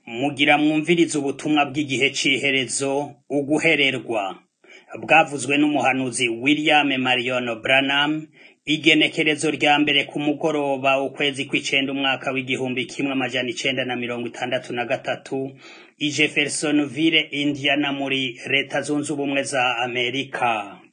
Mugira mwumvirize ubutumwa bw'igihe c'iherezo, uguhererwa. Bwavuzwe n'umuhanuzi William Marion Branham, igenekerezo rya mbere ku mugoroba ukwezi kw'icenda umwaka w'igihumbi kimwe amajana icenda na mirongo itandatu na gatatu, i Jeffersonville, Indiana muri leta zunze ubumwe za Amerika.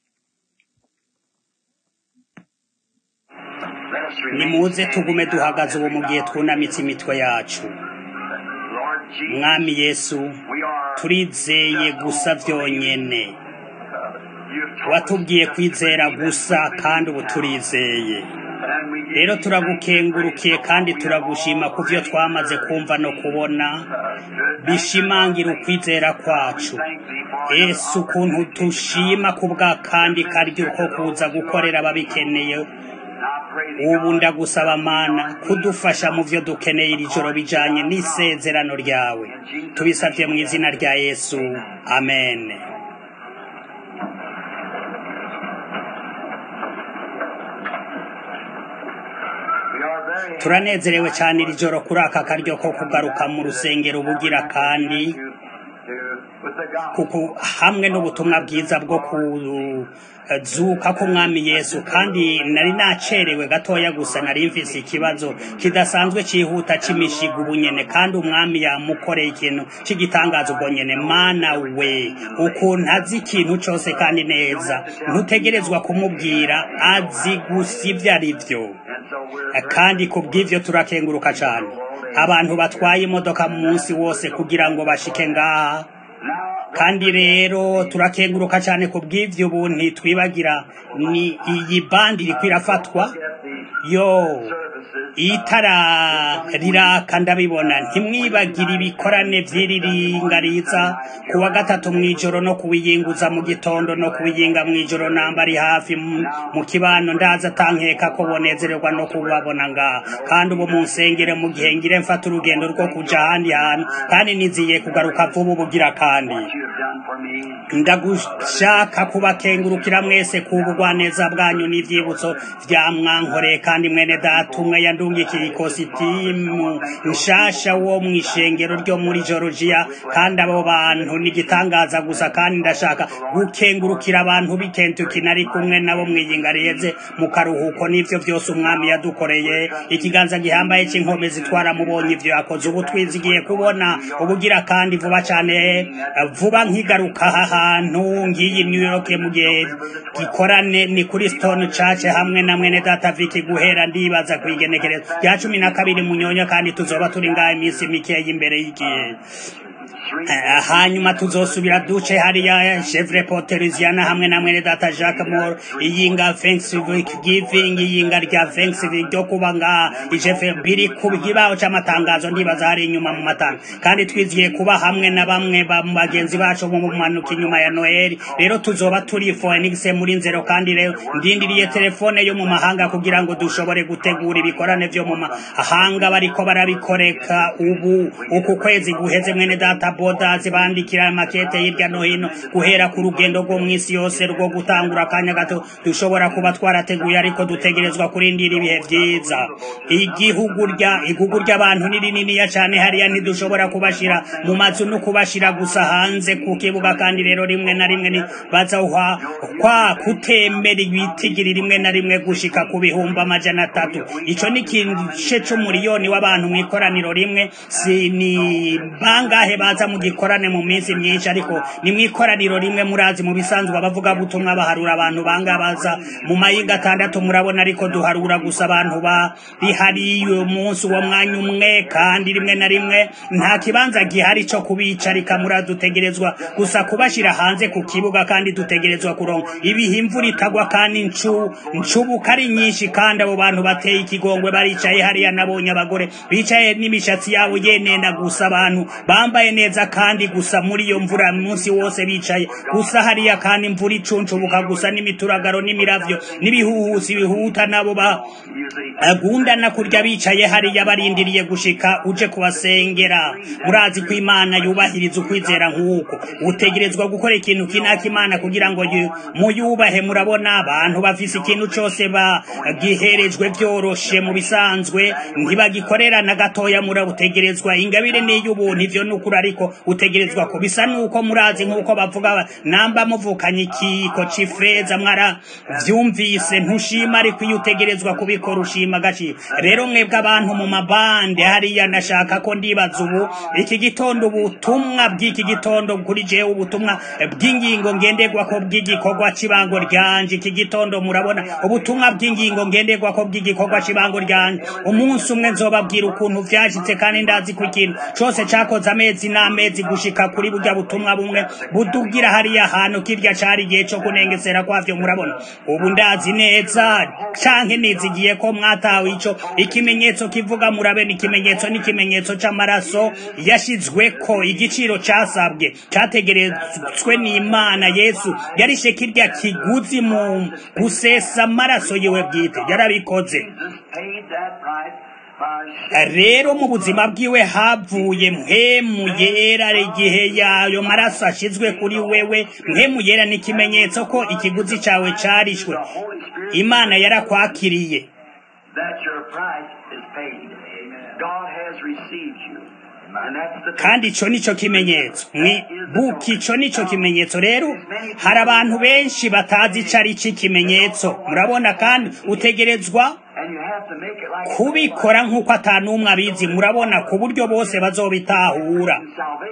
Nimuze tugume duhagaze ubu mu gihe twunamitse imitwe yacu. Mwami Yesu, turizeye gusa vyonyene. Watubwiye kwizera gusa kandi ubu turizeye. Rero turagukengurukiye kandi turagushima ku vyo twamaze kumva no kubona, bishimangira ukwizera kwacu. Yesu ukuntu tushima kubwa kandi karyo ko kuza gukorera ababikeneye, ubu ndagusaba mana kudufasha mu vyo dukeneye iri joro bijanye n'isezerano ryawe tubisavye mu izina rya yesu amen turanezerewe cane iri joro kuri aka karyo ko kugaruka mu rusengero ubugira kandi kuko hamwe n'ubutumwa bwiza bwo kuzuka k'umwami yesu kandi nari nacerewe gatoya gusa nari mfise ikibazo kidasanzwe cihuta c'imishiga ubunyene kandi umwami yamukoreye ikintu c'igitangaza ubwo nyene mana we ukuntu azi ikintu cose kandi neza ntutegerezwa kumubwira azi gusa ivyo ari vyo kandi ku bw'ivyo turakenguruka cane abantu batwaye imodoka mu munsi wose kugira ngo bashike ngaha kandi rero turakenguruka cyane ku bw'ivyo ubu ntitwibagira ni iyi bandi iriko irafatwa yo itara riraka ndabibona ntimwibagire ibikorane vy'iriringariza ku wa gatatu mw'ijoro no kuwiyinguza mu gitondo no kuwiyinga mw'ijoro namba ari hafi mu kibano ndaza atankeka ko bonezererwa no kubabona ngaha kandi ubu munsengere mu gihe ngire mfata urugendo rwo kuja ahandi hantu kandi niziye kugaruka vuba ubugira kandi ndagushaka kubakengurukira mwese kubugwaneza bwanyu n'ivyibutso vya mwankoreye kandi mwene data umwe yandungikiye ikositimu nshasha wo mw'ishengero ryo muri Georgia kandi abo bantu nigitangaza gusa kandi ndashaka gukengurukira abantu b'i Kentucky nari kumwe nabo mwiyinga riheze mu karuhuko n'ivyo vyose umwami yadukoreye ikiganza gihambaye c'inkombe zitwara mubonye ivyo yakoze ubu twizigiye kubona ubugira kandi vuba cane vuba nkigaruka aha hantu ngiyi New York mu gihe gikorane ni kuri Stone Church hamwe na mwene data Vicky guhera ndibaza kwigenekereza ya cumi na kabiri munyonya kandi tuzoba turi ngaha iminsi mikeya imbere y'igihe hanyuma tuzosubira duce hariya chevre poteriziana hamwe na mwene data Jacques Moore iyinga Thanksgiving iyinga rya Thanksgiving ryo kuba nga ijefe biri ku kibaho c'amatangazo ndibaza hari inyuma mu matanga kandi twiziye kuba hamwe na bamwe ba bagenzi bacu mu manuka inyuma ya Noel rero tuzoba turi Phoenix muri nzero kandi rero ndindiriye telefone yo mu mahanga kugira ngo dushobore gutegura ibikorane vyo mu mahanga bariko barabikoreka ubu uku kwezi guheze mwene data bodazi bandikira makete hirya no hino guhera ku rugendo rwo mw'isi yose rwo gutangura akanya gato dushobora kuba twarateguye ariko dutegerezwa kurindira ibihe vyiza igihugu rya igugu ry'abantu ni rininiya cane hariya ntidushobora kubashira mu mazu no kubashira gusa hanze ku kibuga kandi rero rimwe na rimwe ni baza kwa kutemera ibitigiri rimwe na rimwe gushika ku bihumbi amajana atatu ico ni igice c'umuriyoni w'abantu mw'ikoraniro rimwe si ni bangahe baza mu gikorane mu minsi myinshi ariko ni mw'ikoraniro rimwe murazi mu bisanzwe abavuga butumwa baharura abantu banga baza mu mayinga atandatu murabona ariko duharura gusa abantu bari hariya uwo munsi uwo mwanya umwe kandi rimwe na rimwe nta kibanza gihari co kubicarika muradutegerezwa gusa kubashira hanze ku kibuga kandi dutegerezwa kuronka ibihe imvura itagwa kandi ncu ncubuka ari nyinshi kandi abo bantu bateye ikigongwe baricaye hariya nabonye abagore bicaye n'imishatsi yabo yenena gusa abantu bambaye bambaye neza kandi gusa muri iyo mvura munsi wose bicaye gusa hariya kandi imvura icuncubuka gusa n'imituragaro n'imiravyo n'ibihuhusi bihuta nabo bagundana kurya bicaye hariya barindiriye gushika uje kubasengera murazi ko imana yubahiriza ukwizera nk'uko utegerezwa gukora ikintu kinaka imana kugira ngo muyubahe murabona abantu bafise ikintu cose bagiherejwe vyoroshe mu bisanzwe ntibagikorera na gatoya murabutegerezwa ingabire n'iy'ubuntu ivyo n'ukuri ariko utegerezwa ko bisa nuko murazi nk'uko bavuga namba muvukanye ikiko c'ifeza mwara vyumvise ntushima ariko iyo utegerezwa kubikora ushima agaciro rero mwebwe abantu mu mabande hariya nashaka ko ndibaza ubu iki gitondo ubutumwa bw'iki gitondo kuri jewe ubutumwa bw'ingingo ngenderwako bw'igikorwa cy'ibango ryanje iki gitondo murabona ubutumwa bw'ingingo ngenderwako bw'igikorwa cy'ibango ryanje umunsi umwe nzobabwira ukuntu vyashitse kandi ndazi ko ikintu cose cakoze amezi n'amezi gushika kuri burya butumwa bumwe budugira hariya hantu kirya cari igihe co kunengesera kwavyo murabona ubu ndazi neza canke nizigiye ko mwatawe ico ikimenyetso kivuga murabe ni ikimenyetso n'ikimenyetso c'amaraso yashizweko igiciro casabwe categerezwe n'imana yesu yarishe kirya kiguzi mu gusesa amaraso yiwe bwite yarabikoze rero mu buzima bwiwe havuye mpemu yera igihe yayo maraso ashizwe kuri wewe mpemu yera ni ikimenyetso ko ikiguzi cawe carishwe imana yarakwakiriye kandi ico nico kimenyetso buki ico nico kimenyetso rero hari abantu benshi batazi ico ari ikimenyetso murabona kandi utegerezwa kubikora nk'uko atanumwe abizi murabona ku buryo bose bazobitahura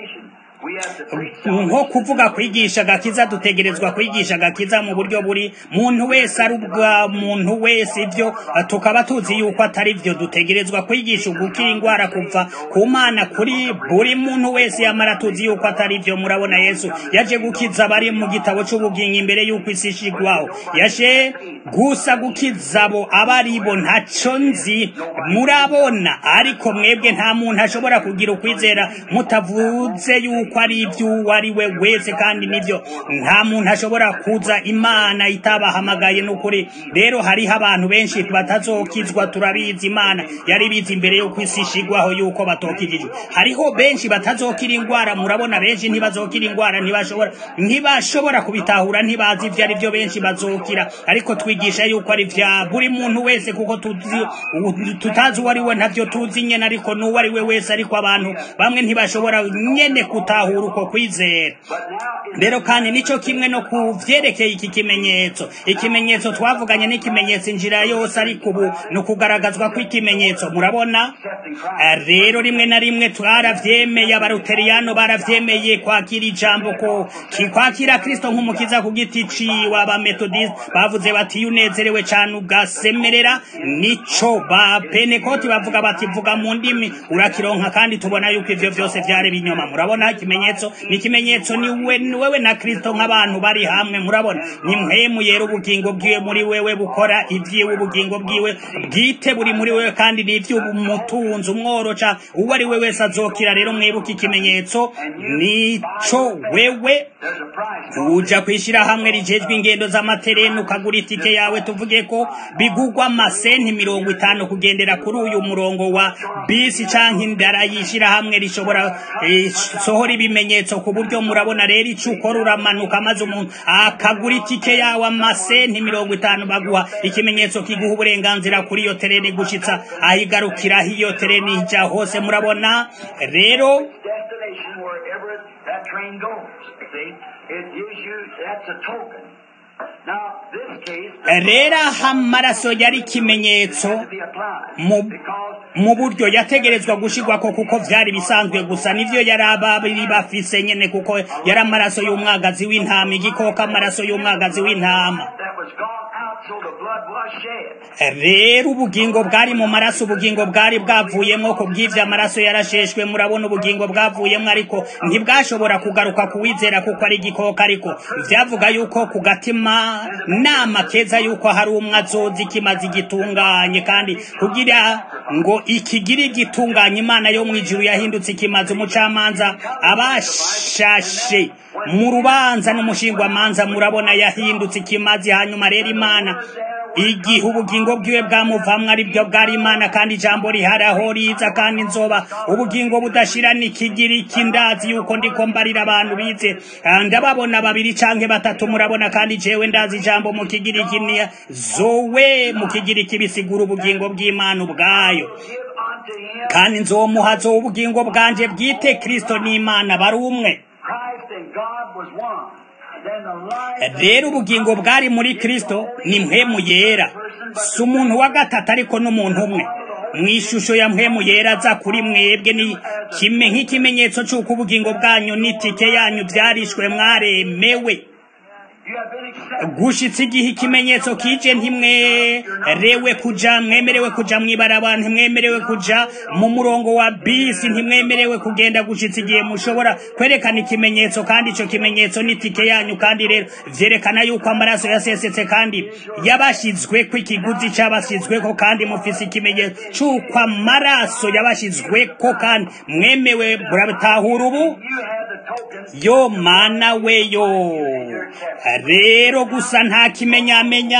nko kuvuga kwigisha agakiza dutegerezwa kwigisha agakiza mu buryo buri muntu wese ari ubwa muntu wese ibyo tukaba tuzi yuko atari byo dutegerezwa kwigisha ugukira indwara kuva ku mana kuri buri muntu wese yamara tuzi yuko atari byo murabona yesu yaje gukiza abari mu gitabo cy'ubugingo imbere y'uko isi ishigwaho yaje gusa gukiza abo abari bo ntacyo nzi murabona ariko mwebwe nta muntu ashobora kugira ukwizera mutavuze yuko ko ari iby'uwo ari we wese kandi nibyo nta muntu ashobora kuza imana itabahamagaye n'ukuri rero hariho abantu benshi batazokizwa turabizi imana yari bizi imbere yo kwisi ishigwaho yuko batokijijwe hariho benshi batazokira indwara murabona benshi ntibazokira indwara ntibashobora ntibashobora kubitahura ntibazi ibyo ari byo benshi bazokira ariko twigisha yuko ari vya buri muntu wese kuko tuzi tutazi uwo ari we ntabyo tuzi nyene ariko n'uwo ari we wese ariko abantu bamwe ntibashobora nyene kuta gutahura uko kwizera rero kandi nico kimwe no kuvyerekeye iki kimenyetso ikimenyetso twavuganye n'ikimenyetso injira yose ariko ubu ni ukugaragazwa kw'ikimenyetso murabona rero rimwe na rimwe twaravyemeye abaruteriyano baravyemeye kwakira ijambo ko kwakira kristo nk'umukiza ku giti ciwe abametodiste bavuze bati iyo unezerewe cane ugasemerera nico ba penekoti bavuga bati vuga mu ndimi urakironka kandi tubona yuko ivyo vyose vyari binyoma murabona ikimenyetso ni ikimenyetso ni wewe na kristo nk'abantu bari hamwe murabona ni mpemu yera ubugingo bwiwe muri wewe bukora ibyiwe ubugingo bwiwe bwite buri muri wewe kandi ni ivy'umutunzi umworoca uwo ari we wese azokira rero mwibuka ikimenyetso nico wewe uja kwishira hamwe rijejwe ingendo z'amatereni ukagura itike yawe tuvuge ko bigugwa amasenti mirongo itanu kugendera kuri uyu murongo wa bisi canke indara yishira hamwe rishobora eh, sohora ibimenyetso ku buryo murabona rero ico ukora uramanuka maze umuntu akagura itike yawe amasenti mirongo itanu baguha ikimenyetso kiguha uburenganzira kuri iyo tereni gushitsa ahigarukiraho iyo tereni ija hose murabona rero destination wherever that train goes. See, it gives you that's a token. Now, this case rero aha amaraso yari ikimenyetso to be applied mu because mu buryo yategerezwa gushirwako kuko vyari bisanzwe gusa nivyo yari ababiri bafise nyene kuko yari amaraso y'umwagazi w'intama igikoko amaraso y'umwagazi w'intama that was gone out, so the blood was was shed. rero ubugingo bwari mu maraso ubugingo bwari bwavuyemo ku bw'ibyo amaraso yarasheshwe murabona ubugingo bwavuyemo ariko ntibwashobora kugaruka kuwizera kuko ari igikoko ariko byavuga yuko ku gatima nama keza yuko hari umwe azoza ikimaze igitunganye kandi kugira ngo ikigire igitunganye imana yo mu ijuru yahindutse ikimaze umucamanza abashashe mu rubanza n'umushingwamanza murabona yahindutse ikimazi hanyuma rero imana igihe ubugingo bwiwe bwamuvamwe ari byo bwari imana kandi ijambo riharaho riza kandi nzoba ubugingo budashira nikigira iki ndazi yuko ndiko mbarira abantu bize Ah, ndababona babiri canke batatu murabona kandi jewe ndazi ijambo mu kigiriki ni zowe mu kigiriki bisigura ubugingo bw'imana ubwayo Give unto him kandi nzomuha zowe ubugingo bwanje bwite kristo n'imana bari umwe Christ and God was one. Then the life rero ubugingo bwari muri kristo ni mpemu yera si umuntu wa gatatu ariko n'umuntu umwe mu ishusho ya mpemu yera aza kuri mwebwe ni kime nk'ikimenyetso cy'uko ubugingo bwanyu n'itike yanyu byarishwe mwaremewe you have been accepted. gushitsa igihe ikimenyetso kije ntimwerewe kuja mwemerewe kuja mw'ibarabara ntimwemerewe kuja mu murongo wa bisi ntimwemerewe kugenda gushitsa igihe mushobora kwerekana ikimenyetso kandi ico kimenyetso n'itike yanyu kandi rero vyerekana yuko amaraso yasesetse kandi yabashizweko ikiguzi c'abashizweko kandi mufise ikimenyetso c'uko amaraso yabashizweko kandi mwemewe muratahura ubu You have the tokens. yo mana we yo rero gusa nta kimenyamenya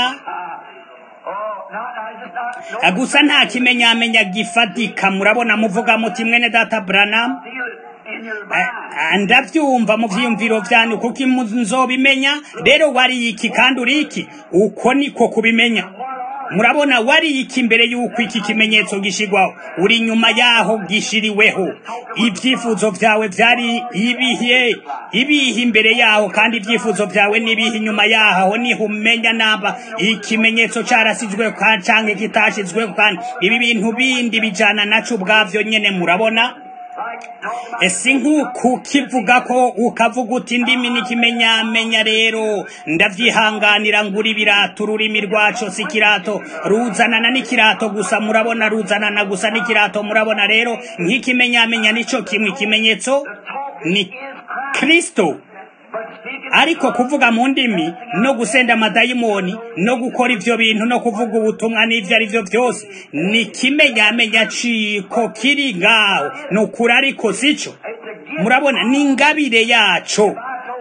Oh, not, I just not. No, gusa nta kimenyamenya gifatika murabona muvuga muti mwene data branam feel it in your Eh, mind. eh, ndavyumva mu vyiyumviro vyanyu kuko imu- nzobimenya rero wari iki kandi uri iki uko niko kubimenya murabona wari iki mbere y'uko iki kimenyetso gishigwaho uri inyuma yaho gishiriweho ibyifuzo vyawe vyari ibihe ibihe imbere yaho kandi ibyifuzo vyawe n'ibihe inyuma yaho niho umenya naba ikimenyetso carasizwe ka- canke kitashizweho kandi ibi bintu bindi bijana naco ubwavyo nyene murabona Like, talking about ese nk'uku kivuga ko ukavuga uti indimi n'ikimenyamenya rero ndavyihanganira ngura ibirato ururimi rwaco si ikirato ruzanana n'ikirato gusa murabona ruzanana gusa n'ikirato murabona rero nk'ikimenyamenya nico kimwe ikimenyetso ni kristo but speaking ariko kuvuga mu ndimi no gusenda amadayimoni no gukora ivyo bintu no kuvuga ubutumwa n'ivyo ari vyo vyose ni kimenyamenya ciko kiri ngaho ni ukuri ariko sico it's a gift. murabona ni ingabire yaco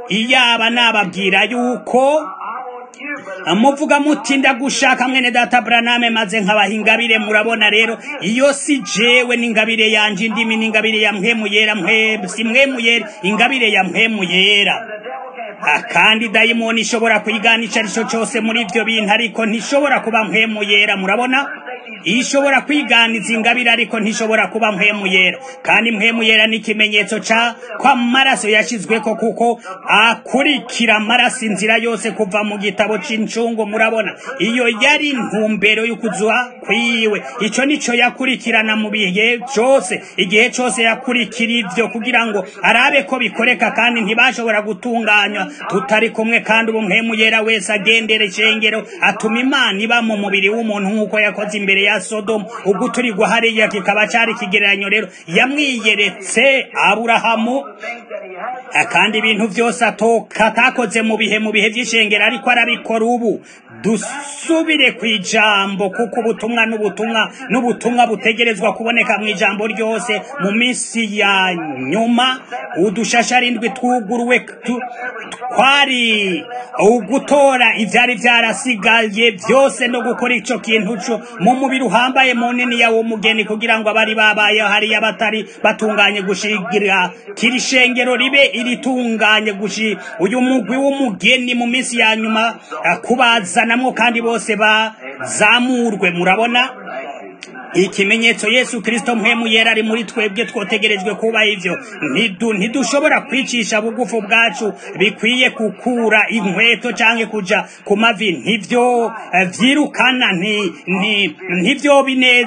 iyaba nababwira yuko I want you, brother. muvuga muti ndagushaka mwene data braname maze nkabaha ingabire murabona rero iyo si jewe n'ingabire yanje indimi n'ingabire ya mpemu yera mwe si mwemu yera ingabire ya mpemu yera The devil can't Ah, kandi dayimoni ishobora kwigana ico ari cyo cyose muri ivyo bintu ariko ntishobora kuba mpemu yera murabona ishobora kwiganiza ingabire ariko ntishobora kuba mpemu yera kandi mpemu yera ni ikimenyetso ca ko amaraso yashizweko kuko akurikira amaraso inzira yose kuva mu gitabo c'incungu murabona iyo yari intumbero y'ukuzwa kwiwe ico nico yakurikirana mu bihe cyose igihe cyose yakurikira ivyo kugira ngo arabe ko bikoreka kandi ntibashobora gutunganywa tutari kumwe kandi ubu mpemu yera wese agendera ishengero atuma imana iba mu mubiri w'umuntu nk'uko yakoze imbere ya sodomu uguturigwa hariya kikaba cari ikigereranyo rero yamwiyeretse aburahamu think that he has Ah, kandi ibintu byose atoka atakoze mu bihe mu bihe by'ishengero ariko arabikora ubu dusubire ku ijambo kuko ubutumwa n'ubutumwa n'ubutumwa butegerezwa kuboneka mu ijambo ryose mu minsi ya nyuma udushasharindwi twuguruwe tu- twari ugutora ivyari vyarasigaye byose no gukora ico kintu co mu mubiri uhambaye munini yawo mugeni kugira ngo abari babaye hariya batari batunganye gushigira kiri shengero ribe iritunganye gushi uyu mugwi w'umugeni mu minsi ya nyuma ah, kubazanamwo kandi bose bazamurwe murabona ikimenyetso yesu kirisito mpemu yera ari muri twebwe twotegerejwe kuba ivyo Ntidu- ntidushobora kwicisha bugufu bwacu bikwiye gukura inkweto canke kuja ku mavi ntivyo eh, vyirukana nti- nti- ntivyo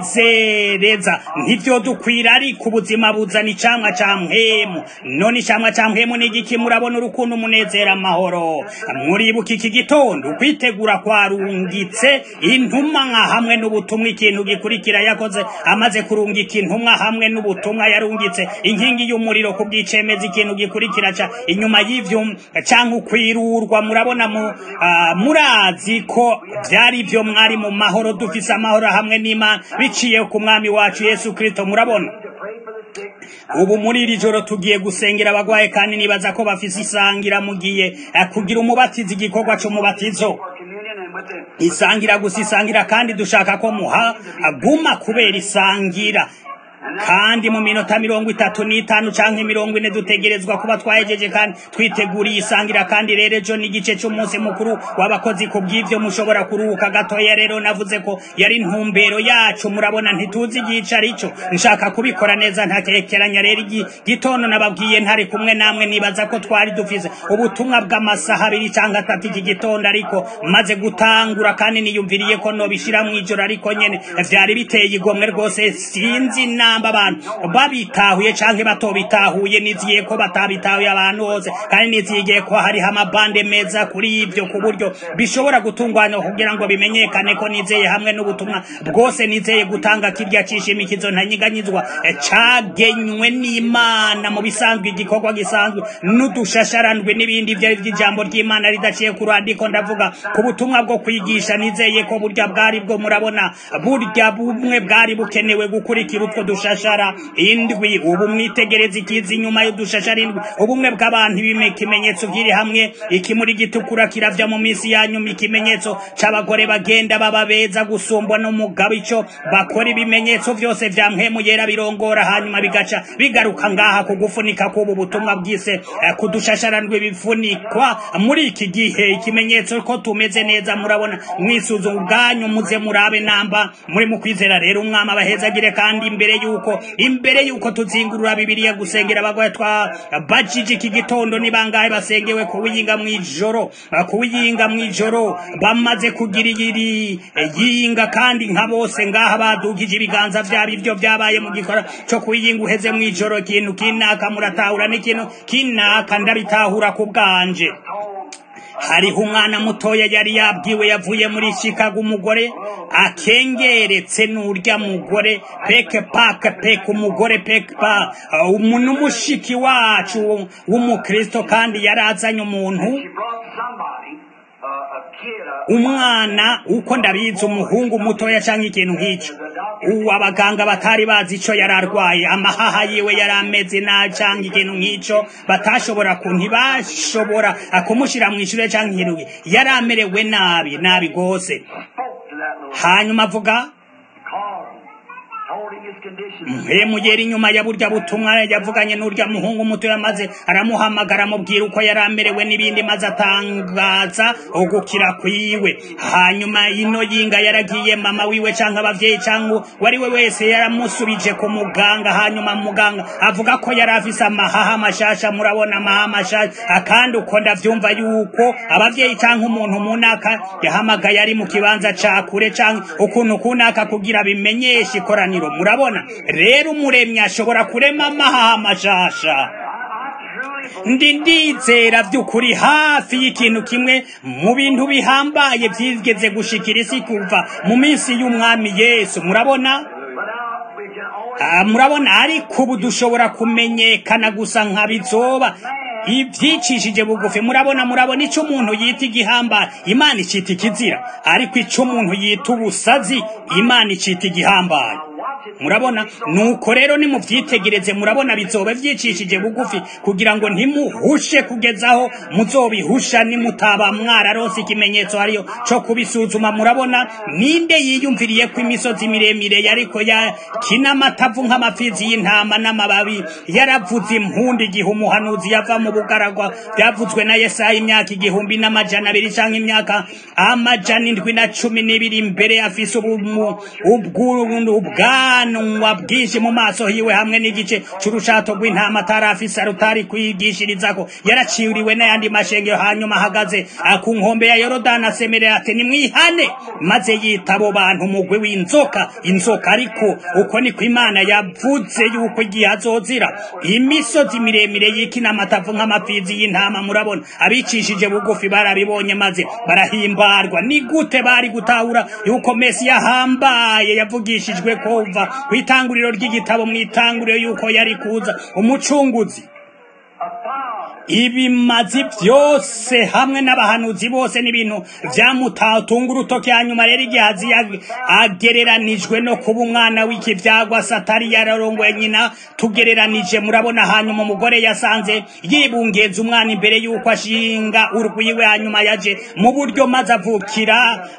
binezereza ntivyo dukwira ariko ubuzima buzana icamwa ca mpemu none icamwa ca mpemu ni igiki murabona urukundo umunezero amahoro muribuka iki gitondo ukwitegura kwarungitse intumwa nka hamwe n'ubutumwa ikintu gikurikira yakoze amaze kurungika intumwa hamwe n'ubutumwa yarungitse inkingi y'umuriro ku bw'icemeza ikintu gikurikira ca inyuma y'ivyo canke ukwirurwa murabona mu ah, murazi ko vyari vyo mwari mu mahoro dufise amahoro hamwe n'imana biciye ku mwami wacu yesu kristo murabona to pray for the sick. ubu muri iri joro tugiye gusengera abagwaye kandi nibaza ko bafise isangira mugiye eh, kugira umubatizo igikorwa c'umubatizo For communion and with the isangira gusa isangira kandi dushaka ko muha aguma kubera isangira kandi mu minota mirongo itatu n'itanu canke mirongo ine dutegerezwa kuba twahejeje kandi twiteguriye isangira kandi rero ejo n'igice c'umunsi mukuru w'abakozi ku bw'ivyo mushobora kuruhuka gatoya rero navuze ko yari intumbero yacu murabona ntituzi igice arico nshaka kubikora neza ntakekeranya rero igi gitondo nababwiye ntari kumwe namwe nibaza ko twari dufise ubutumwa bw'amasaha abiri canke atatu iki gitondo ariko maze gutangura kandi niyumviriye ko nobishira mw'ijoro ariko nyene vyari biteye igomwe rwose sinzi namba abantu babitahuye canke batobitahuye niziye ko batabitahuye abantu bose kandi nizigiye ko hariho amabande meza kuri ivyo ku buryo bishobora gutunganywa kugira ngo bimenyekane ko nizeye hamwe n'ubutumwa bwose nizeye gutanga kirya cishimikizo ntanyiganyizwa eh, cagenywe n'imana mu bisanzwe igikorwa gisanzwe n'udushasharandwe n'ibindi vyo vy'ijambo ry'imana ridaciye ku rwandiko ndavuga ku butumwa bwo kwigisha nizeye ko burya bwari bwo murabona burya bumwe bwari bukenewe gukurikira utwo dushashara indwi ubu mwitegereza ikiza inyuma y'udushashara indwi ubumwe bw'abantu ibime ikimenyetso kiri hamwe ikimuri gitukura kiravya mu minsi ya nyuma ikimenyetso c'abagore bagenda baba beza gusumbwa n'umugabo ico bakora ibimenyetso vyose vya mpemu yera birongora hanyuma bigaca bigaruka ngaha ku gufunika k'ubu butumwa bwise eh, kudushasharandwe bifunikwa muri iki gihe ikimenyetso ko tumeze neza murabona mwisuzuma ubwanyu muze murabe namba muri mu kwizera rero umwami abahezagire kandi imbere yuko imbere yuko tuzingurura bibiliya gusengera abagwaye twa bajije iki gitondo ni bangahe basengewe kuwiyinga mw'ijoro eh, kuwiyinga mw'ijoro bamaze kugira iri eh, yinga kandi nka bose ngaha badugije ibiganza vyabo ivyo vyabaye mu gikora co kuyinga uheze mw'ijoro ikintu kinaka muratahura n'ikintu kinaka ndabitahura ku bwanje hariho umwana mutoya yari yabwiwe yavuye muri Chicago umugore akengeretse n'urya mugore peke pake peke umugore peke pa uh, umuntu umushiki wacu w'umukristo kandi yarazanye umuntu She brought somebody, uh, a kid, a, umwana uko ndabizi umuhungu mutoya canke ikintu nk'ico uwo abaganga batari bazi ico yari arwaye amahaha yiwe yari ameze nabi canke ikintu nk'ico batashobora ku ntibashobora kumushira mw'ishure canke ikintu nk'i- yari amerewe nabi nabi gose spoke to that little, hanyuma avuga called him, told him his condition. mpemu yera inyuma ya burya butumwa yavuganye n'urya muhungu mutoya maze aramuhamagara amubwira uko yari amerewe n'ibindi maze atangaza ugukira kwiwe hanyuma ino yinga yaragiye mama wiwe canke abavyeyi canke wari we wese yaramusubije ku muganga hanyuma muganga avuga ko yari afise amahaha mashasha murabona amahaha mashasha kandi uko ndavyumva yuko abavyeyi canke umuntu munaka yahamagaye ari mu kibanza ca kure canke ukuntu kunaka kugira bimenyeshe ikoraniro murabona rero umuremyi ashobora kurema amahaha mashasha ndi ndizera by'ukuri hafi y'ikintu kimwe mu bintu bihambaye byigeze gushikira isi kuva mu minsi y'umwami yesu murabona But now we can always Ah, murabona ariko ubu dushobora kumenyekana gusa nka bizoba ibyicishije bugufi murabona murabona icyo umuntu yita igihambaye imana icita ikizira ariko icyo umuntu yita ubusazi imana icita igihambaye murabona nuko rero nimubyitegereze murabona bizoba byicishije bugufi kugira ngo ntimuhushe kugezaho muzobihusha nimutaba mwararonse ikimenyetso hariyo cyo kubisuzuma murabona ninde yiyumviriye ko imisozi miremire yariko ya kinamatavu nk'amafizi y'intama n'amababi yaravuze impundi igihe umuhanuzi yava mu bugaragwa byavuzwe na yesaya imyaka igihumbi n'amajana abiri canke imyaka amajana indwi na cumi n'ibiri imbere afise ubumu- ubwu- ubwa ubwanwa bwinshi mu maso hiwe hamwe n'igice c'urushato rw'intama atarafise rutari kwigishirizako yaraciriwe n'ayandi mashengero hanyuma ahagaze ku nkombe ya yorodani asemerera ati nimwihane maze yita abo bantu umugwi w'inzoka inzoka ariko uko niko imana yavuze yuko igihe azozira imisozi miremire y'ikinamatavu nk'amapfizi y'intama murabona abicishije bugufi barabibonye maze barahimbarwa ni gute bari gutahura yuko mesi yahambaye yavugishijwe kuva ku itanguriro ry'igitabo mu itanguriro yuko yari kuza umucunguzi ibimazi byose hamwe n'abahanuzi bose n'ibintu byamutatunga urutoki hanyuma rero igihe agereranijwe no kuba umwana w'ikibyagwa satari yararongoye nyina tugereranije murabona hanyuma umugore yasanze yibungeza umwana imbere y'uko ashinga urwiwe hanyuma yaje mu buryo maze avukira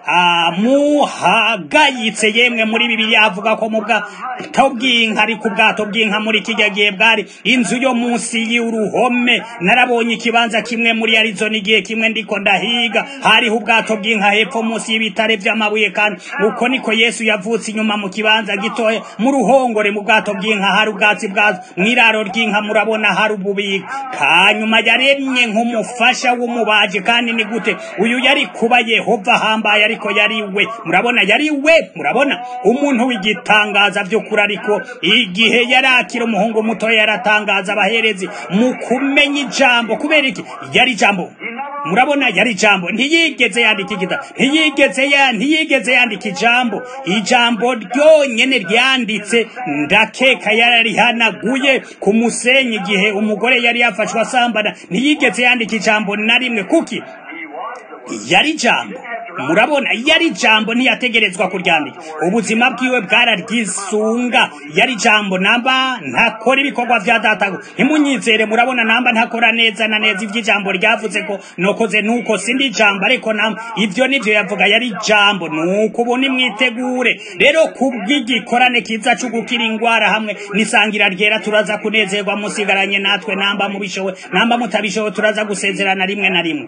muhagayitse yemwe muri bibiri avuga ko mu bwato bw'inka ariko ubwato bw'inka muri kijya gihe bwari inzu yo munsi y'uruhome narabonye ikibanza kimwe muri Arizona igihe kimwe ndiko ndahiga hariho ubwato bw'inka hepfo munsi y'ibitare vy'amabuye kandi uko niko Yesu yavutse inyuma mu kibanza gitoya mu ruhongore mu bwato bw'inka hari ubwatsi bwazo mw'iraro ry'inka murabona hari ububiko kanyuma yaremye nk'umufasha w'umubaji kandi ni gute uyu yari kuba Yehova hambaye ariko yari we murabona yari we murabona umuntu w'igitangaza by'ukuri ariko igihe yarakira umuhungu muto yaratangaza abaherezi mu kumenya ijambo kubera iki yari ijambo murabona yari ijambo ntiyigeze yandika igitabo ntiyigeze ya ntiyigeze yandika ijambo ijambo ryonyene ryanditse ndakeka yararihanaguye ku musenyi igihe umugore yari yafashwe asambana ntiyigeze yandika ijambo na rimwe kuki yari ijambo murabona yari ijambo ntiyategerezwa kuryandika ubuzima bwiwe bwararyisunga yari ijambo namba ntakora ibikorwa vya data ntimunyizere murabona namba ntakora neza na neza ivy'ijambo ryavuze ko nokoze nuko sindi ijambo ariko namba ivyo nivyo yavuga yari ijambo nuko ubu nimwitegure rero kubw'igikorane kiza co gukira ingwara hamwe nisangira ryera turaza kunezerwa musigaranye natwe namba mubishowe namba mutabishowe turaza gusezerana rimwe na rimwe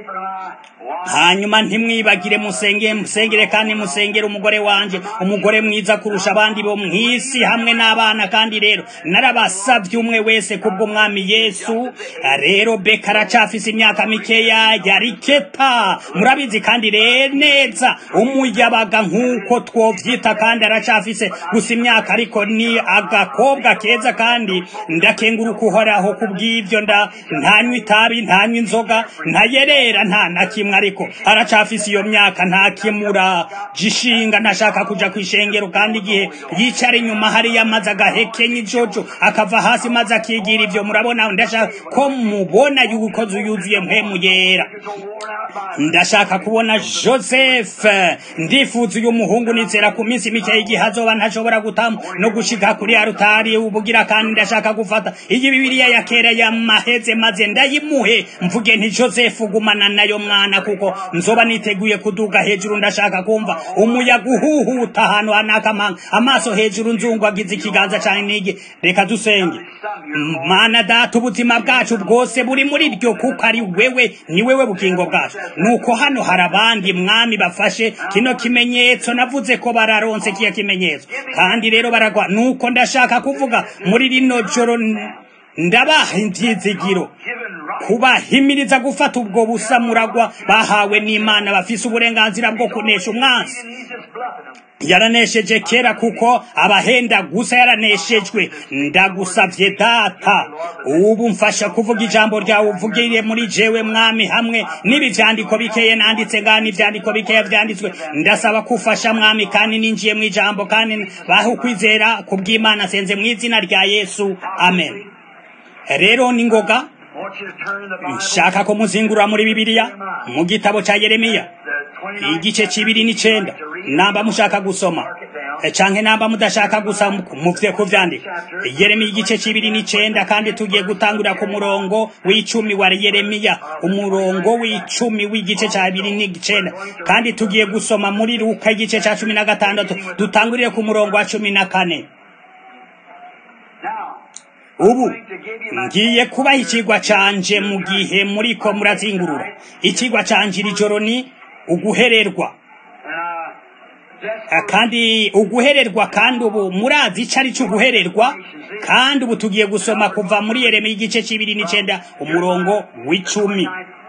hanyuma ntimwibagire musenge musengere kandi musengere umugore wanje umugore mwiza kurusha abandi bo mw'isi hamwe n'abana kandi rero narabasavye umwe wese kubwo mwami yesu rero beka aracafise imyaka mikeya yari keta murabizi kandi rero neza umuyabaga nk'uko twovyita kandi aracafise gusa imyaka ariko ni agakobwa keza kandi ndakenguruka uhoraho kubw'ivyo nda ntanywa itabi ntanywa inzoga ntayerera nta na kimwe ariko aracafise iyo myaka nta kimura jishinga ntashaka kuja kwishengero kandi igihe yicara inyuma hariya maze agahekenya ijojo akava hasi maze akigira ivyo murabona ndashaka ko mubona yuko yuzuye mpemu yera ndashaka kubona joseph ndifuza uyu muhungu nizera ku minsi mike y'igihe azoba ntashobora gutamu no gushika kuri arutari ubugira kandi ndashaka gufata iyi bibiliya ya kera yamaheze maze ndayimuhe mvuge nti joseph gumana nayo mwana kuko nzoba niteguye kuduga hejuru ndashaka kumva umuyaga uhuhuta ahantu hanakamanga amaso hejuru nzungu agize ikiganza cyane nige reka dusenge mana data ubuzima bwacu bwose buri muri ryo kuko ari wewe ni wewe bugingo bwacu nuko hano hari abandi mwami bafashe kino kimenyetso navuze ko bararonse kiya kimenyetso kandi rero baragwa nuko ndashaka kuvuga muri rino joro ndabaha ibyizigiro kubahimiriza gufata ubwo busa muragwa bahawe n'imana bafise uburenganzira bwo kunesha umwansi yaranesheje kera kuko abahenda gusa yaraneshejwe ndagusavye data ubu mfasha kuvuga ijambo ryawe uvugire muri jewe mwami hamwe n'ibi vyandiko bikeye nanditse ngani ivyandiko bikeya vyanditswe ndasaba kufasha mwami kandi ninjiye mu ijambo kandi baho kwizera kubw'imana senze mu izina rya yesu amen rero ni ngoga nshaka ko muzingurura muri bibiliya mu gitabo ca yeremiya igice c'ibiri n'icenda namba mushaka gusoma canke namba mudashaka gusa muvye kuvyandika yeremiya igice c'ibiri n'icenda kandi tugiye gutangurira ku murongo w'icumi wa yeremiya umurongo w'icumi w'igice ca biri n'icenda kandi tugiye gusoma muri luka igice ca cumi na gatandatu dutangurire ku murongo wa cumi na kane ubu ngiye kubaha ikigwa canje mu gihe muriko murazingurura ikigwa canje iri joro ni uguhererwa kandi uguhererwa kandi ubu murazi ico ari cyo uguhererwa kandi ubu tugiye gusoma kuva muri yeremiya igice c'ibiri n'icenda umurongo w'icumi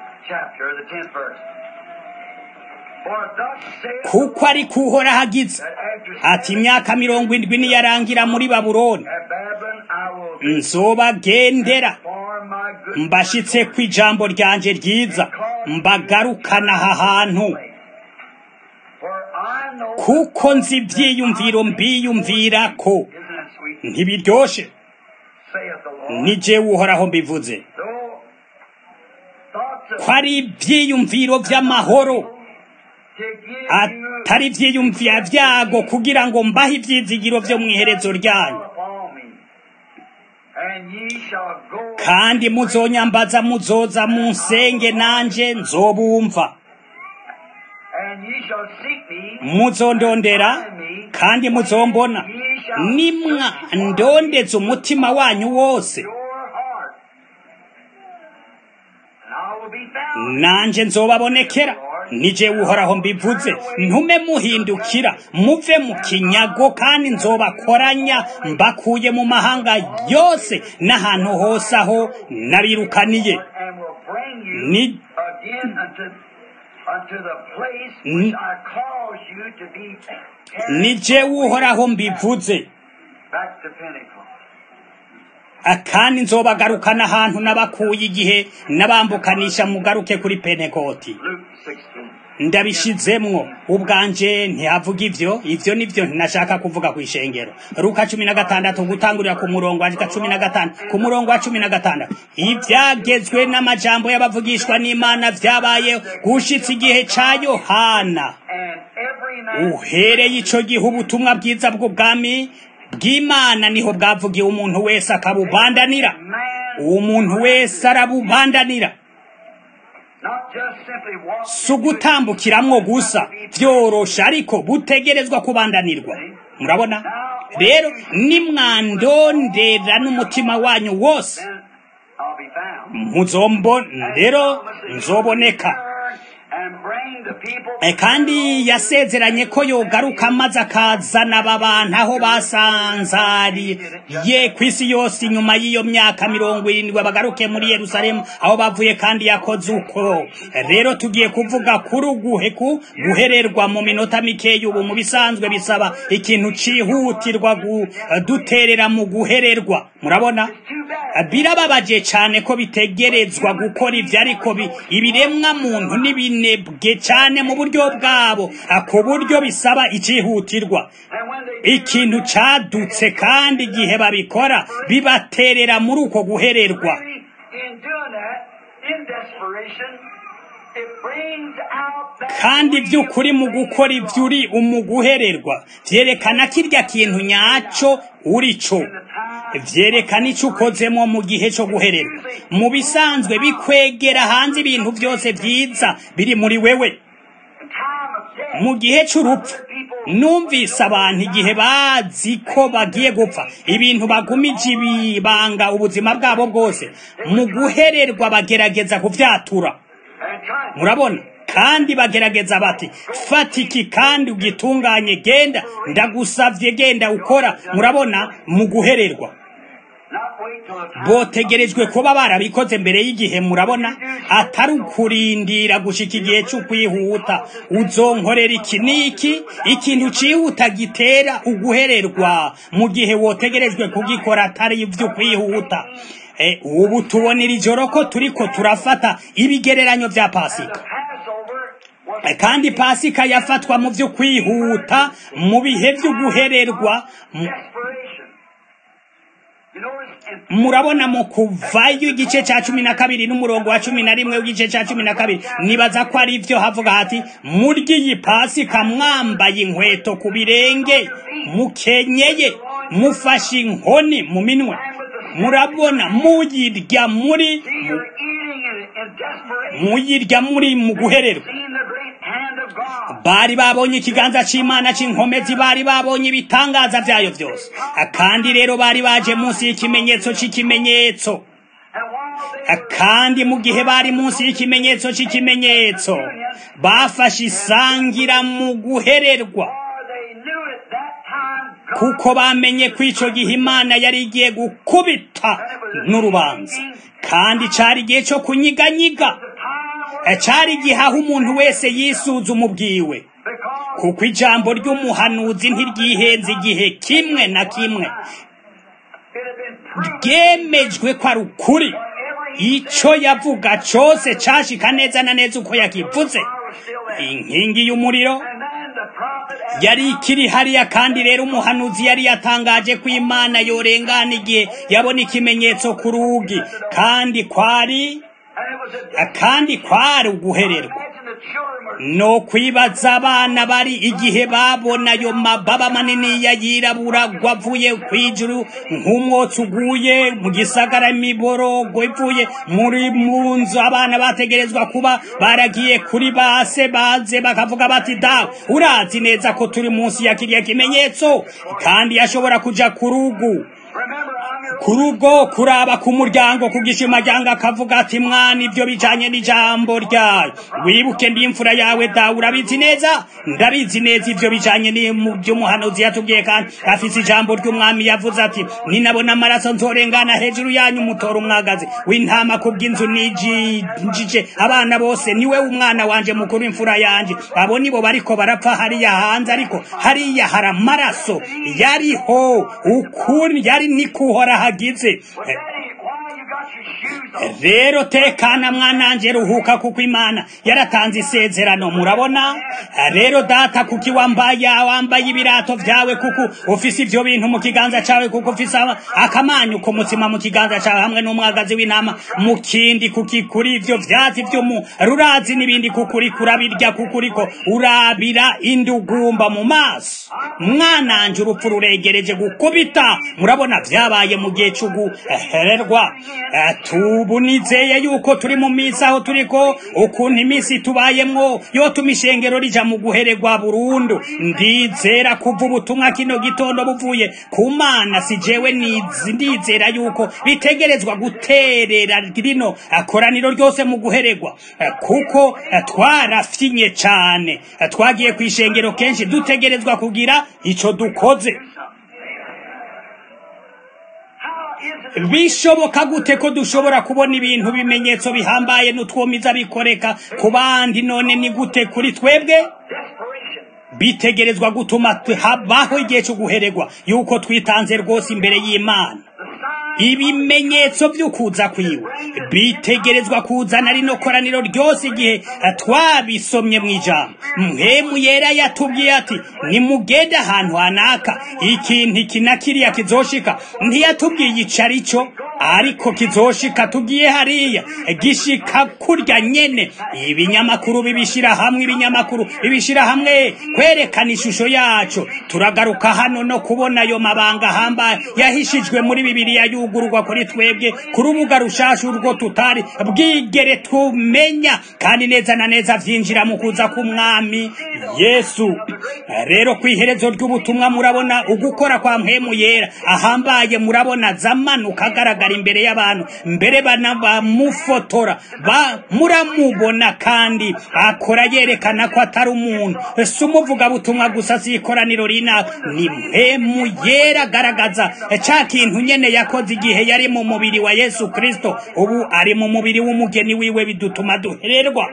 kuko ari kuhora hagize ati imyaka mirongo indwi niyarangira muri babuloni nzobagendera mbashitse ku ijambo ryanje ryiza mbagarukana aha hantu kuko nzi ibyiyumviro mbiyumvira ko ntibiryoshe ni jewe uhoraho mbivuze ko ari ibyiyumviro by'amahoro atari ibyiyumvira byago kugira ngo mbahe ibyizigiro byo mu iherezo ryanyu kandi muzonyambaza muzoza munsenge nanje nzobumva muzondondera kandi muzombona nimwa ndondetse umutima wanyu wose nanje nzobabonekera nije uhoraho mbivuze ntume muhindukira muve mu kinyago kandi nzobakoranya mbakuye mu mahanga yose n'ahantu hose aho nabirukaniye ni nije uhoraho mbivuze kandi nzobagarukana ahantu nabakuye igihe nabambukanisha mugaruke kuri penekoti ndabishizemwo ubwanje ntihavuga ivyo ivyo nivyo ntinashaka kuvuga ku ishengero ruka cumi na gatandatu gutangurira ku murongo wa cumi na gatanu ku murongo wa cumi na gatandatu ivyagezwe n'amajambo y'abavugishwa n'imana vyabaye gushitsa igihe ca yohana uhereye ico gihe ubutumwa bwiza bw'ubwami bw'imana niho bwavugiwe umuntu wese akabubandanira umuntu wese arabubandanira si ugutambukiramwo gusa byorosha ariko butegerezwa kubandanirwa murabona rero nimwandondera n'umutima wanyu wose muzombo rero nzoboneka kandi yasezeranye ko yogaruka maze akazana aba bantu aho basanzariye ku isi yose inyuma y'iyo myaka mirongo irindwi bagaruke muri yerusalemu aho bavuye kandi yakoze uko rero tugiye kuvuga kuri uguhe ku guhererwa mu minota mikeya ubu mu bisanzwe bisaba ikintu cihutirwa duterera mu guhererwa murabona birababaje cyane ko bitegerezwa gukora ibyo ariko ibiremwa muntu n'ibinebwe cyane mu buryo bwabo ku buryo bisaba icihutirwa ikintu cadutse kandi igihe babikora bibaterera muri uko guhererwa kandi by'ukuri mu gukora ibyo uri umuguhererwa byerekana kirya kintu nyacyo uri cyo byerekana icyo ukozemo mu gihe cyo guhererwa mu bisanzwe bikwegera hanze ibintu byose byiza biri muri wewe mu gihe cy'urupfu numvise abantu igihe bazi ko bagiye gupfa ibintu bagumije ibibanga ubuzima bwabo bwose mu guhererwa bagerageza kubyatura murabona kandi bagerageza bati fata iki kandi ugitunganye genda ndagusavye genda ukora murabona mu guhererwa botegerejwe kuba barabikoze mbere y'igihe murabona atari ukurindira gushika igihe cy'ukwihuta uzonkorera iki n'iki ikintu cihuta gitera uguhererwa mu gihe wotegerejwe kugikora atari ivy'ukwihuta ubu tubonera ijoro ko turiko turafata ibigereranyo vya pasika kandi pasika yafatwa mu byo kwihuta mu bihe byo guhererwa murabona mu kuvayo igice cya cumi na kabiri n'umurongo wa cumi na rimwe w'igice cya cumi na kabiri nibaza ko ari byo havuga hati murya iyi pasika mwambaye inkweto ku birenge mukenyeye mufashe inkoni mu minwe murabona muyirya muri muyirya muri mu guhererwa bari babonye ikiganza cy'imana cy'inkomezi bari babonye ibitangaza byayo byose kandi rero bari baje munsi y'ikimenyetso cy'ikimenyetso kandi mu gihe bari munsi y'ikimenyetso cy'ikimenyetso bafashe isangira mu guhererwa kuko bamenye ko icyo gihe imana yari igiye gukubita n'urubanza kandi cyari igihe cyo kunyiganyiga cyari igihe aho umuntu wese yisuzuma ubwiwe kuko ijambo ry'umuhanuzi ntiryihenze igihe kimwe na kimwe ryemejwe ko ari ukuri icyo yavuga cyose cyashika neza na neza uko yakivuze inkingi y'umuriro yari ikiri hariya kandi rero umuhanuzi yari yatangaje ko imana yorengana igihe yabona ikimenyetso ku rugi kandi kwari kandi kwari uguhererwa no kwibaza abana bari igihe babona ayo mababa manini ya yirabura gwavuye ku ijuru nk'umwotsi uguye mu gisagara imiborogo ivuye muri mu nzu abana bategerezwa kuba baragiye kuri base baze bakavuga bati dawe urazi neza ko turi munsi ya kiriya kimenyetso kandi yashobora kuja ku rugu ku rugo kuraba ku muryango ku gishimajyango akavuga ati mwana ibyo bijanye n'ijambo ryayo wibuke ndi imfura yawe dawe urabizi neza ndabizi neza ibyo bijanye by'umuhanuzi yatubwiye kandi afise ijambo ry'umwami yavuze ati ninabona amaraso nzorengana hejuru yanyu mutora umwagazi w'intama ku bw'inzu nijije abana bose niwe umwana wanje mukuru imfura yanje abo nibo bariko barapfa hariya hanze ariko hariya hari amaraso yariho ukuri yari nikuhora hagize rero tekana mwananje ruhuka kuko imana yaratanze isezerano murabona rero data kuki wambaye wambaye ibirato vyawe kuko ufise ivyo bintu mu kiganza cawe kuko ufise akamanyu ku mutima mu kiganza cawe hamwe n'umwagazi w'intama mu kindi kuki kuri ivyo vyatsi vyo mu rurazi n'ibindi kuko uriko urabirya kuko uriko urabira indugumba mu maso mwananje urupfu ruregereje gukubita murabona vyabaye mu gihe c'uguhererwa tubu nizeye yuko turi mu minsi aho turiko ukuntu iminsi tubayemwo yotuma ishengero rija mu guhererwa burundu ndizera kuva ubutumwa kino gitondo buvuye ku mana si jewe ndizera yuko bitegerezwa guterera rino koraniro ryose mu guhererwa kuko twarafyinye cane twagiye ku ishengero kenshi dutegerezwa kugira ico dukoze bishoboka gute ko dushobora kubona ibintu bimenyetso bihambaye n'utwomiza bikoreka ku bandi none ni gute kuri twebwe bitegerezwa gutuma habaho igihe cyo guhererwa yuko twitanze rwose imbere y'imana ibimenyetso by'ukuza kwiwe bitegerezwa kuzana rino koraniro ryose igihe twabisomye mu ijambo mwemu yera yatubwiye ati nimugende ahantu hanaka ikintu iki na kiriya kizoshika ntiyatubwiye ico ari cyo ariko kizoshika tugiye hariya gishika kurya nyene ibinyamakuru bibishira hamwe ibinyamakuru bibishira hamwe kwerekana ishusho yacu turagaruka hano no kubona ayo mabanga hambaye yahishijwe muri bibiliya yugururwa kuri twebwe ku rubuga rushasha urwo tutari bwigere tumenya kandi neza na neza vyinjira mu kuza k'umwami yesu rero ku iherezo ry'ubutumwa murabona ugukora kwa mpemu yera ahambaye murabona zamanuka agaragara imbere y'abantu mbere bana bamufotora ba muramubona kandi akora yerekana ko atari umuntu si umuvugabutumwa gusa si ikoraniro rina ni mpemu yera agaragaza ca kintu nyene yakoze igihe yari mu mubiri wa yesu kristo ubu ari mu mubiri w'umugeni wiwe bidutuma duhererwa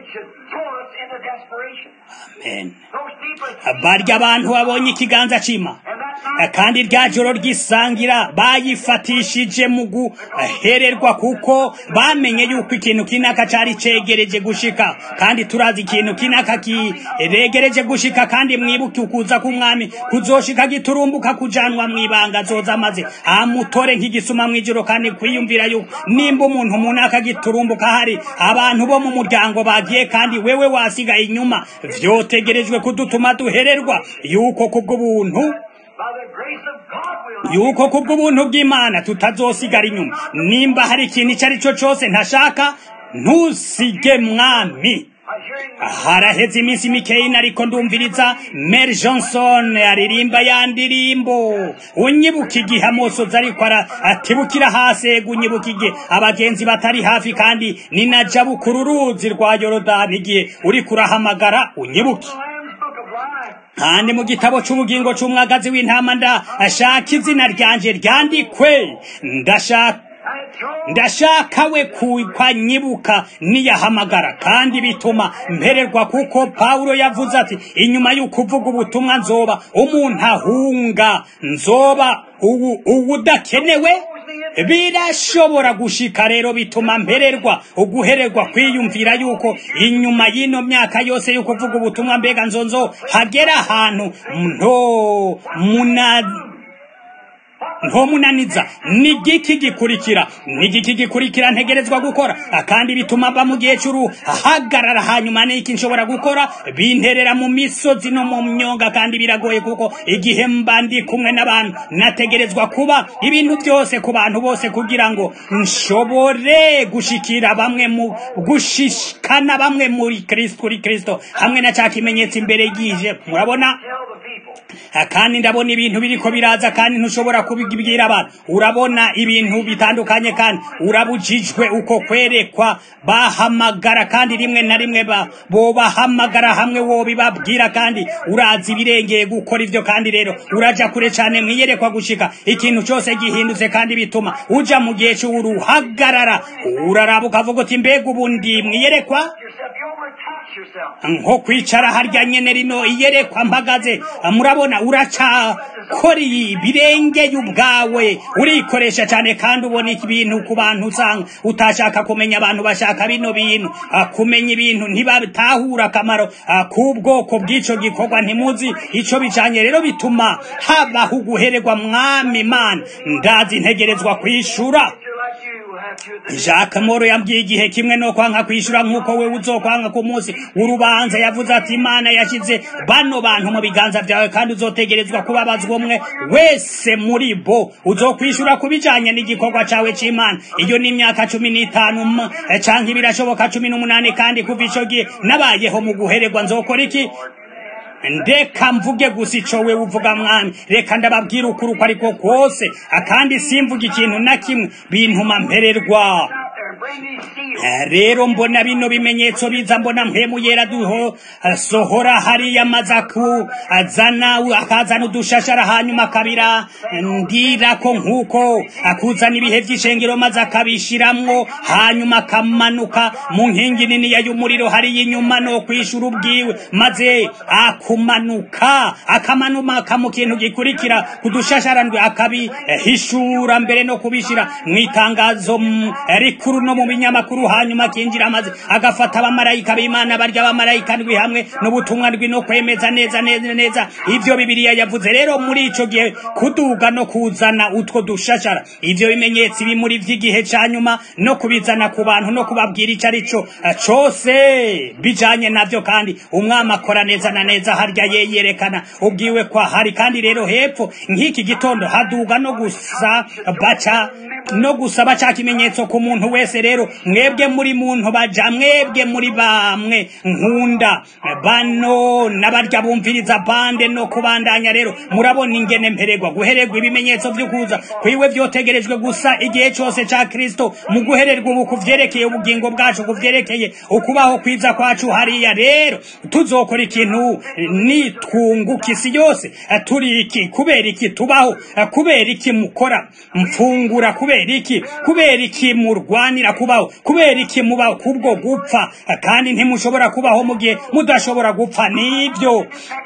amen barya abantu babonye ikiganza cima kandi rya joro ry'isangira bayifatishije mu guhererwa kuko bamenye yuko ikintu kinaka cari cegereje gushika kandi turazi ikintu kinaka kiregereje gushika kandi mwibuke ukuza k'umwami kuzoshika giturumbuka kujanwa mw'ibanga zoza maze amutore nk'igisuma mw'ijoro kandi kwiyumvira yuko nimba umuntu munaka giturumbuka hari abantu bo mu muryango bagiye kandi wewe wasigaye inyuma vyotegerejwe kudutuma duhererwa yuko kubw'ubuntu yuko kubw'ubuntu bw'imana tutazosigara inyuma nimba hari ikintu icyo ari cyo cyose ntashaka ntusige mwami haraheze iminsi mikeyi ariko ndumviriza Mary Johnson aririmba ya ndirimbo unyibuka igihe amosozi ariko atibukira hasi unyibuka igihe abagenzi batari hafi kandi ninajabukura uruzi rwa yorodani igihe uri kurahamagara unyibuke kandi mu gitabo c'ubugingo c'umwagazi w'intama ndashaka izina ryanje ryandikwe ndashaka ndashaka we kwanyibuka niyahamagara kandi bituma mpererwa kuko pawulo yavuze ati inyuma y'uko uvuga ubutumwa nzoba umuntu ahunga nzoba ubudakenewe birashobora gushika rero bituma mpererwa uguhererwa kwiyumvira yuko inyuma y'ino myaka yose y'uko uvuga ubutumwa mbega nzonzo hagera ahantu nto muna ntomunaniza ni igiki gikurikira ni igiki gikurikira ntegerezwa gukora kandi bituma mba mu gihe cy'uruhagarara hanyuma n'iki nshobora gukora binterera mu misozi no mu myonga kandi biragoye kuko igihe mba ndi kumwe n'abantu nategerezwa kuba ibintu byose ku bantu bose kugira ngo nshobore gushikira bamwe mu gushikana bamwe muri kristo kuri kristo hamwe na cya kimenyetso imbere yije murabona kandi ndabona ibintu biriko biraza kandi ntushobora kubibwira abantu urabona ibintu bitandukanye kandi urabujijwe uko kwerekwa bahamagara kandi rimwe na rimwe bo bahamagara hamwe wo bibabwira kandi urazi ibirengeye gukora ivyo kandi rero uraja kure cane mwiyerekwa gushika ikintu cyose gihindutse kandi bituma uja mu gihe c'uruhagarara uraraba ukavuga uti mbega ubundi mwiyerekwa nko kwicara harya nyene rino iyerekwa mpagaze murabona uracakora ibirengeye ubwawe urikoresha cyane kandi ubona ibintu ku bantu usanga utashaka kumenya abantu bashaka bino bintu kumenya ibintu ntibatahura akamaro k'ubwoko bw'ico gikorwa ntimuzi ico bijanye rero bituma habaho uguhererwa mwami mana ndazi ntegerezwa kwishura Jacques Moro yambwiye igihe kimwe no kwanga kwishura nkuko we uzokwanga ku munsi urubanza yavuze ati Imana yashize bano bantu mu biganza byawe kandi uzotegerezwa kubabazwa umwe wese muri bo uzokwishura kubijanye n'igikorwa cawe c'Imana iyo ni imyaka cumi n'itanu canke birashoboka cumi n'umunani kandi kuva ico gihe nabayeho mu guhererwa nzokora iki ndeka mvuge gusa ico we uvuga mwami reka ndababwira ukuri uko ariko kose akandi simvuga ikintu na kimwe bintuma mpererwa rero mbona bino bimenyetso biza mbona mpemu yera duho sohora hariya mazaku azana akazana udushashara hanyuma akabira ndirako nkuko akuzana ibihe vy'ishengero maze akabishiramwo hanyuma akamanuka mu nkingi niniya y'umuriro hariya inyuma no kwishura ubwiwe maze akumanuka akamanuka mu kintu gikurikira kudushashara ndwe akabihishura mbere no kubishira mw'itangazo rikuru no mu binyamakuru hanyuma akinjira amaze agafata abamarayika b'imana barya abamarayika ndwi hamwe n'ubutumwa ndwi no kwemeza neza neza neza ivyo bibiliya yavuze rero muri ico gihe kuduga no kuzana utwo dushashara ivyo bimenyetso ibi muri vy'igihe ca nyuma no kubizana ku bantu no kubabwira ico ari co cose bijanye navyo kandi umwami akora neza na neza harya yeyerekana ubwiwe kwa hari kandi rero hepfo nk'iki gitondo haduga no gusa baca no gusaba ca kimenyetso ku muntu wese rero mwebwe muri muntu baja mwebwe muri bamwe nkunda bano n'abarya bumviriza bande no kubandanya rero murabona ingene mpererwa guhererwa ibimenyetso vy'ukuza kwiwe vyotegerejwe gusa igihe cose ca kristo mu guhererwa ubu kuvyerekeye ubugingo bwacu kuvyerekeye ukubaho kwiza kwacu hariya rero tuzokora ikintu nitwunguka isi yose turi iki kubera iki tubaho kubera iki mukora mfungura kubera iki kubera iki murwanira kubaho kubera iki mubaho kubwo gupfa kandi ntimushobora kubaho mu gihe mudashobora gupfa nibyo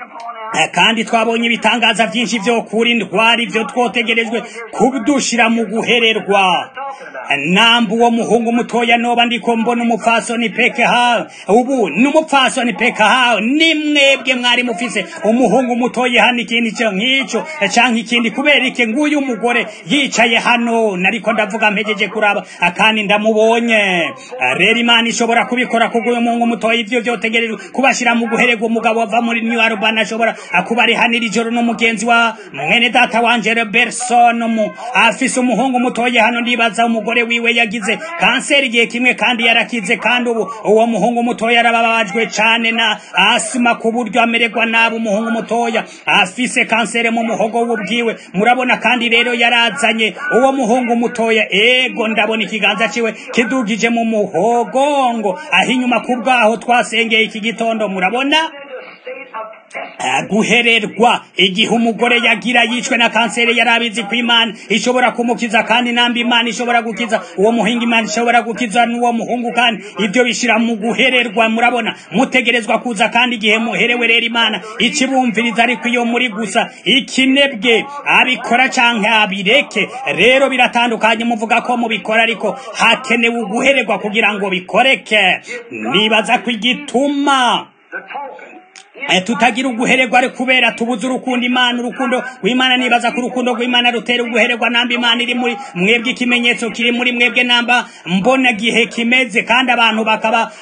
kandi twabonye ibitangaza byinshi byo kuri ndwara ibyo twotegerejwe kudushira mu guhererwa namba uwo muhungu mutoya noba ndiko mbona umupfasoni peke hawe ubu n'umupfasoni peke hawe ni mwebwe mwari mufise umuhungu mutoya hano ikindi cyo nk'ico canke ikindi kubera iki nguyu umugore yicaye hano nariko ndavuga mpejeje kuraba akandi ndamubonye rero imana ishobora kubikora kuguyu muhungu mutoya ivyo vyotegerejwe kubashira mu guhererwa umugabo ava muri new arubana ashobora akuba ari hano iri joro n'umugenzi wa mwene data wanje Robertson mu afise umuhungu mutoya hano ndibaza umugore wiwe yagize kanseri igihe kimwe kandi yarakize kandi ubu uwo muhungu mutoya arababajwe cane na asima ku buryo amererwa nabi umuhungu mutoya afise kanseri mu muhogo w'ubwiwe murabona kandi rero yarazanye uwo muhungu mutoya ego ndabona ikiganza ciwe kidugije mu muhogongo aho inyuma ku bwaho twasengeye iki gitondo murabona Eh, guhererwa igihe umugore yagira yicwe na kanseri yari abizi ko imana ishobora kumukiza kandi namba imana ishobora gukiza uwo muhinga imana ishobora gukiza n'uwo muhungu kandi ibyo bishira mu guhererwa murabona mutegerezwa kuza kandi igihe muherewe rero imana ikibumviriza ariko iyo muri gusa ikinebwe abikora canke abireke rero biratandukanye muvuga ko mubikora ariko hakenewe uguhererwa kugira ngo bikoreke nibaza ko igituma The token. Eh, tutagira uguhererwa ari kubera tubuze urukundo imana urukundo rw'imana nibaza ko urukundo rw'imana rutera uguhererwa namba imana iri muri mwebwe ikimenyetso kiri muri mwebwe namba mbona gihe kimeze kandi abantu bakaba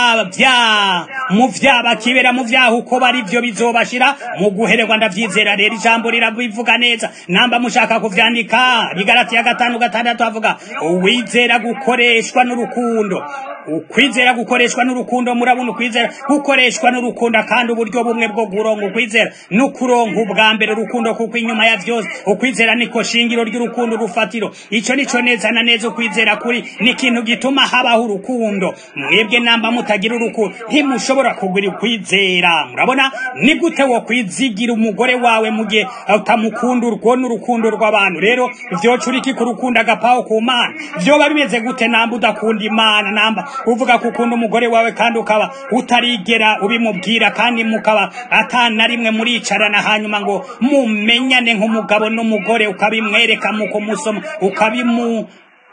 bavya mu vya bakibera mu vyaha uko bari vyo bizobashira mu guhererwa ndavyizera rero ijambo rirabivuga neza namba mushaka kuvyandika bigarati ya gatanu gatandatu avuga uwizera gukoreshwa n'urukundo ukwizera gukoreshwa n'urukundo murabona ukwizera gukoreshwa n'urukundo kandi uburyo bumwe bwo guronga ukwizera no kuronka ubwa mbere urukundo kuko inyuma ya vyose ukwizera niko shingiro ry'urukundo rufatiro ico nico neza na neza ukwizera kuri ni ikintu gituma habaho urukundo mwebwe namba mutagira urukundo ntimushobora kugira ukwizera murabona ni gute wo kwizigira umugore wawe mu gihe utamukunda urwo n'urukundo rw'abantu rero vyoca uriki ku rukundo agapaho ku mana vyoba bimeze gute namba udakunda imana namba uvuga ko ukunda umugore wawe kandi ukaba utarigera ubimubwira kandi mukaba atana rimwe muricarana hanyuma ngo mumenyane nk'umugabo n'umugore ukabimwereka mu kumusoma ukabimu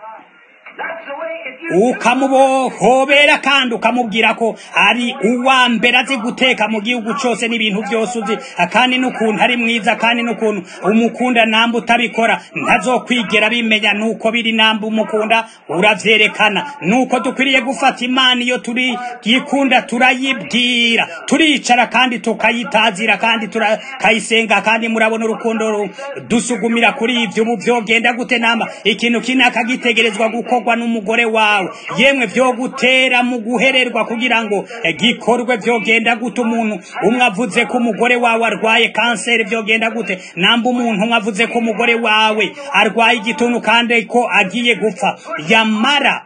That's the way if you ukamubohobera kandi ukamubwira ko ari uwa mbere azi guteka mu gihugu cyose n'ibintu byose uzi kandi n'ukuntu ari mwiza kandi n'ukuntu umukunda namba utabikora ntazokwigera bimenya nuko biri namba umukunda uravyerekana nuko dukwiriye gufata imana iyo turi yikunda turayibwira turicara kandi tukayitazira kandi tukayisenga kandi murabona urukundo ru- dusugumira kuri ivyo ubu vyogenda gute namba ikintu kinaka gitegerezwa gukorwa n'umugore wawe yemwe vyo gutera mu guhererwa kugira ngo eh, gikorwe vyogenda gute umuntu umwe avuze ko umugore wawe arwaye kanseri vyogenda gute namba umuntu umwe avuze ko umugore wawe arwaye igituntu kandi ko agiye gupfa yamara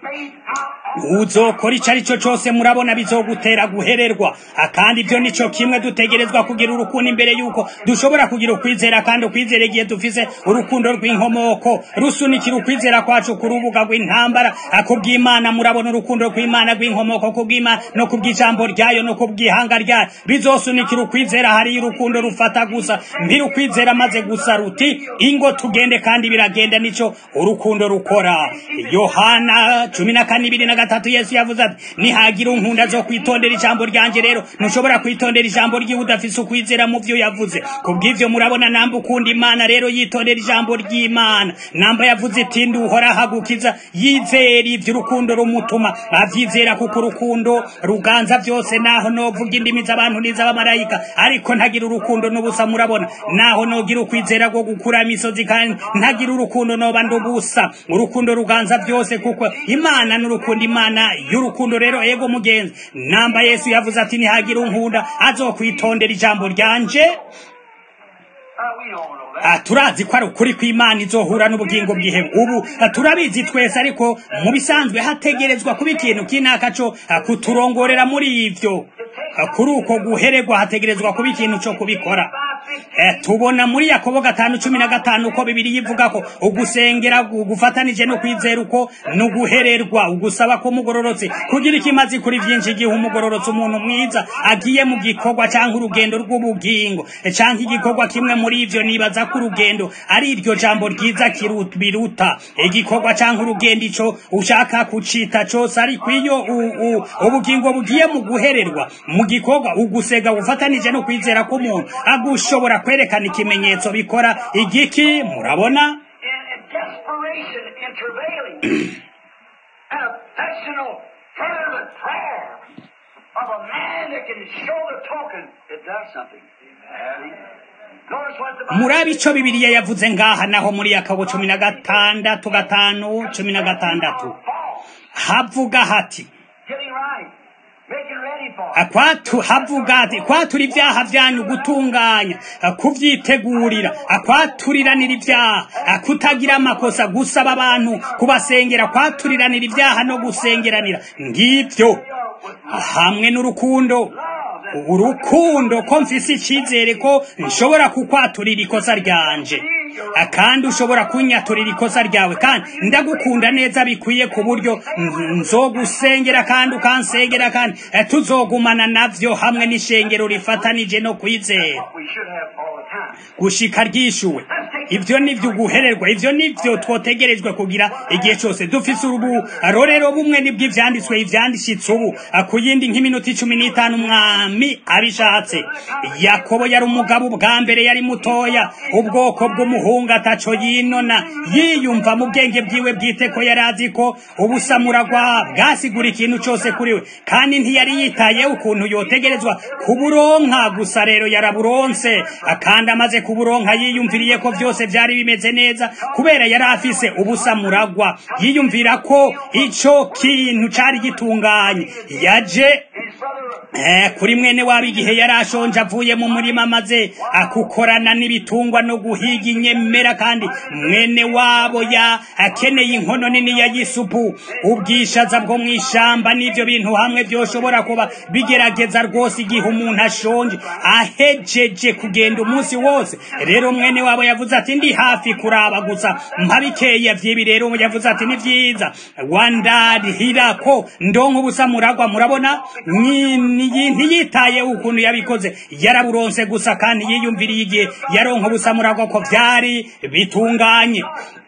uzokora ico ari cyo cyose murabona bizogutera guhererwa Ah, kandi ibyo nico kimwe dutegerezwa kugira urukundo imbere yuko dushobora kugira ukwizera kandi ukwizera igihe dufise urukundo rw'inkomoko rusunikira ukwizera kwacu ku rubuga rw'intambara Ah, kubw'imana murabona urukundo rw'imana rw'inkomoko kubw'imana no kubw'ijambo ryayo no kubw'ihanga ryayo bizosunikira ukwizera hariyo urukundo rufata gusa mbiri ukwizera maze gusa ruti ingo tugende kandi biragenda nico urukundo rukora yohana cumi na kane ibiri na gatatu yesu yavuze ati nihagira unkunda zo kwitondera ijambo ryanje rero ntushobora kwitondera ijambo ryiwe udafise ukwizera mu vyo yavuze kubw'ivyo murabona namba ukunda imana rero yitondera ijambo ry'imana namba yavuze iti ndi uhora ahagukiza yizera ivyo urukundo rumutuma avyizera kuko urukundo ruganza vyose naho novuga indimi z'abantu n'iz'abamarayika ariko ntagira urukundo n'ubusa murabona naho nogira ukwizera rwo gukura imisozi kandi ntagira urukundo noba ndubusa urukundo ruganza byose kuko imana n'urukundo imana y'urukundo rero ego mugenzi namba yesu yavuze ati nihagira unkunda azokwitondera ijambo ryanje Uh, we don't know that. Ah, turazi ko ari ukuri kw'imana izohura n'ubugingo bw'ihemu ubu ah, turabizi twese ariko mu bisanzwe hategerezwa kuba ikintu kinaka co ah, kuturongorera muri ivyo Ah, kuri uko guhererwa hategerezwa kuba ikintu co kubikora Eh, tubona muri yakobo gatanu cumi na gatanu uko bibiri yivuga ko ugusengera gu- gufatanije no kwizera uko ni uguhererwa ugusaba ko umugororotsi kugira ikimazi kuri vyinshi igihe umugororotsi umuntu mwiza agiye mu gikorwa canke urugendo rw'ubugingo eh, canke igikorwa kimwe muri ivyo nibaza ko urugendo ari iryo jambo ryiza kiru- biruta igikorwa canke urugendo ico ushaka kucita cose ariko iyo u- u- ubugingo bugiye mu guhererwa mu gikorwa ugusega gufatanije no kwizera k'umuntu agushobora kwerekana ikimenyetso bikora igiki murabona In, in desperation, in travailing, an affectional, fervent prayer of a man that can show the token, it does something. Notice what the Bible murabe ico bibiliya yavuze ngaha naho muri yakobo cumi na gatandatu gatanu cumi na gatandatu Paul, havuga hati getting right, making ready for it. akwatu havuga ati kwatura ibyaha byanyu gutunganya kubyitegurira akwaturiranira ibyaha kutagira amakosa gusaba abantu kubasengera kwaturiranira ibyaha no gusengeranira ngibyo hamwe n'urukundo urukundo ko mfise icyizere ko nshobora kukwaturira ikosa ryanje kandi ushobora kunyaturira ikosa ryawe kandi ndagukunda neza bikwiye ku buryo nzogusengera kandi ukansengera kandi tuzogumana navyo hamwe n'ishengero rifatanije no kwizera gushika ryishuwe ivyo nivyo guhererwa ivyo nivyo twotegerejwe kugira igihe cyose dufise urubu rorero bumwe nibwo ivyanditswe ivyandishitse ubu ku yindi nk'iminota icumi n'itanu umwami abishatse yakobo yari umugabo bwa mbere yari mutoya ubwoko bw'umuhungu ataco yinona yiyumva mu bwenge bwiwe bwite ko yari azi ko ubusamuragwa bwasigura ikintu cose kuri we kandi ntiyari yitaye ukuntu yotegerezwa kuburonka gusa rero yaraburonse kandi amaze kuburonka yiyumviriye ko byose byari bimeze neza kubera yari afise ubusamuragwa yiyumvira ko ico kintu cari gitunganye yaje Eh, kuri mwene wabo igihe yari ashonje avuye mu murima maze akukorana n'ibitungwa no guhiga inyemera kandi mwene wabo ya akeneye inkono nini ya yisupu ubwishaza bwo mu ishamba n'ibyo bintu hamwe byoshobora kuba bigerageza rwose igihe umuntu ashonje ahejeje kugenda umunsi wose rero mwene wabo yavuze ati ndi hafi kuraba gusa mpabikeya vyibi rero yavuze ati ni vyiza wandarihira ko ndonka ubusamuragwa murabona ntiyitaye ukuntu yabikoze yaraburonse gusa kandi yiyumviriye igihe yaronka ubusamuragwa ko vyari bitunganye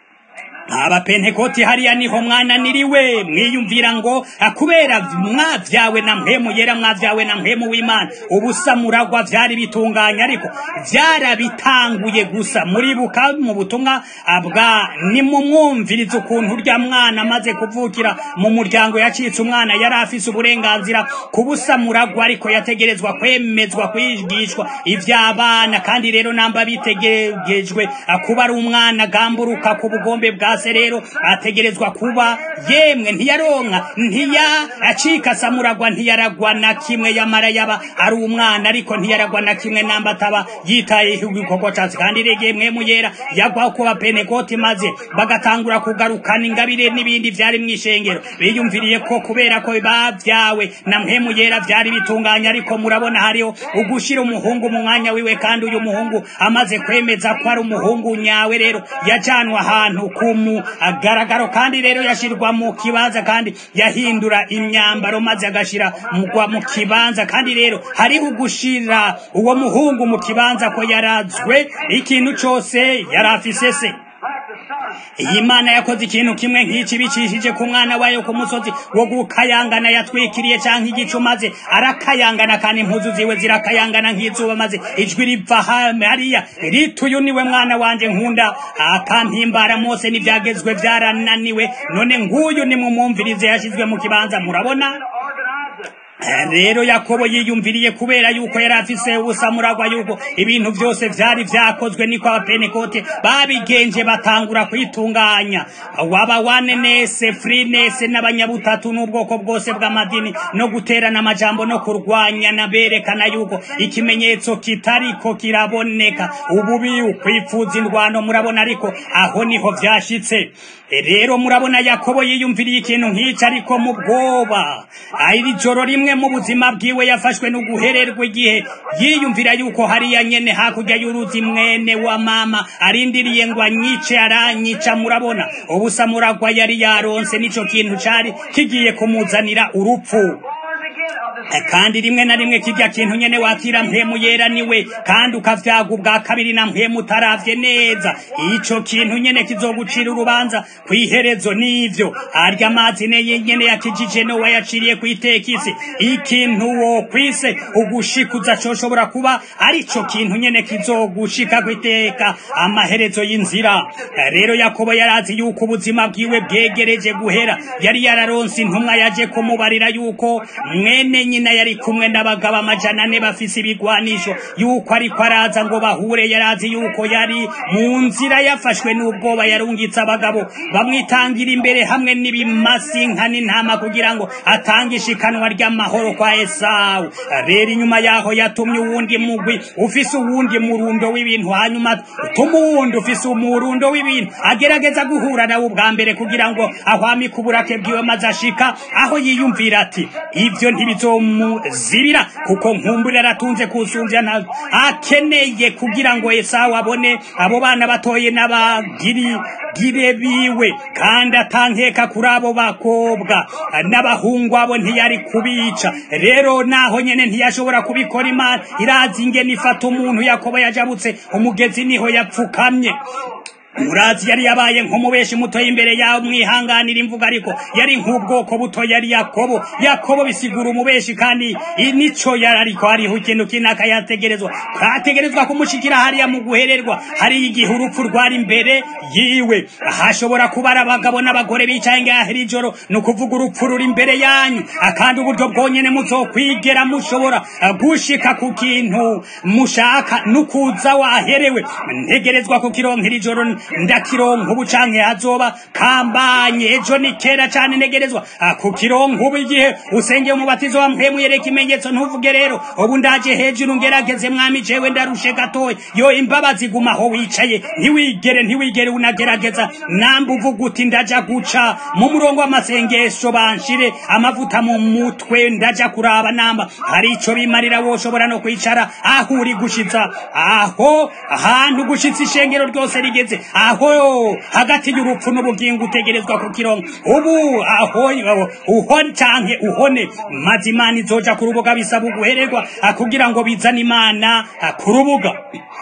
abapentekoti hariya niho mwananiriwe mwiyumvira ngo kubera mwavyawe na mpemu yera mwavyawe na mpemu w'imana ubusamuragwa vyari bitunganye ariko vyarabitanguye gusa muribuka mu butumwa bwa nimumwumviriza ukuntu urya mwana amaze kuvukira mu muryango yacitse umwana yari afise uburenganzira ku busamuragwa ariko yategerezwa kwemezwa kwigishwa ivy'abana kandi rero namba bitegejwe kuba ari umwana gamburuka ku bugombe bwa se rero ategerezwa kuba yemwe ntiyaronka ntiya acika samuragwa ntiyaragwa na kimwe yamara yaba ari umwana ariko ntiyaragwa na kimwe namba ataba yitaye igikorwa catsi kandi rege mwemu yera yagwaho kuba penekoti maze bagatangura kugarukana ingabire n'ibindi vyari mw'ishengero biyumviriye ko kubera ko bavyawe na mpemu yera vyari bitunganye ariko murabona hariho ugushira umuhungu mu mwanya wiwe kandi uyu muhungu amaze kwemeza ko ari umuhungu nyawe rero yajanwa ahantu kumu agaragaro kandi rero yashirwa mu kibanza kandi yahindura imyambaro maze agashira mugwa mu kibanza kandi rero hariho ugushira uwo muhungu mu kibanza ko yarazwe ikintu cose yari afise se iyi mana yakoze ikintu kimwe nk'iki bicishije ku mwana wayo ku musozi wo gukayangana yatwikiriye canke igicu maze arakayangana kandi impuzu ziwe zirakayangana nk'izuba maze ijwi riva hariya riti uyu niwe mwana wanje nkunda akampimbara mose n'ivyagezwe vyarananiwe none nguyu nimumwumvirize yashizwe mu kibanza murabona rero yakobo yiyumviriye kubera yuko yari afise ubusamuragwa yuko ibintu byose vyari vyakozwe niko abapenekote babigenje batangura kwitunganya waba wanenese frinese n'abanyabutatu n'ubwoko bwose bw'amadini no guterana amajambo no kurwanya na berekana yuko ikimenyetso kitariko kiraboneka ububi ukwifuza indwano murabona ariko aho niho vyashitse rero murabona yakobo yiyumviriye ikintu nk'ico ariko mu bwoba iri joro rimwe mu buzima bwiwe yafashwe no guhererwa igihe yiyumvira yuko hariya nyene hakurya y'uruzi mwene wa mama arindiriye ngo anyice aranyica murabona ubusamuragwa yari yaronse nico kintu cari kigiye kumuzanira urupfu kandi rimwe na rimwe kirya kintu nyene wakira mpemu yera niwe kandi ukavyaga ubwa kabiri na mpemu utaravye neza ico kintu nyene kizogucira urubanza kw'iherezo n'ivyo arya amazi neye nyene yakijije no wayaciriye kw'itekisi ikintu wo kwise ugushikuza coshobora kuba arico kintu nyene kizogushika kwiteka amaherezo y'inzira rero yakobo yarazi yuko ubuzima bwiwe bwegereje guhera yari yararonse intumwa yaje kumubarira yuko mwene nyina yari kumwe n'abagabo amajana ane bafise ibigwanisho yuko ariko araza ngo bahure yarazi yuko yari mu nzira yafashwe n'ubwoba yarungitse abagabo bamwitangira imbere hamwe n'ibimasi nka n'intama kugira ngo atange ishikanwa ry'amahoro kwa esawu rero inyuma yaho yatumye uwundi mugwi ufise uwundi murundo w'ibintu hanyuma tuma uwundi ufise umurundo w'ibintu agerageza guhura nawe ubwa mbere kugira ngo ahwamike uburake bwiwe maze ashika aho yiyumvira ati ivyo ntibizo nzomuzibira kuko nkumbura aratunze kusumbya nta akeneye kugira ngo esawu abone abo bana batoye n'abagiri gire biwe kandi atankeka kuri abo bakobwa n'abahungu abo ntiyari kubica rero naho nyene ntiyashobora kubikora imana irazi ingene ifata umuntu yakobo yajabutse umugezi niho yapfukamye murazi yari yabaye nk'umubeshi muto imbere yawe mwihanganira imvuga ariko yari nk'ubwoko buto yari yakobo yakobo bisigura umubeshi kandi nico yari ariko hariho ikintu kinaka yategerezwa kategerezwa kumushikira hariya mu guhererwa hari igihe urupfu rwari imbere yiwe hashobora kuba ari abagabo n'abagore bicaye ngaho iri joro ni ukuvuga urupfu ruri imbere yanyu kandi uburyo bwonyene muzokwigera mushobora gushika ku kintu mushaka nukuza waherewe ntegerezwa kukironka iri joro ndakironka ubu canke hazoba kambanye ejo ni kera cane negerezwa kukironka ubu igihe usengeye umubatizo wa mpemu yereka ikimenyetso ntuvuge rero ubu ndaje hejuru ngerageze mwami jewe ndarushe gatoya yo imbabazi guma aho wicaye ntiwigere ntiwigere unagerageza namba uvuga uti ndaja guca mu murongo w'amasengesho banshire amavuta mu mutwe ndaja kuraba namba hari ico bimarira woshobora no kwicara aho uri gushitsa aho ahantu gushitsa ishengero ryose rigeze aho hagati y'urupfu n'ubugingo utegerezwa kukironka ubu aho uhone canke uhone maze imana izoja ku rubuga bisaba uguhererwa kugira ngo bizane imana ku rubuga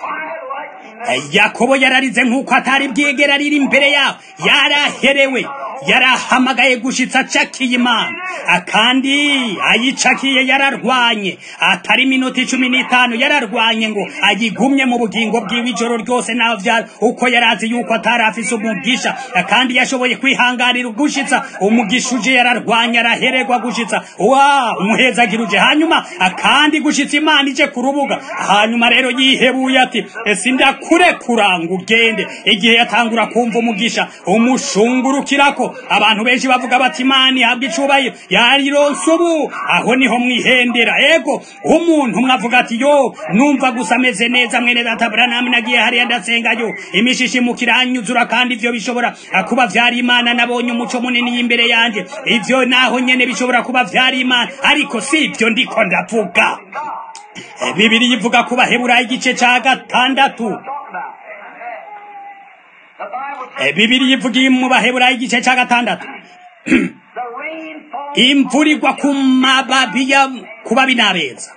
yakobo yararize nk'uko atari bwigera riri imbere yaho yaraherewe yarahamagaye gushitsa acakiye imana kandi ayicakiye yararwanye atari minota icumi n'itanu yararwanye ngo ayigumye mu bugingo bwiwe ijoro ryose naho vyari uko yarazi yuko atari afise umugisha kandi yashoboye kwihanganira gushitsa umugisha uje yararwanye arahererwa gushitsa wa umuhezagira uje hanyuma kandi gushitsa imana ije ku rubuga hanyuma rero yihebuye ati sindakurekura ngo ugende igihe yatangura kumva umugisha umushungurukirako abantu benshi bavuga bati imana ihabwa icubahiro yarironse ubu aho niho mwihendera ego umuntu mwavuga ati yo numva gusa ameze neza mwene data buranami nagiye hariya ndasengayo imishishi mukiranyuzura kandi ivyo bishobora kuba vyari imana nabonye umuco munini y'imbere yanje ivyo naho nyene bishobora kuba vyari imana ariko si ivyo ndiko ndavuga bibiri ivuga ku baheburayo igice ca gatandatu bibiri ivuga mu baheburayo igice ca gatandatu imvura igwa ku mababi ya kubabi n'abeza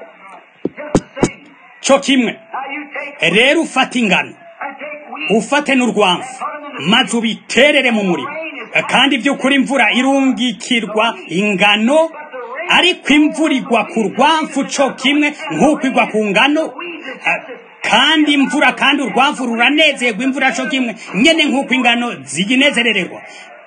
co kimwe rero ufata ingano ufate n'urwamfu maze ubiterere mu muriro kandi by'ukuri imvura irungikirwa ingano ariko imvura igwa ku rwamfu co kimwe nk'uko igwa ku ngano kandi imvura kandi urwamvu ruranezerwa imvura co kimwe nyene nk'uko ingano ziginezerererwa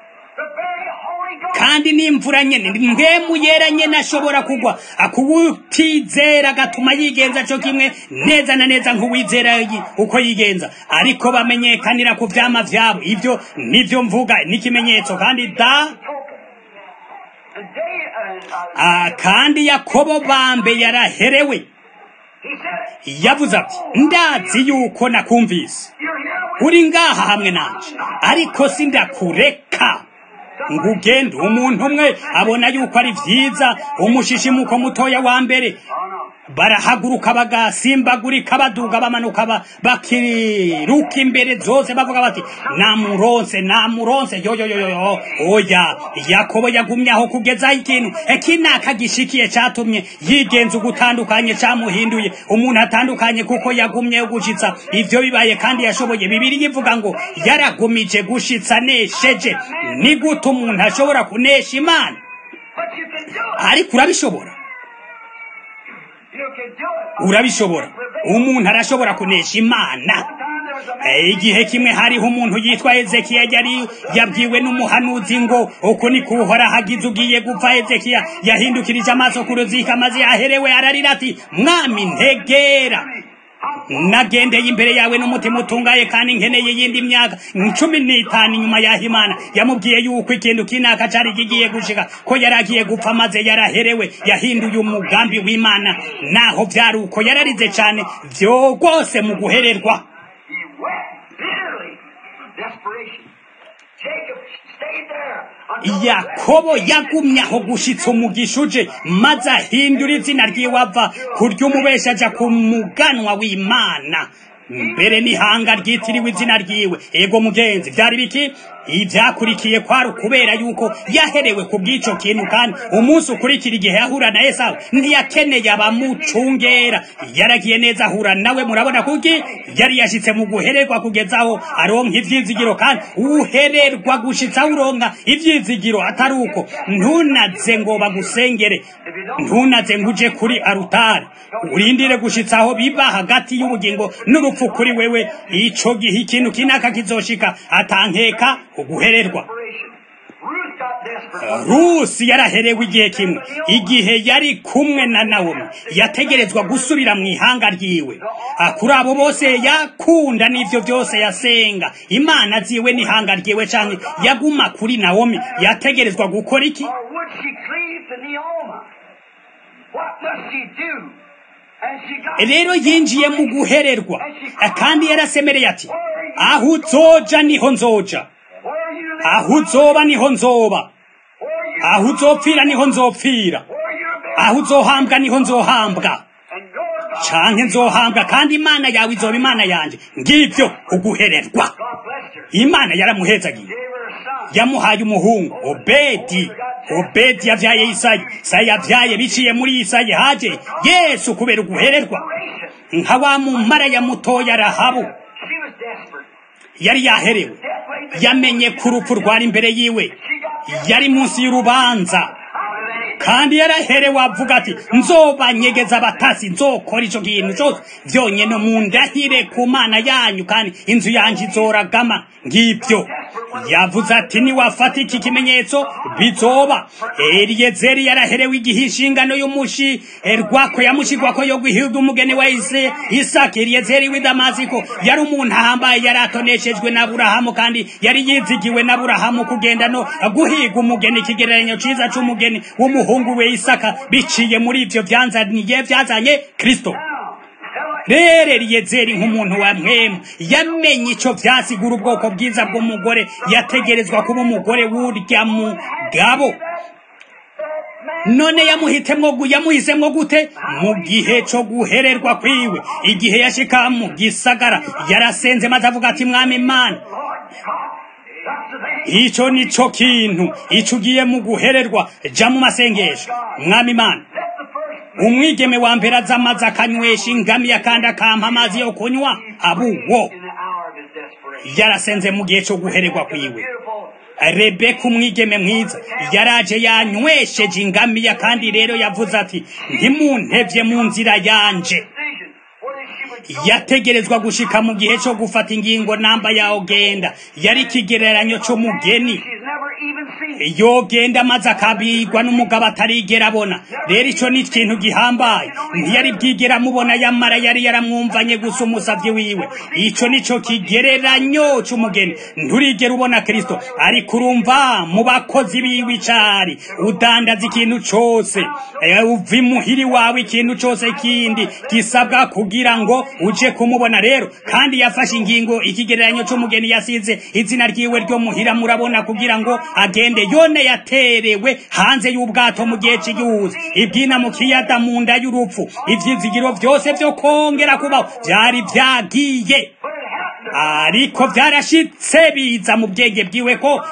kandi n'imvura nyene mbwemu yera nyene ashobora kugwa akuwutizera agatuma yigenza co kimwe neza na neza nk'uwizera uko yigenza ariko bamenyekanira ku vyama vyabo ivyo nivyo mvuga n'ikimenyetso kandi da kandi yakobo bambe yaraherewe yavuze ati ndazi yuko nakumvise uri ngaha hamwe nanje ariko sindakureka ngo ugende umuntu umwe abona yuko ari vyiza umushishimuko mutoya wa mbere barahaguruka bagasimbagurika baduga bamanuka bakiruka imbere zose bavuga bati namuronse namuronse yoyoyoyo oya yakobo yagumye aho kugezaho ikintu ekinaka gishikiye catumye yigenza ugutandukanye camuhinduye umuntu atandukanye kuko yagumye gushitsa ivyo bibaye kandi yashoboye bibiri yivuga ngo yaragumije gushitsa nesheje ni gute umuntu ashobora kunesha imana ariko urabishobora urabishobora umuntu arashobora kunesha imana igihe kimwe hariho umuntu yitwa ezekiya yari yabwiwe n'umuhanuzi ngo uku ni kuhora hagize ugiye gupfa ezekiya yahindukirije amaso ku ruzika maze aherewe ararira ati mwami ntegera nagendeye imbere yawe n'umutima utungaye kandi nkeneye yindi myaka cumi n'itanu inyuma yaho imana yamubwiye yuko ikintu kinaka cari kigiye gushika ko yari agiye gupfa maze yaraherewe yahinduye umugambi w'imana naho vyari uko yararize cane vyo rwose mu guhererwa stayed there until the yakobo yagumye aho gushitsa umugisha uje maze ahindura izina ryiwe ava kurya umubesha aja ku muganwa w'imana mbere n'ihanga ryitiriwe izina ryiwe ego mugenzi byari biki ibyakurikiye kwari ukubera yuko yaherewe ku bw'ico kintu kandi umunsi ukurikira igihe yahura na esawu ntiyakeneye abamucungera yaragiye neza ahura nawe murabona kuki yari yashitse mu guhererwa kugeza aho aronka ivyizigiro kandi uhererwa gushitsa uronka ivyizigiro atari uko ntunaze ngo bagusengere ntunaze ngo uje kuri arutari urindire gushitsa aho biba hagati y'ubugingo n'urupfu kuri wewe ico gihe ikintu kinaka kizoshika atankeka uguhererwa desperation. Ruth got desperate. rusi yaraherewe igihe kimwe igihe yari kumwe na nawomi yategerezwa gusubira mu ihanga ryiwe Ah, kuri abo bose yakunda n'ivyo byose yasenga imana ziwe n'ihanga ryiwe canke yaguma kuri nawomi yategerezwa gukora iki Or would she cleave to Naomi? What must she do? And she got rero yinjiye mu guhererwa Ah, kandi yarasemereye ati aho uzoja niho nzoja where you live, aho uzoba niho nzoba where you aho uzopfira niho nzopfira where you're buried, aho uzohambwa niho nzohambwa and your God. canke nzohambwa kandi imana yawe izoba imana yanje ngivyo uguhererwa God blessed her. imana yaramuhezagiye Gave her a son. yamuhaye umuhungu obedi obedi yavyaye isayi sayi yavyaye biciye muri isayi haje yesu kubera uguhererwa Generation. nka wa mumaraya mutoya rahabu She was desperate. yari yaherewe Death laid the yamenye ko urupfu rwari imbere yiwe She got yari munsi y'urubanza out of it. kandi yaraherewe avuga ati nzobanyegeza abatasi nzokora ico kintu cose vyonyene mundahire ku mana yanyu kandi inzu yanje izoragama ngivyo yavuze ati niwafata iki kimenyetso bizoba eliyezeri yaraherewe igihe inshingano y'umushi rwako yamushigwako yo guhiga umugeni wa ise isaka eliyezeri w'i damasiko yari umuntu ahambaye yari atoneshejwe na burahamu kandi yari yizigiwe na burahamu kugenda no guhiga umugeni ikigereranyo ciza c'umugeni w'umuhungu we isaka biciye muri ivyo vyanzaniye vyazanye kristo rero eliyezeri nk'umuntu wa mwemu yamenye ico vyasigura ubwoko bwiza bw'umugore yategerezwa kuba umugore w'urya mugabo none yamuhitemwo gu- yamuhisemwo gute mu gihe co guhererwa kwiwe igihe yashika mu gisagara yarasenze maze avuga ati mwami imana Lord, God, that's the thing. ico nico kintu ico ugiye mu guhererwa ja mu masengesho mwami imana Let the first umwigeme wa mbere aza amazi akanywesha ingamiya kandi akampa amazi yo kunywa abuwo in the hour of his desperation. yarasenze mu gihe co guhererwa kwiwe Beautiful. rebeka umwigeme mwiza yaraje yanywesheje ingamiya kandi rero yavuze ati ntimuntevye mu nzira yanje Decision. Whether she would go yategerezwa gushika mu gihe co gufata ingingo namba yawo genda yari ikigereranyo c'umugeni she's never even seen. yogenda maze akabigwa n'umugabo atarigera abona rero ico ni ikintu gihambaye ntiyari bwigera amubona yamara yari yaramwumvanye gusa umusavyi wiwe ico nico kigereranyo c'umugeni nturigera ubona kristo ariko urumva mu bakozi biwe icari udandaza ikintu cose eh, uva imuhiri wawe ikintu cose kindi gisabwa kugira ngo uje kumubona rero kandi yafashe ingingo ikigereranyo c'umugeni yasize izina ryiwe ryo muhira murabona kugira ngo agende yone yaterewe hanze y'ubwato mu gihe cy'igihuza ibyina mu kiyaga mu nda y'urupfu ivyizigiro vyose vyo kongera kubaho vyari vyagiye But it happened. ariko vyarashitse biza mu bwenge bwiwe ko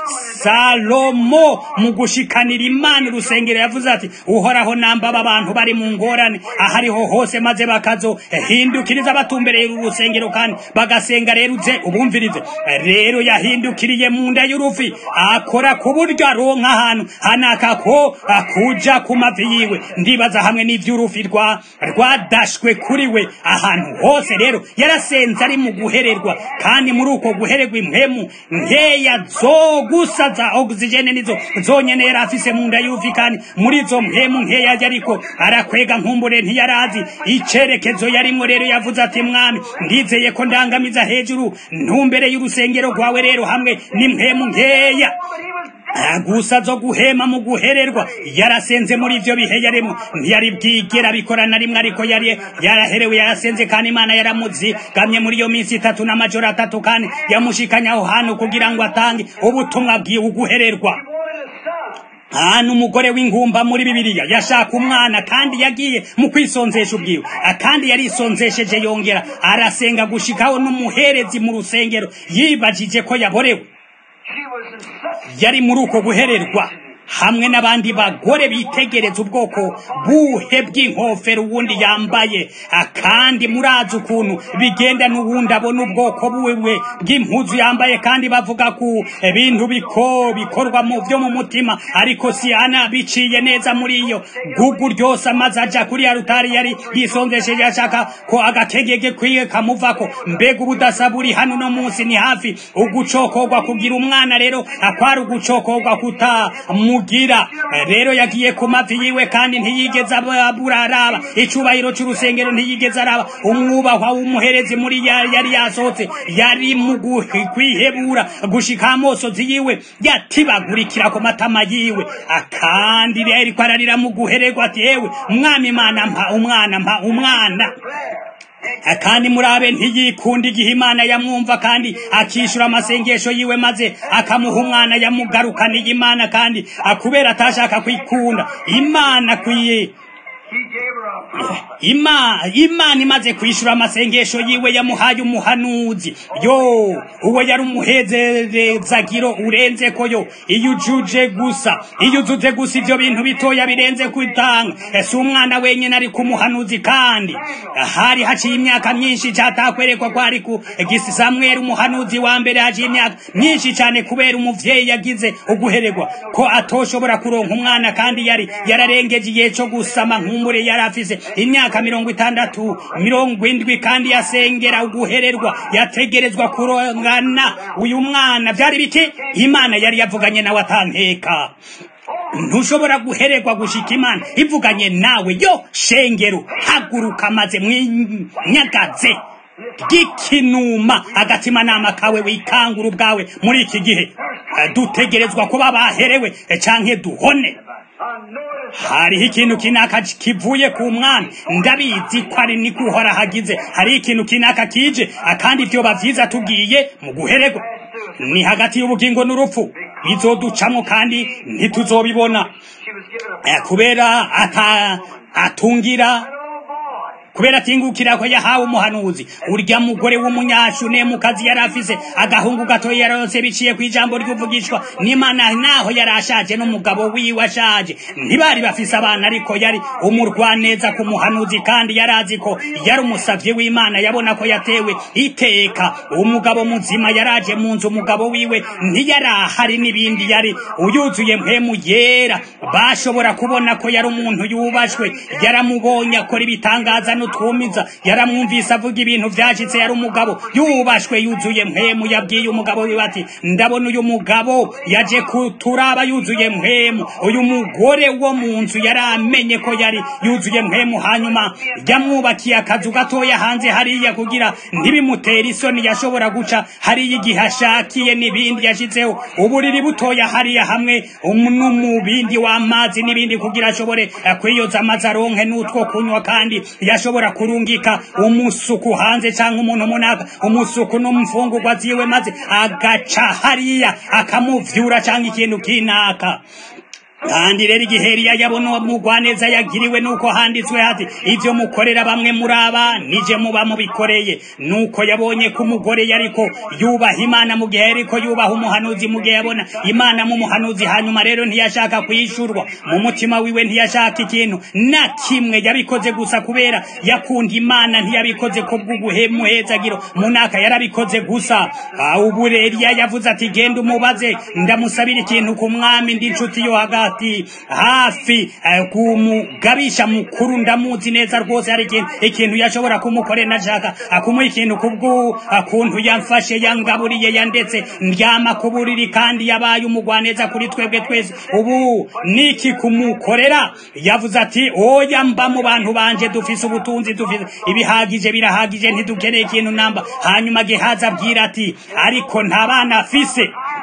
salomo mu gushikanira imana urusengero yavuze ati uhoraho namba aba bantu bari mu ngorane ahariho hose maze bakazohindukiriza batumbereye uru rusengero kandi bagasenga rero uze ubumvirize rero yahindukiriye mu nda y'urufi akora ku buryo aronka ahantu hanaka ko akuja ku mavi yiwe ndibaza hamwe n'ivy'urufi rwa rwadashwe kuri we ahantu hose rero yarasenze ari mu guhererwa kandi muri uko guhererwa impemu nkeya zo gusa za oxygene nizo zonyene yari afise mu nda y'urufi kandi muri izo mpemu nkeya yari ariko arakwega nkumbure ntiyarazi icerekezo yarimwo rero yavuze ati mwami ndizeye ko ndangamiza hejuru ntumbere y'urusengero rwawe rero hamwe n'impemu nkeya But he was gusa zo guhema mu guhererwa yarasenze muri ivyo bihe yarimo ntiyari bwigera bikora na rimwe ariko yari yaraherewe yarasenze kandi imana yaramuzigamye muri iyo minsi itatu n'amajoro atatu kandi yamushikanya aho hantu kugira ngo atange ubutumwa bwiwe uguhererwa hano umugore w'ingumba muri bibiliya yashaka umwana kandi yagiye mu kwisonzesha ubwiwe kandi yarisonzesheje yongera arasenga gushikaho n'umuherezi mu rusengero yibajije ko yaborewe yari muri uko guhererwa hamwe n'abandi bagore bitegereza ubwoko buhe bw'inkofero uwundi yambaye kandi murazi ukuntu bigenda n'uwundi abona ubwoko buwe bw'impuzu yambaye kandi bavuga ku bintu biko bikorwa mu byo mu mutima ariko si ana biciye neza muri iyo gugu ryose amaze aja kuri ya rutari yari yisonzesheje ashaka ko agakegege kwiye kamuvako mbega ubudasa buri hano no munsi ni hafi ugucokorwa kugira umwana rero akwari ugucokorwa kuta mugira rero yagiye ku mavi yiwe kandi ntiyigeze abura araba icubahiro c'urusengero ntiyigeze araba umwubahwa w'umuherezi muri yari yasohotse yari mu kwihebura gushika amosozi yiwe yatibagurikira ku matama yiwe akandi rero ko ararira mu guhererwa ati yewe umwami imana mpa umwana mpa umwana kandi murabe ntiyikunda igihe imana yamwumva kandi akishyura amasengesho yiwe maze akamuha umwana yamugarukaniye imana kandi akubera atashaka kwikunda imana akwiye ima imana imaze kwishyura amasengesho yiwe yamuhaye umuhanuzi yo uwo yari umuhezerezagiro urenze ko yo iyo ujuje gusa iyo uzuze gusa ibyo bintu bitoya birenze kwitanga ese umwana wenyine ari ku muhanuzi kandi hari haciye imyaka myinshi cyatakwerekwa ko ari ku gisi samweri umuhanuzi wa mbere haciye imyaka myinshi cyane kubera umuvyeyi yagize uguhererwa ko atoshobora kuronka umwana kandi yari yararengeje igihe cyo gusama nkumbure yari afise imyaka mirongo itandatu mirongo indwi kandi yasengera uguhererwa yategerezwa kurongana uyu mwana byari biki imana yari yavuganye nawe atanteka ntushobora guhererwa gushika imana ivuganye nawe yo shengero haguruka maze mwinyagaze gikinuma agatimanama kawe wikangura ubwawe muri iki gihe dutegerezwa kuba baherewe canke duhone hariho ikintu kinaka kivuye ku mwana ndabizi ko ari niko uhora hagize hari ikintu kinaka kije akandi vyoba vyiza tugiye mu guhererwa ni hagati y'ubugingo n'urupfu bizoducamwo kandi ntituzobibona kubera ata atungira kubera atingukira ko yahawe umuhanuzi urya mugore w'umunyashune mu kazi yari afise agahungu gato yaronse biciye ku ijambo ry'uvugishwa n'imana naho yari ashaje n'umugabo wiwe ashaje ntibari bafise abana ariko yari umurwaneza ku muhanuzi kandi yari azi ko yari umusavye w'imana yabona ko yatewe iteka umugabo muzima yaraje mu nzu umugabo wiwe ntiyarahari n'ibindi yari uyuzuye mpemu yera bashobora kubona ko yari umuntu yubashwe yaramubonye akora ibitangaza n'utwumiza yaramwumvise avuga ibintu vyashitse yari umugabo yubashwe yuzuye mpemu yabwiye umugabo wiwe ati ndabona uyu mugabo yaje kuturaba yuzuye mpemu uyu mugore wo mu nzu yari amenye ko yari yuzuye mpemu hanyuma yamwubakiye akazu gatoya hanze hariya kugira ntibimutere isoni yashobora guca hariya igihe ashakiye n'ibindi yashitseho uburiri butoya hariya hamwe n'umubindi w'amazi n'ibindi kugira ashobore kwiyoza amazi aronke n'utwo kunywa kandi yashobora kurungika umusuku hanze cyangwa umuntu munaka umusuku n'umfungurwa ziwe maze agaca hariya akamuvyura cyangwa ikintu kinaka kandi rero igihe Eliya yabona mugwaneza yagiriwe nuko handitswe hati ivyo mukorera bamwe muri aba nije muba mubikoreye nuko yabonye ko umugore yariko yubaha imana mu gihe yariko yubaha umuhanuzi mu gihe yabona imana mu muhanuzi hanyuma rero ntiyashaka kuyishurwa mu mutima wiwe ntiyashaka ikintu na kimwe yabikoze gusa kubera yakunda imana ntiyabikoze ko bw'ubuhemuhezagiro munaka yarabikoze gusa ubu Eliya yavuze ati genda umubaze ndamusabira ikintu ku mwami ndi inshuti yo hagati ati hafi kumugabisha mukuru ndamuzi neza rwose hari ikintu ikintu yashobora kumukorera nashaka akumuha ikintu kubwo akuntu yamfashe yangaburiye yandetse ndyama ku buriri kandi yabaye umugwaneza kuri twebwe twese ubu niki kumukorera yavuze ati oya mba mu bantu banje dufise ubutunzi dufise ibihagije birahagije ntidukeneye ikintu namba hanyuma gehaza abwira ati ariko nta bana afise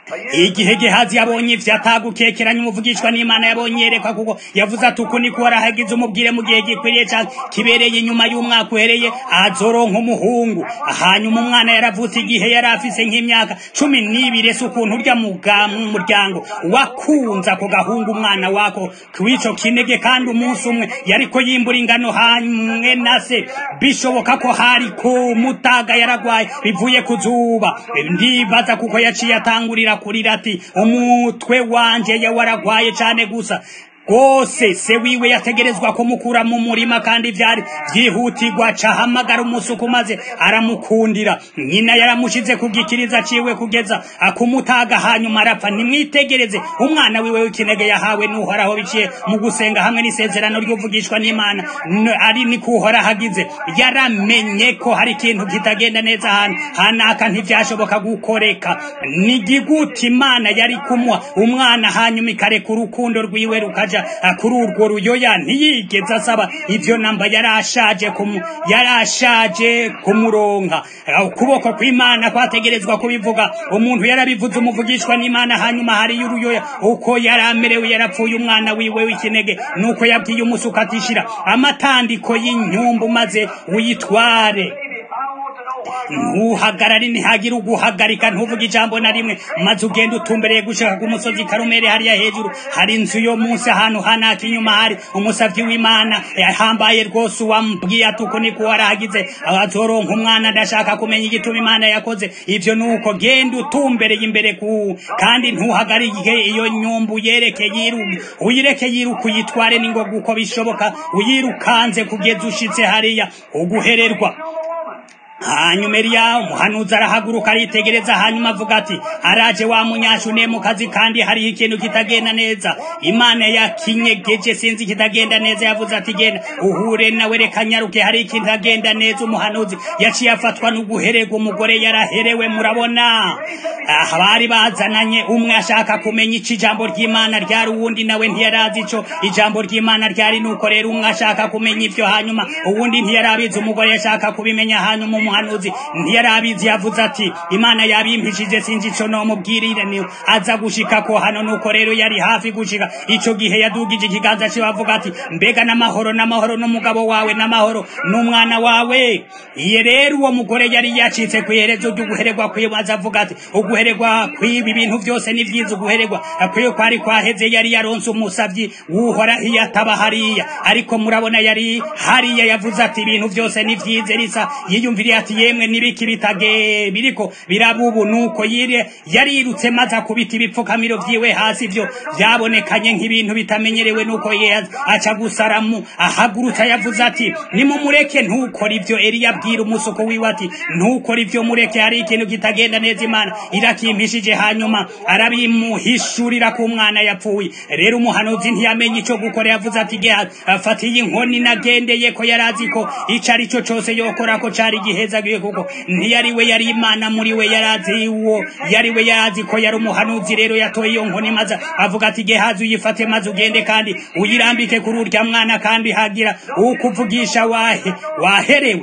igihe gehazi yabonye ivyo atagukekeranya umuvugishwa n'imana yabonye yerekwa kuko yavuze ati uku niko warahagize umubwire mu gihe gikwiriye canke kibereye inyuma y'umwaka uhereye azoronka umuhungu hanyuma umwana yaravutse igihe yari afise nk'imyaka cumi n'ibiri ese ukuntu urya muga- mu muryango wakunze ako gahungu umwana wako kw'ico kinege kandi umunsi umwe yariko yimbura ingano hamwe na se bishoboka ko hari ko mutaga yaragwaye bivuye ku zuba ndibaza kuko yaciye atangurira kurira ati umutwe wanje ya waragwaye cane gusa rwose se wiwe yategerezwa kumukura mu murima kandi vyari vyihutirwa cahamagara umusuku maze aramukundira nyina yaramushize ku gikiriza ciwe kugeza akumutaga hanyuma arapfa nimwitegereze umwana wiwe w'ikinege yahawe n'uhoraho biciye mu gusenga hamwe n'isezerano ry'uvugishwa n'imana N- ari ni kuhora hagize yaramenye ko hari ikintu kitagenda neza hano hanaka ntivyashoboka gukoreka ni giguti imana yari kumwa umwana hanyuma ikareka urukundo rwiwe rukaja ah, kuri urwo ruyoya ntiyigeze asaba ivyo namba yarashaje kumu yarashaje kumuronka Ah, ukuboko kw'imana kwategerezwa kubivuga umuntu yarabivuze umuvugishwa n'imana hanyuma hariyo uruyoya uko yaramerewe yarapfuye umwana wiwe w'ikinege nuko yabwiye umusuka atishira amatandiko y'inyumbu maze uyitware Baby, I want to know why you ntuhagarare ntihagire uguhagarika ntuvuge ijambo na rimwe maze ugenda utumbereye gushaka ku musozi karumeri hariya hejuru hari inzu yo munsi ahantu hanaka inyuma hari umusavyi w'imana yahambaye rwose uwambwiye ati uko niko warahagize azoronka umwana ndashaka kumenya igituma imana yakoze ivyo nuko genda utumbereye imbere ku kandi ntuhagarike iyo nyumbu yereke yiru uyireke yiruka uyitware ningoga uko bishoboka uyirukanze kugeza ushitse hariya uguhererwa kill the woman. hanyuma eliya umuhanuzi arahaguruka aritegereza hanyuma avuga ati araje wa munyashune mu kazi kandi hariho ikintu kitagenda neza imana yakinyegeje sinzi kitagenda neza yavuze ati genda uhure nawe reka nyaruke hari ikitagenda neza umuhanuzi yaciye afatwa n'uguherega umugore yaraherewe murabona aha bari bazananye umwe ashaka kumenya ico ijambo ry'imana ryari uwundi nawe ntiyarazi ico ijambo ry'imana ryari nuko rero umwe ashaka kumenya ivyo hanyuma uwundi ntiyarabizi umugore yashaka kubimenya hanyuma umuhanuzi ntiyarabizi yavuze ati imana yabimpishije sinzi ico nomubwirire ni aza gushika ko hano nuko rero yari hafi gushika ico gihe yadugije ikiganza ciwe avuga ati mbega n'amahoro n'amahoro n'umugabo wawe n'amahoro n'umwana wawe iye rero uwo mugore yari yacitse kw'iherezo ry'uguhererwa kwiwe aza avuga ati uguhererwa kw'ibi bintu byose ni vyiza uguhererwa kwiwe kwari kwaheze yari yaronse umusavyi wuhoraho iyo ataba hariya ariko murabona yari hariya yavuze ati ibintu byose ni vyiza risa yiyumviriye ati yemwe nibiki bitage biriko birabubu nuko yiri yarirutse maze akubita ibipfukamiro vyiwe hasi ivyo vyabonekanye nk'ibintu bitamenyerewe nuko ye aca gusaramu ahagurutsa yavuze ati nimumureke ntukora ivyo eliya abwira umusuko wiwe ati ntukora ivyo mureke hari ikintu kitagenda neza imana irakimpishije hanyuma arabimuhishurira ku mwana yapfuye rero umuhanuzi ntiyamenye ico gukora yavuze ati gehazi afatiye inkoni nagendeye ko yarazi ko ico ari cyo cose yokora ko cari gihezagiye kuko ntiyari we yari imana muri we yarazi uwo yari we yarazi ko yari umuhanuzi rero yatoye iyo nkoni maze avuga ati gehazi uyifate maze ugende kandi uyirambike kuri urya mwana kandi hagira ukuvugisha wahe waherewe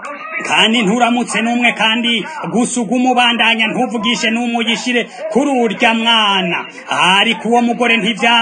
kandi nturamutse n'umwe kandi gusuga umubandanya ntuvugishe n'umwe uyishire kuri urya mwana ariko uwo mugore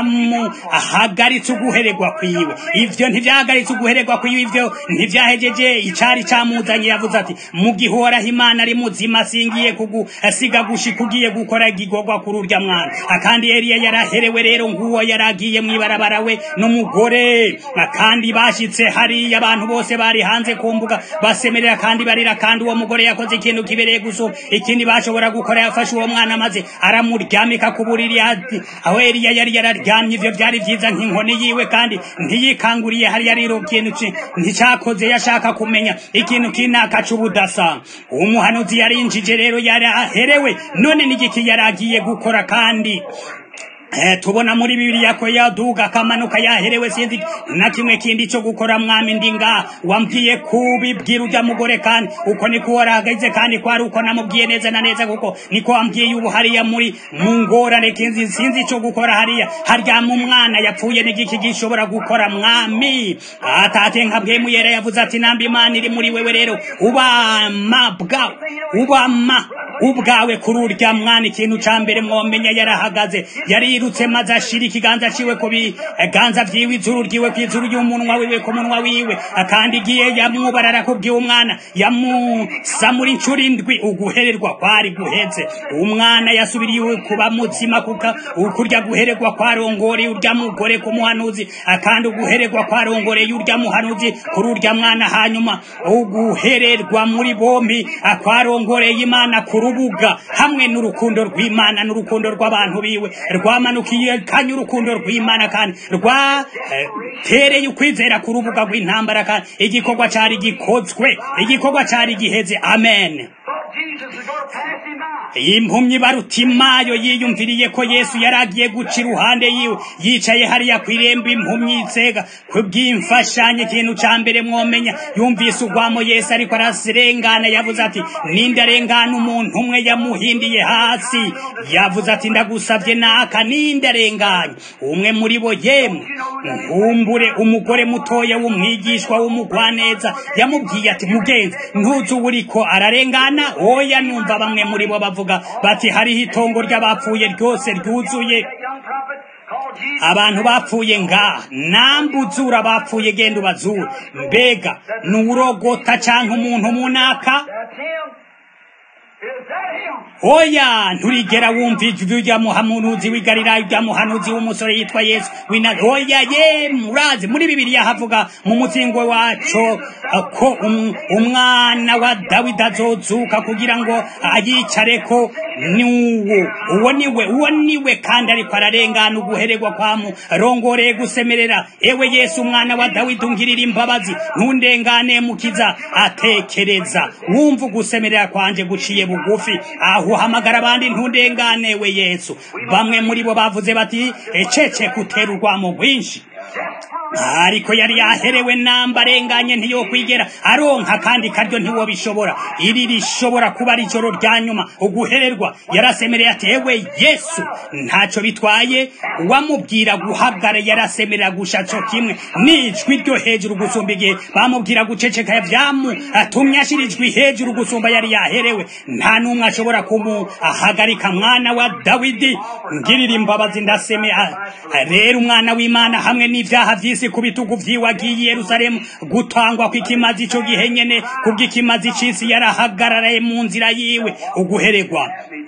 ntivyamuhagaritse uguhererwa kwiwe ivyo ntivyahagaritse uguhererwa kwiwe ivyo ntivyahejeje icari camuzanye yavuze ati mu gihe uhoraho imana ari muzima singiye kugusiga gushika ugiye gukora igigorwa kuri urya mwana kandi eliya yaraherewe rero nguwo yaragiye mw'ibarabara we n'umugore kandi bashitse hariya abantu bose bari hanze ku mbuga basemerera kandi barira kandi uwo mugore yakoze ikintu kibereye gusa ikindi bashobora gukora yafashe uwo mwana maze aramuryamika ku buriri ati aho Eliya yari yararyamye ivyo byari vyiza nk'inkoni yiwe kandi ntiyikanguriye hari yariro ikintu ci- nticakoze yashaka kumenya ikintu kinaka c'ubudasa umuhanuzi yarinjije rero yari aherewe none n'igiki yari agiye gukora kandi Eh, tubona muri bibiliya ko yaduga akamanuka yaherewe sinzi na kimwe kindi cyo gukora mwami ndinga wambwiye kubibwira ujya mugore kandi uko niko warahagaze kandi ko ari uko namubwiye neza na neza kuko niko wambwiye ubu hariya muri mu ngorane kinzi sinzi cyo gukora hariya haryama umwana yapfuye n'igiki gishobora gukora mwami atate nkabwe muyera yavuze ati namba imana iri muri wewe rero ubama bwawe ubama ubwawe kuri urya mwana ikintu ca mbere mwomenya yarahagaze yarirutse maze ashira ikiganza ciwe ku biganza vyiwe izuru ryiwe kw'izuru ry'umunwa wiwe ku munwa wiwe kandi igiye yamwubarara kubwiye umwana yamusamura incuro indwi uguhererwa kwari guheze umwana yasubiriye kuba muzima kuka ukurya guhererwa kwarongoreye urya mugore ku muhanuzi kandi uguhererwa kwarongoreye urya muhanuzi kuri urya mwana hanyuma uguhererwa muri bombi akwarongoreye imana ku rubuga hamwe n'urukundo rw'imana n'urukundo rw'abantu biwe rwamanukiye kanya urukundo rw'imana kandi rwatereye ukwizera ku rubuga rw'intambara kandi igikorwa cari gikozwe igikorwa cari giheze amen impumyi barutimayo yiyumviriye ko yesu yari agiye guca iruhande yiwe yicaye hariya ku irembo impumyi itsega kubw'imfashanyo ikintu ca mbere mwomenya yumvise ugwamo yesu ariko arasirengana yavuze ati ninde arengana umuntu umwe yamuhindiye hasi yavuze ati ndagusabye naka ninde arenganye umwe muri bo yemwe nkumbure umugore mutoya w'umwigishwa w'umugwaneza yamubwiye ati mugenzi ntuzi uwo uriko ararengana oya numva bamwe muri bo bavuga bati hariho itongo ry'abapfuye ryose ryuzuye abantu bapfuye ngaha nambuzura bapfuye genda ubazura mbega nuwurogota canke umuntu munaka oya nturigera wumva ijwi rya muhanuzi w'i galilaya rya muhanuzi w'umusore yitwa yesu wina oya ye murazi muri bibiliya havuga mu muzingo waco ko umwana wa dawidi azozuka kugira ngo ayicareko niwo uwo niwe uwo niwe kandi ariko ararengana uguhererwa kwamu rongoreye gusemerera ewe yesu umwana wa dawidi ungirira imbabazi ntundengane mukiza atekereza wumva ugusemerera kwanje guciye bugufi aho uhamagara abandi ntundengane we yesu bamwe muri bo bavuze bati ecece kutera urwamo rwinshi ariko yari yaherewe namba arenganye ntiyokwigera aronka kandi karyo ntiwobishobora iri rishobora kuba ari ijoro rya nyuma uguhererwa yarasemereye ati ewe yesu ntacyo bitwaye uwamubwira guhagara yarasemerera gusha co kimwe n'ijwi ryo hejuru gusumba igihe bamubwira guceceka vyamutumye ashira ijwi hejuru gusumba yari yaherewe nta n'umwe ashobora kumuhagarika mwana wa dawidi ngirira imbabazi ndaseme rero umwana w'imana hamwe n'ivyaha vy'isi ku bitugu vyiwe agiye i yerusalemu gutangwa kw'ikimazi ico gihe nyene kubw'ikimazi c'isi yarahagararaye mu nzira yiwe uguheregwa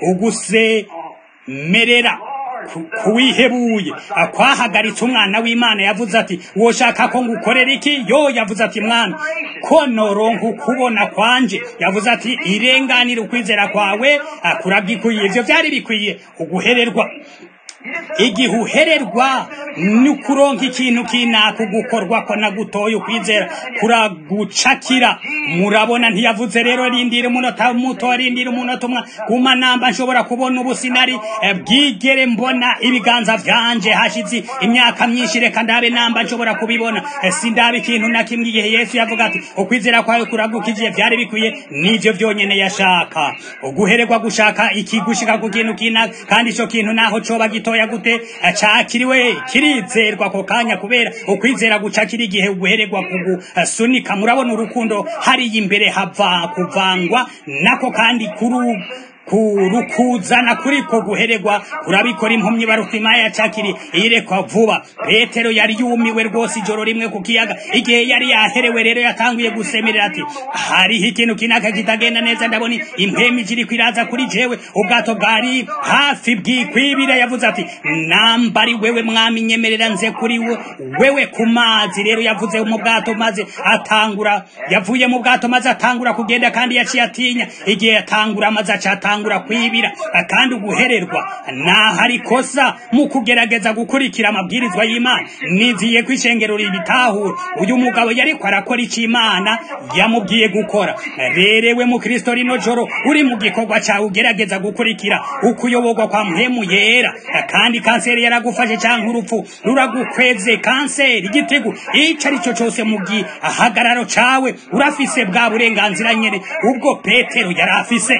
ugusemerera kuwihebuye kwahagaritse umwana w'imana yavuze ati woshaka ko ngukorera iki yo yavuze ati mwana ko noronka ukubona kwanje yavuze ati irenganire ukwizera kwawe kurabwikwiye ivyo vyari bikwiye uguhererwa igihe uhererwa ni ukuronka ikintu kinaka gukorwa ko nagutoye ukwizera kuragucakira murabona ntiyavuze rero rindira umunota muto rindira umunota umwe kuma namba nshobora kubona ubu sinari bwigere mbona ibiganza vyanje hashize imyaka myinshi reka ndabe namba nshobora kubibona sindaba ikintu na kimwe igihe yesu yavuga ati ukwizera kwawe kuragukije vyari bikwiye nivyo vyonyene yashaka uguhererwa gushaka ikigushika ku kintu kinaka kandi ico kintu naho coba gito gitoya gute cakiriwe kirizerwa ako kanya kubera ukwizera gucakira igihe uguhererwa kugusunika murabona urukundo hariya imbere hava kuvangwa nako kandi kuru kurukuzana kuriko guhererwa kurabikora impumyi barupima yacakiri irekwa vuba petero yari yumiwe rwose ijoro rimwe ku kiyaga igihe yari yaherewe rero yatanguye gusemerera ati hariho ikintu kinaka kitagenda neza ndabona impemu ikiri kwiraza kuri jewe ubwato bwari hafi bwikwibira yavuze ati nambari wewe mwami nyemerera nze kuri we wewe ku mazi rero yavuze mu bwato maze atangura yavuye mu bwato maze atangura kugenda kandi yaciye atinya igihe yatangura maze acatangura utangura kwibira kandi uguhererwa naho ari kosa mu kugerageza gukurikira amabwirizwa y'imana niziye ko ishengero ribitahura uyu mugabo yariko arakora icyo imana yamubwiye gukora rerewe mu kristo rino joro uri mu gikorwa cyawe ugerageza gukurikira ukuyoborwa kwa muhemu yera kandi kanseri yaragufashe cyangwa urupfu ruragukweze kanseri igitego icyo ari cyo cyose mu gihagararo cyawe urafise bwa burenganzira nyine ubwo petero yari afise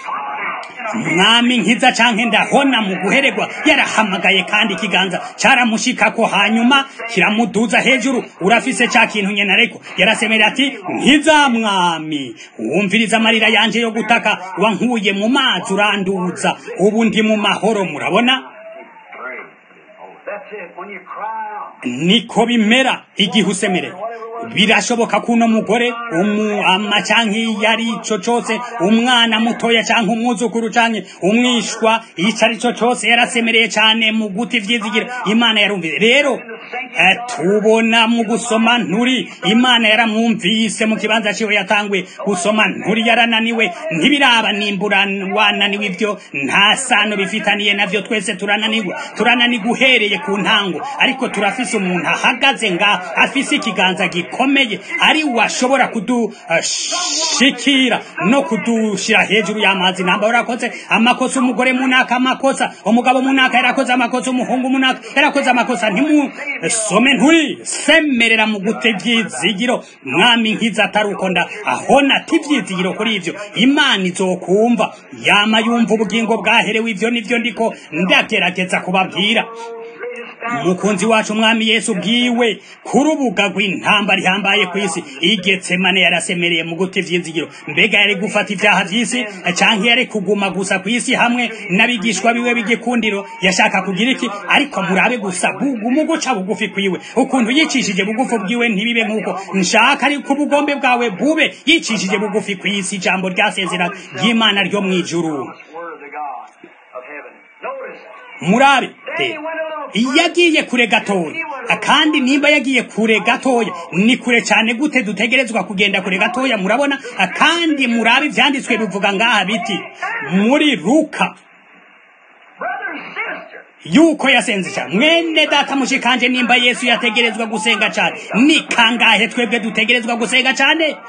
mwami nkiza canke ndahona mu guheregwa yarahamagaye kandi ikiganza caramushikako hanyuma kiramuduza hejuru urafise ca kintu nyene ariko yarasemera ati nkiza mwami wumviriza amarira yanje yo gutaka wankuye mu mazi uranduza ubu ndi mu mahoro murabona That's it. When you cry out, niko bimera igihe usemerera birashoboka ko uno mugore umuama canke iyo ari ico cose umwana mutoya canke umwuzukuru canke umwishwa ico ari co cose yarasemereye cane mu guti vyizigira imana yarumvise rero eh, tubona mu gusoma nturi imana yaramwumvise mu kibanza ciwe yatanguye gusoma nturi yarananiwe ntibiraba nimbura wananiwe ivyo nta sano bifitaniye navyo twese turananirwa turananirwa uhereye ku ntango ariko turafise umuntu ahagaze nga afise ikiganza gikomeye ari washobora kudushikira no kudushira hejuru y'amazi namba urakoze amakosa umugore munaka amakosa umugabo munaka yarakoze amakosa umuhungu munaka yarakoze amakosa ntimusome nturi semerera mu gute ivyizigiro mwami nkiza atari uko nda ahona ati ivyizigiro kuri ivyo imana izokumva yama yumva ubugingo bwaherewe ivyo nivyo ndiko ndagerageza kubabwira umukunzi wacu umwami yesu bwiwe ku rubuga rw'intamba rihambaye ku isi igetsemane yarasemereye mu guta ivyizigiro mbega yari gufata ivyaha vy'isi canke yari kuguma gusa ku isi hamwe n'abigishwa biwe b'igikundiro yashaka kugira iki ariko murabe gusa bugu mu guca bugufi kwiwe ukuntu yicishije bugufi bwiwe ntibibe nk'uko nshaka ariko ubugombe bwawe bube yicishije bugufi ku isi ijambo ryasezera ry'imana ryo mw'ijuru word of the God of heaven. Notice, murabe then he rero went a little iyo yagiye kure gatoya kandi nimba yagiye kure gatoya ni kure cyane gute dutegerezwa kugenda kure gatoya murabona kandi murabe ibyanditswe bivuga ngaha biti muri luka brother and sister. yuko yasenze cyane mwene data mushikanje nimba yesu yategerezwa gusenga cyane ni kangahe twebwe dutegerezwa gusenga cyane If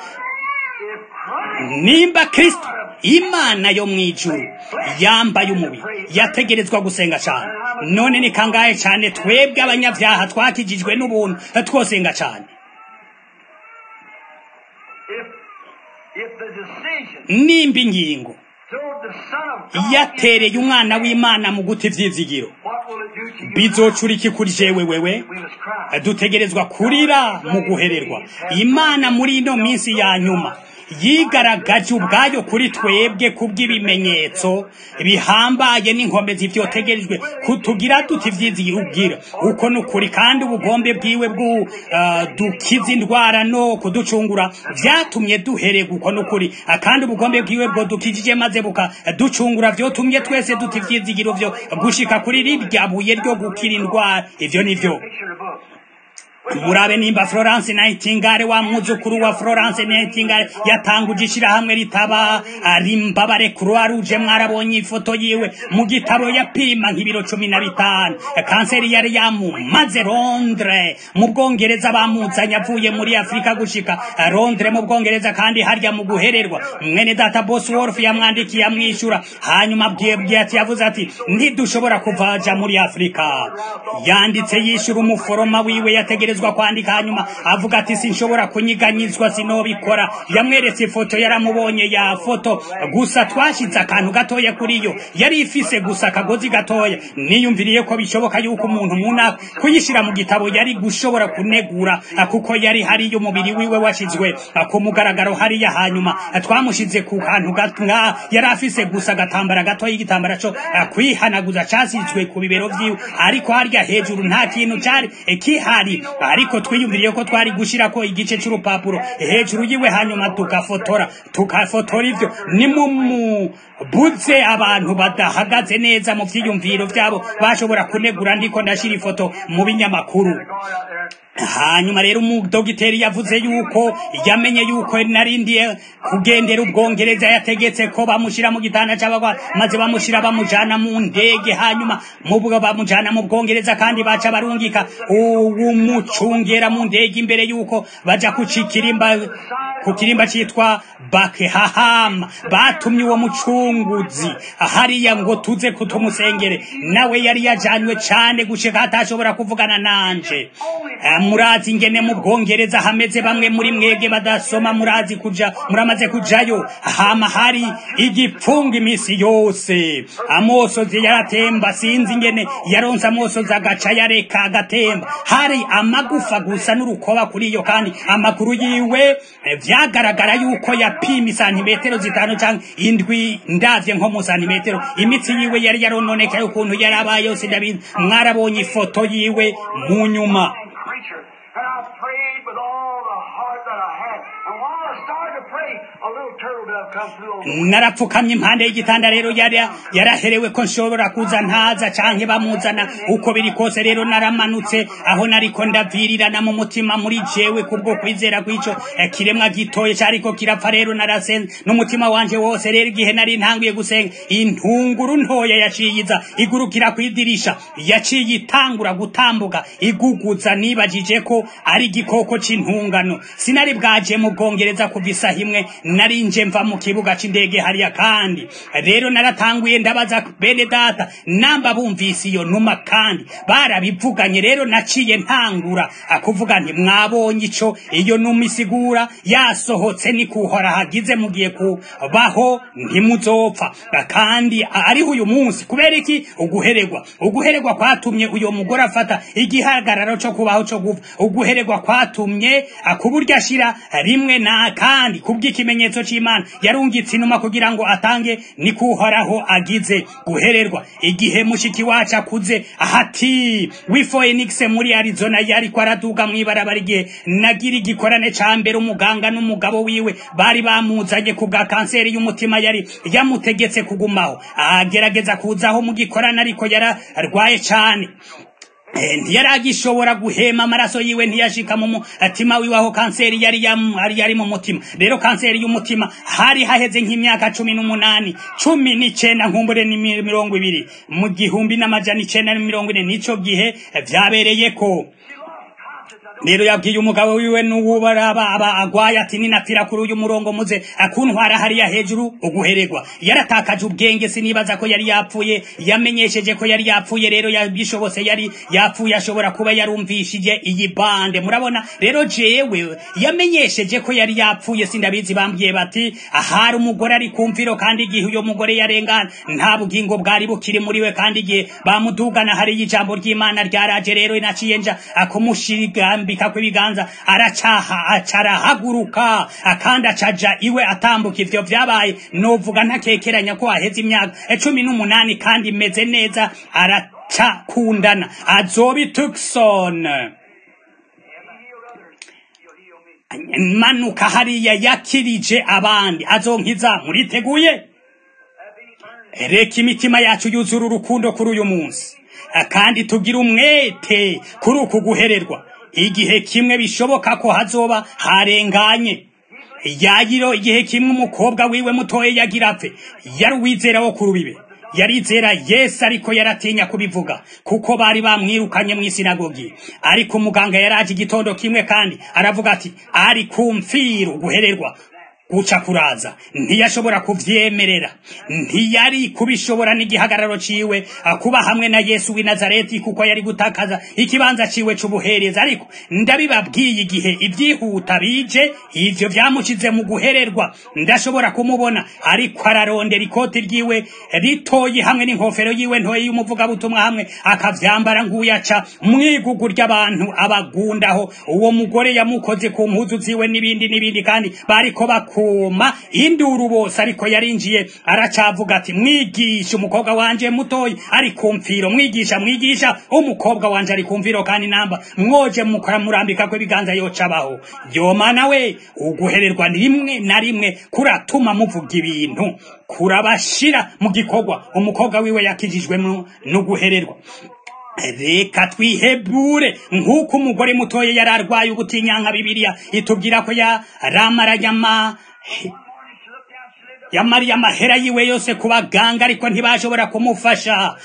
Christ nimba kristo imana yo mu ijuru yambaye umubiri yategerezwa gusenga cyane none ni kangahe cyane twebwe abanyabyaha twakijijwe n'ubuntu twosenga cyane if if the decision nimba ingingo toward the Son of God yatereye umwana w'imana mu guta ivyizigiro what will it do to you? bizocura iki kuri jewe wewe We must cry. dutegerezwa kurira mu guhererwa imana muri ino minsi ya nyuma yigaragaje ubwayo kuri twebwe kubw'ibimenyetso bihambaye n'inkomezi vyotegerejwe kutugira duti ivyizigiro uko ni ukuri kandi ubugombe bwiwe bwu uh, dukiza indwara no kuducungura vyatumye duhererwa uko ni ukuri Ah, kandi ubugombe bwiwe bwo dukijije maze bukaducungura vyotumye twese duti ivyizigiro vyo gushika kuri rirya buye ryo gukira indwara ivyo nivyo Picture the book. murabe nimba florence nightingale wa mwuzukuru wa florence nightingale yatanguje ishirahamwe ritaba rimbabare croix rouge mwarabonye ifoto yiwe mu gitabo yapima nk'ibiro cumi na bitanu kanseri yari yamumaze londre mu bwongereza bamuzanye avuye muri afurika gushika londre mu bwongereza kandi harya mu guhererwa mwene data bosworth yamwandikiye amwishyura hanyuma abwiye ati yavuze ati ntidushobora kuvaja muri afurika yanditse yishyura umuforoma wiwe yategerezwa kwandika hanyuma avuga ati sinshobora kunyiganyizwa sinobikora yamweretse ifoto yaramubonye ya foto gusa twashyize akantu gatoya kuri yo yari ifise gusa akagozi gatoya niyumviriye ko bishoboka yuko umuntu muna kuyishyira mu gitabo yari gushobora kunegura kuko yari hariyo umubiri wiwe washyizwe ku mugaragaro hariya hanyuma twamushize ku kantu gato nka yari afise gusa agatambara gatoya igitambara cyo kwihanaguza casizwe ku bibero vyiwe ariko harya hejuru nta kintu cari kihari ariko twiyumviriye ko twari gushirako igice c'urupapuro hejuru yiwe hanyuma tugafotora tugafotora ivyo ni mu buze abantu badahagaze neza mu vyiyumviro vyabo bashobora kunegura ndiko ndashira ifoto mu binyamakuru hanyuma rero umudogiteri yavuze yuko yamenye yuko narindiye kugendera ubwongereza yategetse ko bamushyira mu gitanda cy'abagwa maze bamushyira bamujana mu ndege hanyuma mubwo bamujana mu bwongereza kandi baca barungika uwumucungera mu ndege imbere yuko baja ku kirimba ku kirimba cyitwa bakehahama batumye uwo mucunguzi hariya ngo tuze kutumusengere nawe yari yajanywe cyane gushika atashobora kuvugana nanje murazi ingene mu bwongereza hameze bamwe muri mwebwe badasoma murazi kuja muramaze kujayo hama hari igipfunga iminsi yose amosozi yaratemba sinzi ingene yaronse amosozi agaca yareka agatemba hari amagufa gusa n'urukoba kuri iyo kandi amakuru yiwe vyagaragara yuko yapima isantimetero zitanu canke indwi ndavye nko mu santimetero imitsi yiwe yari yarononekaye ukuntu yari abaye yose ndabizi mwarabonye ifoto yiwe mu nyuma creature. And I prayed with all the heart that I had. And while I started to pray, a little turtle dove come through on the narapfukamye impande y'igitanda rero yari yaraherewe ko nshobora kuza ntaza canke bamuzana uko biri kose rero naramanutse aho nariko ndavirirana mu mutima muri jewe kubwo kwizera kw'ico eh, kiremwa gitoye cariko kirapfa rero narasenze n'umutima wanje wose rero igihe nari ntanguye gusenga intunguru ntoya yaciyiza igurukira kw'idirisha yaciye itangura gutambuka iguguza nibajije ko ari igikoko c'intungano sinari bwaje mu bwongereza kuva isaha imwe nari nje mva mu kibuga c'indege hariya kandi rero naratanguye ndabaza bene data namba bumvise iyo numa kandi barabivuganye rero naciye ntangura akuvuga nti mwabonye ico iyo numa isigura yasohotse ni kuhora hagize mugiye kubaho ntimuzopfa kandi ariho uyu munsi kubera iki uguhererwa uguhererwa kwatumye uyo mugore afata igihagararo co kubaho co gupfa uguhererwa kwatumye kuburyo ashira rimwe na kandi kubw'ikimenyetso c'imana yarungitse inuma kugira ngo atange ni kuhoraho agize guhererwa igihe mushiki wacu akuze ahati wifoenix muri arizona yariko araduga mw'ibarabara igihe nagira igikorane ca mbere umuganga n'umugabo wiwe bari bamuzanye ku bwa kanseri y'umutima yari yamutegetse kugumaho agerageza kuzaho mu gikorane ariko yararwaye cane ntiyari agishobora guhema amaraso yiwe ntiyashika mu mutima wiwe aho kanseri yari yari yari mu mutima rero kanseri y'umutima hari haheze nk'imyaka cumi n'umunani cumi n'icenda nkumbure ni mirongo ibiri mu gihumbi n'amajana icenda na mirongo ine n'ico gihe vyabereyeko rero yabwiye umugabo wiwe n'uwubaraba aba agwaye ati ninapfira kuri uyu murongo muze akuntwara hariya hejuru uguhererwa yaratakaje ubwenge sinibaza ko yari yapfuye yamenyesheje ko yari yapfuye rero yabishobose yari yapfuye ashobora kuba yarumvishije iyi bande murabona rero jewe yamenyesheje ko yari yapfuye sindabizi bambwiye bati ahari umugore ari kumviro kandi igihe uyo mugore yarengana nta bugingo bwari bukiri muri we kandi igihe bamudugana hariyo ijambo ry'imana ryaraje rero naciye nja akumushirigambi kwambika kw'ibiganza aracaha acarahaguruka akandi acaja iwe atambuka ivyo vyabaye novuga ntakekeranya ko aheze imyaka cumi n'umunani kandi imeze neza aracakundana azobi tukson manuka hariya yakirije abandi azonkiza muriteguye reka imitima yacu yuzura urukundo kuri uyu munsi kandi tugira umwete kuri uku guhererwa igihe kimwe bishoboka ko hazoba harenganye yagiro igihe kimwe umukobwa wiwe mutoye yagira apfe yari uwizera wo ku rubibe yarizera yesu ariko yaratinya kubivuga kuko bari bamwirukanye mu isinagogi ariko umuganga yaraje igitondo kimwe kandi aravuga ati ari kumfiru guhererwa guca kuraza ntiyashobora kuvyemerera ntiyari kubishobora n'igihagararo ciwe kuba hamwe na yesu w'i nazareti kuko yari gutakaza ikibanza ciwe c'ubuhereza ariko ndabibabwiye igihe ivyihuta bije ivyo vyamushize mu guhererwa ndashobora kumubona ariko ararondera ikoti ryiwe ritoyi hamwe n'inkofero yiwe ntoyi y'umuvugabutumwa hamwe akavyambara nk'uyaca mwigugu ry'abantu abagundaho uwo mugore yamukoze ku mpuzu ziwe n'ibindi n'ibindi kandi bariko baku kuma induru bose ariko yarinjiye aracavuga ati mwigisha umukobwa wanje mutoyi ari kumfiro mwigisha mwigisha umukobwa wanje ari kumfiro kandi namba mwoje mukora murambika ko ibiganza yocabaho yomana we uguhererwa rimwe na rimwe kuratuma muvuga ibintu kurabashira mu gikorwa umukobwa wiwe yakijijwe no guhererwa reka twihebure nk'uko umugore mutoya yari arwaye ubutinyanka bibiliya itubwira ko yaramaranye ama yamariye amahera yiwe yose ku baganga ariko ntibashobora kumufasha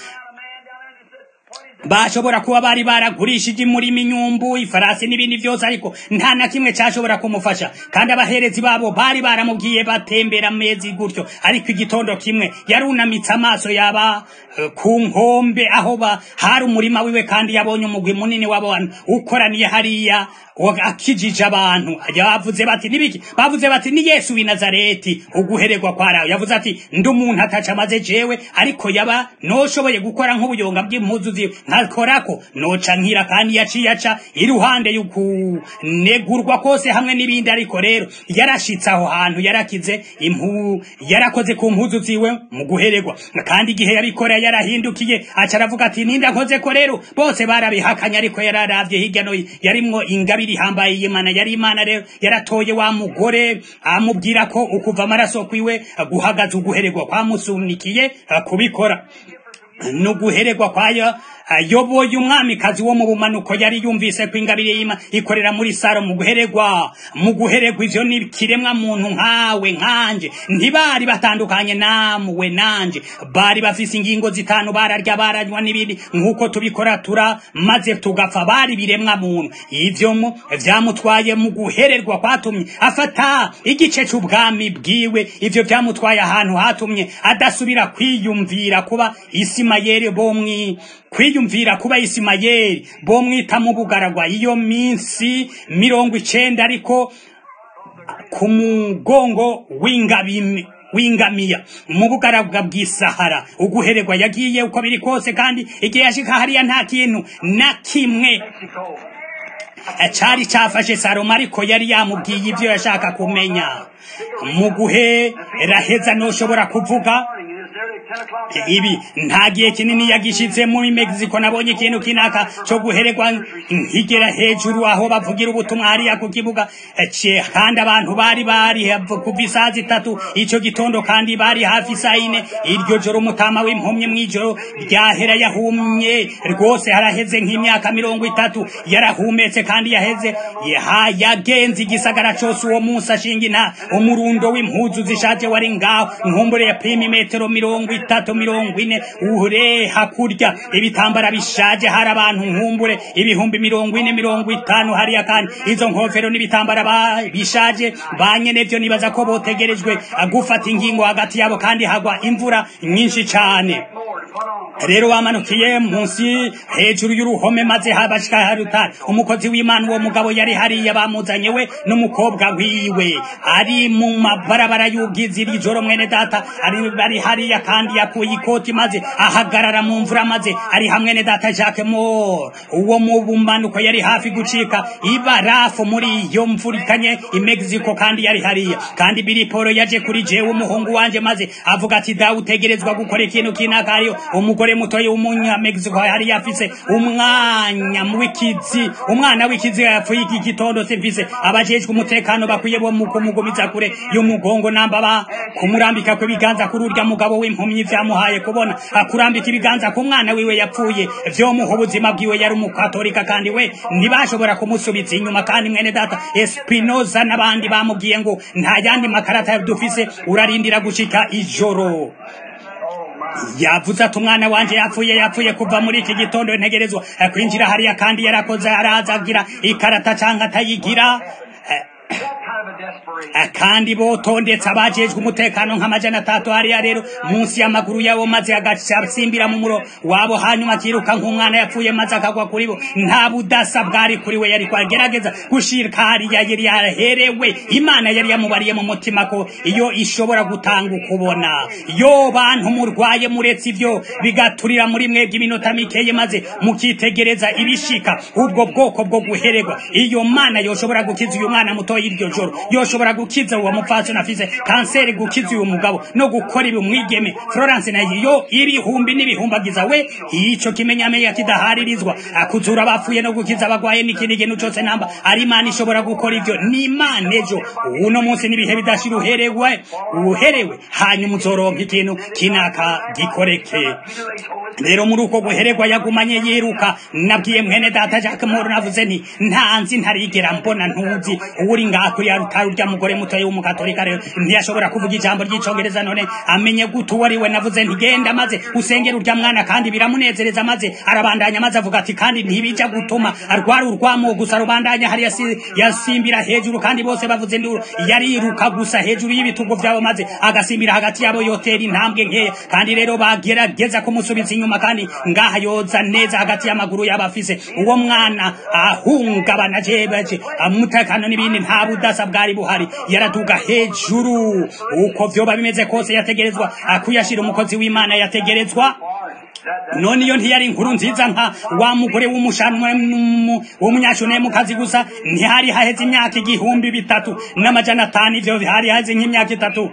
bashobora kuba bari baragurishije imurima inyumbu ifarasi n'ibindi byose ariko nta na kimwe cyashobora kumufasha kandi abaherezi babo bari baramubwiye batembera amezi gutyo ariko igitondo kimwe yarunamitse amaso yaba eh, ku nkombe aho ba hari umurima wiwe kandi yabonye umugwi munini w'abantu ukoraniye hariya wa- akijije abantu bavuze bati nibiki bavuze bati ni yesu w'i nazareti uguhererwa kwarawe yavuze ati ndi umuntu ataca amaze jewe ariko yaba noshoboye gukora nk'ubuyonga bw'impuzu ziwe nkakorako noca nkira kandi yaciye aca iruhande y'ukunegurwa kose hamwe n'ibindi ariko rero yarashitse aho hantu yarakize impu yarakoze ku mpuzu ziwe mu guhererwa kandi igihe yabikora yarahindukiye aca aravuga ati ninda nkoze ko rero bose barabihakanye ariko yararavye hirya no hino yarimwo ingabire ihambaye y'imana yari imana rero yaratoye wa mugore amubwira ko ukuva amaraso kwiwe guhagaze uguhererwa kwamusunikiye kubikora nuguhererwa kwayo ayoboye umwamikazi wo mu bumanuko yari yumvise ko ingabire y'ima ikorera muri saro mu guhererwa mu guhererwa ivyo ni kiremwa muntu nkawe nkanje ntibari batandukanye namwe nanje bari bafise ingingo zitanu bararya baranywa n'ibindi nk'uko tubikora tura maze tugapfa bari biremwa muntu ivyo mu vyamutwaye mu guhererwa kwatumye afata igice c'ubwami bwiwe ivyo vyamutwaye ahantu hatumye adasubira kwiyumvira kuba isimayeli bomwi kwiyumvira kuba isimayeli bomwita mu bugaragwa iyo minsi mirongo icenda ariko ku mugongo w'ingabimi wingamiya mu bugaragwa bw'isahara uguhererwa yagiye uko biri kose kandi igihe yashika hariya nta kintu na kimwe cari cafashe salomo ariko yari yamubwiye ivyo yashaka kumenya mu guhe raheza noshobora kuvuga ibi nta gihe kinini yagishize muri Mexico nabonye ikintu kinaka cyo guhererwa nkigera hejuru aho bavugira ubutumwa hariya ku kibuga ce kandi abantu bari bari kuva isaha zitatu ico gitondo kandi bari hafi saa ine iryo joro umutama w'impumyi mw'ijoro ryahera yahumye rwose haraheze nk'imyaka mirongo itatu yarahumetse kandi yaheze yaha yagenze igisagara cose uwo munsi ashinga inta umurundo w'impuzu zishaje wari ngaho nkumbure ya pima imetero mirongo itatu mirongo ine uhure hakurya ibitambara bishaje hari abantu nkumbure ibihumbi mirongo ine mirongo itanu hariya kandi izo nkofero n'ibitambara ba- bishaje banyene vyo nibaza ko botegerejwe gufata ingingo hagati yabo kandi hagwa imvura nyinshi cane rero wamanukiye munsi hejuru y'uruhome maze habashika harutari umukozi w'imana uwo mugabo yari hariya bamuzanye we n'umukobwa wiwe ari mu mabarabara y'ubwizi iri joro mwene data ari bari hariya kandi yakuye ikoti maze ahagarara mu mvura maze ari hamwe ne data Jacques Moore uwo mu bumanuko yari hafi gucika ibarafu muri iyo mvura ikanye i Mexico kandi yari hariya kandi Billy Paul yaje kuri jewe umuhungu wanje maze avuga ati dawe utegerezwa gukora ikintu kinaka hariyo umugore mutoya w'umunya Mexico yari yafise umwanya w'ikizi umwana w'ikizi yapfuye iki gitondo simfise abajejwe umutekano bakwiye bo mu kumugumiza kure y'umugongo namba ba kumurambika ko ibiganza kuri urya mugabo w'impumyi vyamuhaye kubona akurambika ibiganza ku mwana wiwe yapfuye vyomuha ubuzima bwiwe yari umukatolika kandi we ntibashobora kumusubiza inyuma kandi mwene data Espinoza n'abandi bamubwiye ngo nta yandi makarata dufise urarindira gushika ijoro yavuze ati umwana wanje yapfuye yapfuye kuva muri iki gitondo ntegerezwa eh, kwinjira hariya kandi yarakoze araza agira ikarata canke atayigira eh, Eh, kandi botondetse abajejwe umutekano nk'amajana atatu hariya rero munsi y'amaguru yabo maze agasimbira mu muro wabo hanyuma akiruka nk'umwana yapfuye maze akagwa kuri bo nta budasa bwari kuri we yari kwagerageza gushirika hariya yari yaherewe imana yari yamubariye mu mutima ko iyo ishobora gutanga ukubona yo bantu murwaye muretse ivyo bigaturira muri mwebwe iminota mikeye maze mukitegereza ibishika ubwo bwoko bwo guhererwa iyo mana yoshobora gukiza uyu mwana mutoya iryo joro yoshobora gukiza uwo mupfasi nafise kanseri gukiza uyu mugabo no gukora ibi umwigeme Florence nayo yo ibihumbi n'ibihumbagiza we ico kimenyamenya kidaharirizwa akuzura abapfuye no gukiza abagwaye n'ikindi kintu cose namba ari imana ishobora gukora ivyo ni imana ejo uno munsi n'ibihe bidashira uherewe uherewe hanyuma uzoronka ikintu kinaka gikoreke rero muri uko guhererwa yagumanye yiruka nabwiye mwene data Jack Moro navuze nti ntanzi ntarigera mbona ntuzi uri ngako ya rutaru rya mugore muto w'umukatolika rero ntiyashobora kuvuga ijambo ry'icongereza none amenye gutu wari we navuze nti genda maze usengera urya mwana kandi biramunezereza maze arabandanya maze avuga ati kandi ntibija gutuma arwara urwamo gusa rubandanya hari yasi, yasimbira hejuru kandi bose bavuze nduru yariruka gusa hejuru y'ibitugu vyabo maze agasimbira hagati yabo yotera intambwe nkeya kandi rero bagerageza kumusubiza inyuma kandi ngaha yoza neza hagati y'amaguru y'abafise uwo mwana ahungabana jebaje umutekano n'ibindi nta budasa bwari buhari yaraduga hejuru uko vyoba bimeze kose yategerezwa akuyashira umukozi w'imana yategerezwa none iyo ntiyari inkuru nziza nka wa mugore w'umushanwa w'umunyashune mu kazi gusa ntihari haheze imyaka igihumbi bitatu n'amajana atanu ivyo hari haheze nk'imyaka itatu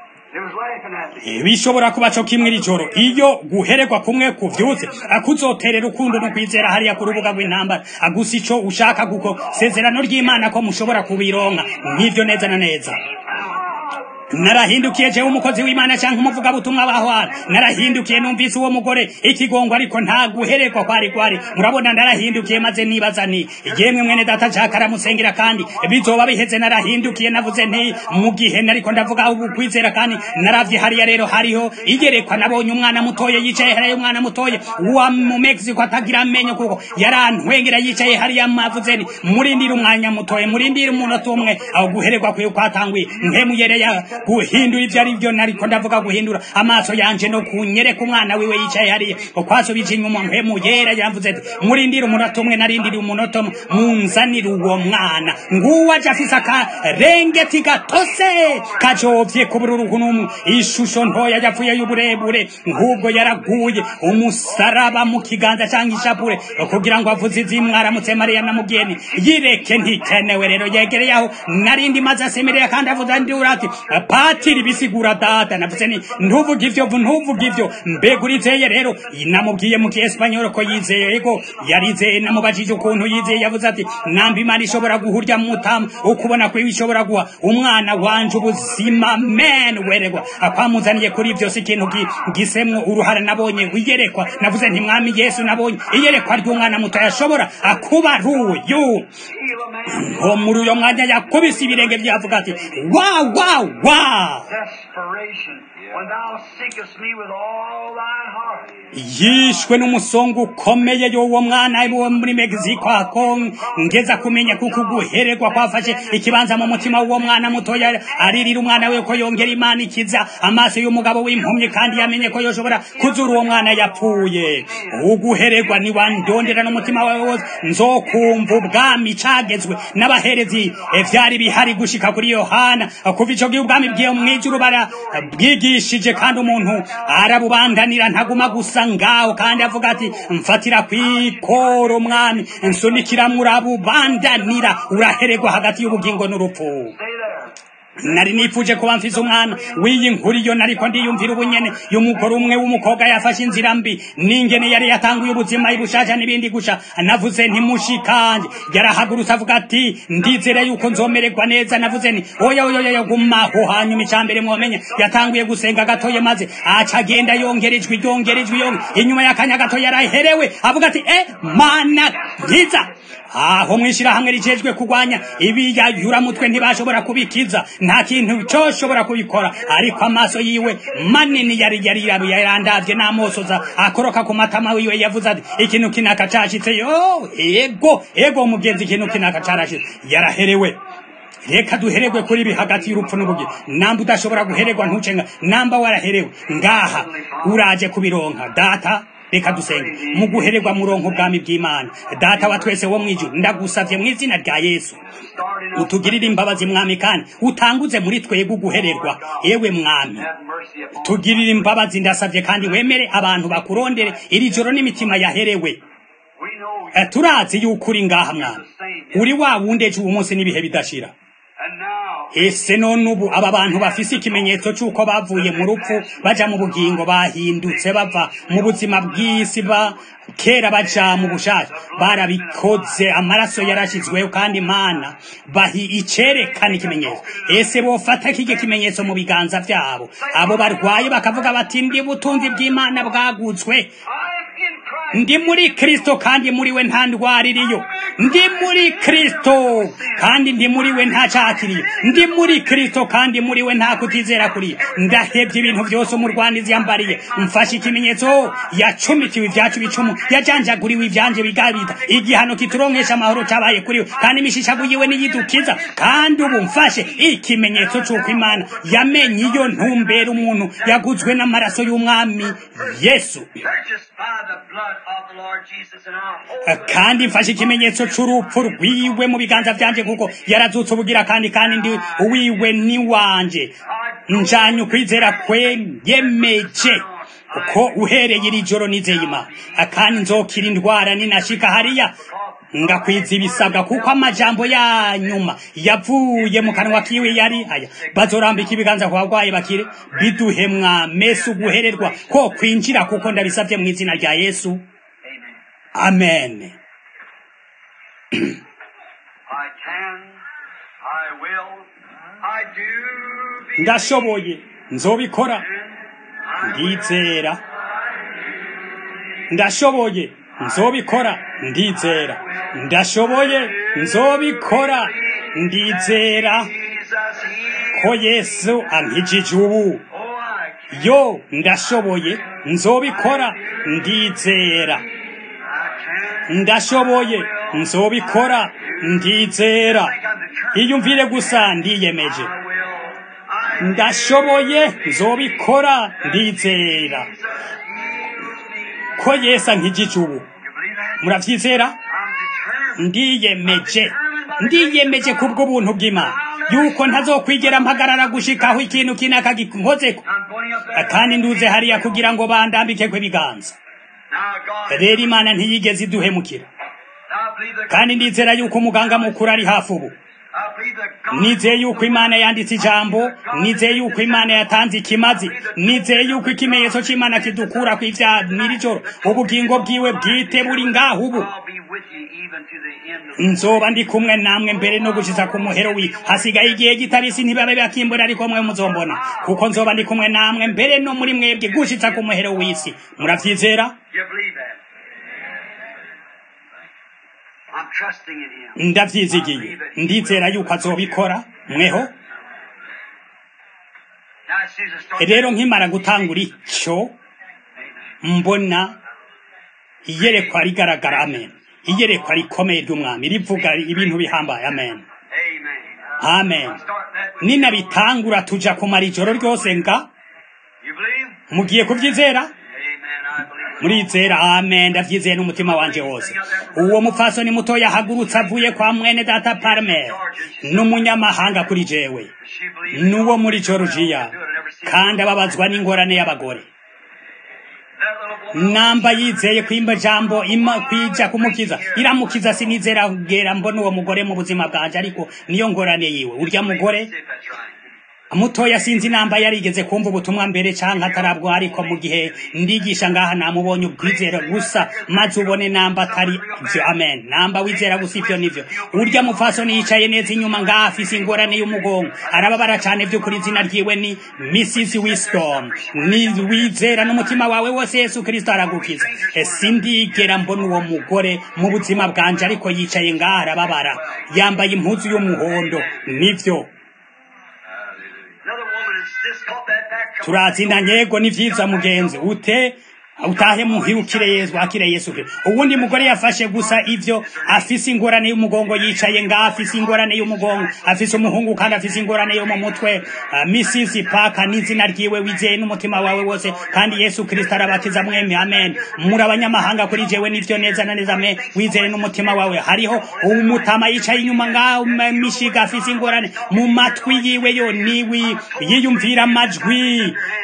bishobora kuba co kimwe iri joro iyo guhererwa kumwe kuvyutse akuzoterera urukundo no kwizera hariya ku rubuga rw'intambara gusa ico ushaka guko sezerano ry'imana ko mushobora kubironka nk'ivyo neza na neza narahindukiye jewe umukozi w'imana cyangwa umuvugabutumwa bahwana narahindukiye numvise uwo mugore ikigongo ariko nta guherekwa kwari kwari murabona narahindukiye maze nibaza ni yemwe mwene data nshaka aramusengera kandi bizoba biheze narahindukiye navuze nti mu gihe nariko ndavuga ubu kwizera kandi naravye hariya rero hariho igerekwa nabonye umwana mutoye yicaye hariya umwana mutoye wa mu Mexico atagira amenyo kuko yarantwengera yicaye hariya mavuze ni murindira umwanya mutoye murindira umunota umwe aho guherekwa kwiye kwatanguye ntemuyereya guhindura ibyo ari byo nariko ndavuga guhindura amaso yanje no kunyereka umwana wiwe yicaye hariya kwasubije inyuma mpemu yera yavuze ati murindire umunota umwe narindiriye umunota umwe munzanire uwo mwana nguwo aje afise akarengeti gatose kajovye ku bururu ishusho ntoya yapfuye y'uburebure nk'ubwo yaraguye umusaraba mu kiganza cyangwa ishapure kugira ngo avuze izimwe aramutse mariya na mugeni yireke ntikenewe rero yegereye aho narindi maze asemerera kandi avuze ndura ati patiri bisigura data navuze ni ntuvuge ivyo ntuvuge ivyo mbega urizeye rero namubwiye mu kiespanyol ko yizeye ego yarizeye namubajije ukuntu yizeye yavuze ati namba imana ishobora guhurya mutamu ukubona kwiwe ishobora guha umwana wanje ubuzima men weregwa akwamuzaniye kuri ivyo si ikintu gisemwo uruhara nabonye iyerekwa navuze nti mwami yesu nabonye iyerekwa ry'umwana muto yashobora kuba ari uyu ngo muri uyo mwanya yakubise ibirenge vyavuga ati wa wa wa yishwe n'umusongo ukomeye y'uwo mwana wo muri mexico ngeza kumenya kuko guhererwa kwafashe ikibanza mu mutima w'uwo mwana mutoya aririra umwana we ko yongera imana ikiza amaso y'umugabo w'impumyi kandi yamenye ko yoshobora kuzura uwo mwana yapfuye uguhererwa niwandondera n'umutima wawe wose nzokumva ubwami cagezwe n'abaherezi vyari bihari gushika kuri yohana kuva ico gihe ubwami bwiyo mw'ijuru barabwigishije kandi umuntu arabubandanira ntaguma gusa ngaho kandi avuga ati mfatira kwikoro mwami nsunikira murabubandanira urahererwa hagati y'ubugingo n'urupfu nari nifuje kuba mfise umwana w'iyi nkuru iyo nariko ndiyumvira ubunyene y'umugore umwe w'umukobwa yafashe inzira mbi n'ingene yari yatanguye ubuzima ibushasha n'ibindi gusha navuze nti mushikanje yarahagurutse avuga ati ndizere yuko nzomererwa neza navuze nti oya oya oya gumaho hanyuma icambere mwomenya yatanguye gusenga gatoye maze aca agenda yongera ijwi yongera ijwi yongera inyuma y'akanya gato yaraherewe avuga ati eh mana nkiza aho mwishirahamwe rijejwe kurwanya ibiyayuramutwe ntibashobora kubikiza nta kintu coshobora kubikora ariko amaso yiwe manini yari yari yarandavye n'amosoza akoroka ku matama wiwe yavuze ati ikintu kinaka cashitse yo ego ego mugenzi ikintu kinaka carashitse yaraherewe reka duheregwe kuri ibi hagati y'urupfu n'ubugira namba udashobora guhererwa ntucenga namba waraherewe ngaha uraje kubironka data reka dusenge mu guhererwa muronko ubwami bw'imana data wa twese wo mwijuru ndagusavye mu izina rya yesu utugirire imbabazi mwami kandi utanguze muri twebwe uguhererwa yewe mwami tugirire imbabazi ndasavye kandi wemere abantu bakurondere iri joro n'imitima yaherewe turazi yuko uri ngaha mwami uri wa wundi ejo ubu munsi n'ibihe bidashira ese none ubu aba bantu bafise ikimenyetso c'uko bavuye mu rupfu baja mu bugingo bahindutse bava mu buzima bw'isi ba kera baja mu bushake barabikoze amaraso yarashizweho kandi imana bahi icerekana ikimenyetso ese bofata kige kimenyetso mu biganza vyabo abo barwaye bakavuga bati ndi butunzi bw'imana bwaguzwe I'm in Christ. ndi muri kristo kandi muri we nta ndwara iriyo ndi muri kristo kandi ndi muri we nta cyaha kiriyo ndi muri kristo kandi muri we nta kutizera kuriyo ndahebye ibintu byose umurwanizi yambariye mfashe ikimenyetso yacumitiwe ibyacu bicumu yajanjaguriwe ibyanje bigabita igihano kituronkesha amahoro cyabaye kuri we kandi imishishago yiwe niyidukiza kandi ubu mfashe ikimenyetso cy'uko imana yamenye iyo ntumbera umuntu yaguzwe n'amaraso y'umwami yesu Purchased by the blood of the Lord Jesus, and I hold kandi mfashe ikimenyetso c'urupfu rwiwe mu biganza vyanje kuko yarazutse ubugira kandi kandi ndi uwiwe ni wanje njanye ukwizera kwe yemeje kuko uhereye iri joro nizeye imana kandi nzokira indwara ninashika hariya ngakwiza ibisabwa kuko amajambo ya nyuma yavuye mu kanwa kiwe yari aya bazorambika ibiganza ku barwayi bakire biduhe mwamese uguhererwa ko kwinjira kuko ndabisabye mu izina rya yesu amen I can, I will, I do believe, ndashoboye nzobikora ndizera ndashoboye nzobikora ndizera ndashoboye nzobikora ndizera Jesus, He, ko yesu ankijije ubu oh, I can, yo ndashoboye nzobikora ndizera I can. ndashoboye nzobikora ndizera iyumvire gusa ndiyemeje I will, I ndashoboye nzobikora ndizera ko yesu ankijije ubu You believe that? muravyizera I'm determined. ndiyemeje ndiyemeje kubw'ubuntu bw'imana yuko ntazokwigera mpagarara gushikaho ikintu kinaka ginkozeko I'm going up there. kandi nduze hariya kugira ngo bandambikeko ibiganza Now, God, rero imana ntiyigeze iduhemukira I believe that kandi ndizera yuko umuganga mukuru ari hafi ubu I believe that God nizeye yuko imana yanditse ijambo nizeye yuko imana yatanze ikimazi nizeye yuko ikimenyetso cy'imana kidukura ku ivyaha n'irijoro ubugingo bwiwe bwite buri ngaho ubu I'll be with you even to the end of nzoba ndi kumwe namwe mbere no gushitsa ku muhero wi hasigaye igihe gitabisi ntibabe bakimbura ariko mwe muzombona kuko nzoba ndi kumwe namwe mbere no muri mwebwe gushitsa ku muhero w'isi muravyizera You believe that? I'm trusting in Him. ndavyizigiye ndizera yuko azobikora mweho Now, as soon as I start rero nkimara gutangura ico mbona iyerekwa rigaragara amen iyerekwa rikomeye ry'umwami rivuga ibintu bihambaye amen Amen. amen I start that with ninabitangura tuja kumara ijoro ryose nga You believe? mugiye kuvyizera Amen. I believe. murizera amen ndavyizeye n'umutima wanje wose uwo mupfasoni muto yahagurutse avuye kwa mwene data parme n'umunyamahanga kuri jewe She believes. n'uwo muri georgia kandi ababazwa n'ingorane y'abagore That little woman. namba yizeye kwimba jambo ima kwija kumukiza iramukiza sinizera kugera mbona uwo mugore mu buzima bwanje ariko niyo ngorane yiwe urya mugore See if that's right. mutoya sinzi namba yarigeze kumva ubutumwa mbere canke atarabwo ariko mu gihe ndigisha ngaha namubonye ubwizera gusa maze ubone namba atari ivyo amen namba wizera gusa ivyo nivyo urya mupfasoni yicaye neza inyuma ngaha afise ingorane y'umugongo arababara cane vy'ukuri izina ryiwe ni mrs wisdom ni wizera n'umutima wawe wose yesu kristo aragukiza E, sindigera mbona uwo mugore mu buzima bwanje ariko yicaye ngaha arababara yambaye impuzu y'umuhondo nivyo Another woman has just caught that back. Come turatsinda nyego ni vyiza mugenzi ute utahe muhirukire yesu akire yesu kristo uwundi mugore yafashe gusa ivyo afise ingorane y'umugongo yicaye nga afise ingorane y'umugongo afise umuhungu kandi afise ingorane yo mu mutwe uh, mrs paka n'izina ryiwe wizeye n'umutima wawe wose kandi yesu kristo arabakiza mwemye amen muri abanyamahanga kuri jewe nivyo neza na neza amen wizeye n'umutima wawe hariho umutama yicaye inyuma ngaho m- mishiga afise ingorane mu matwi yiwe yo niwi yiyumvira amajwi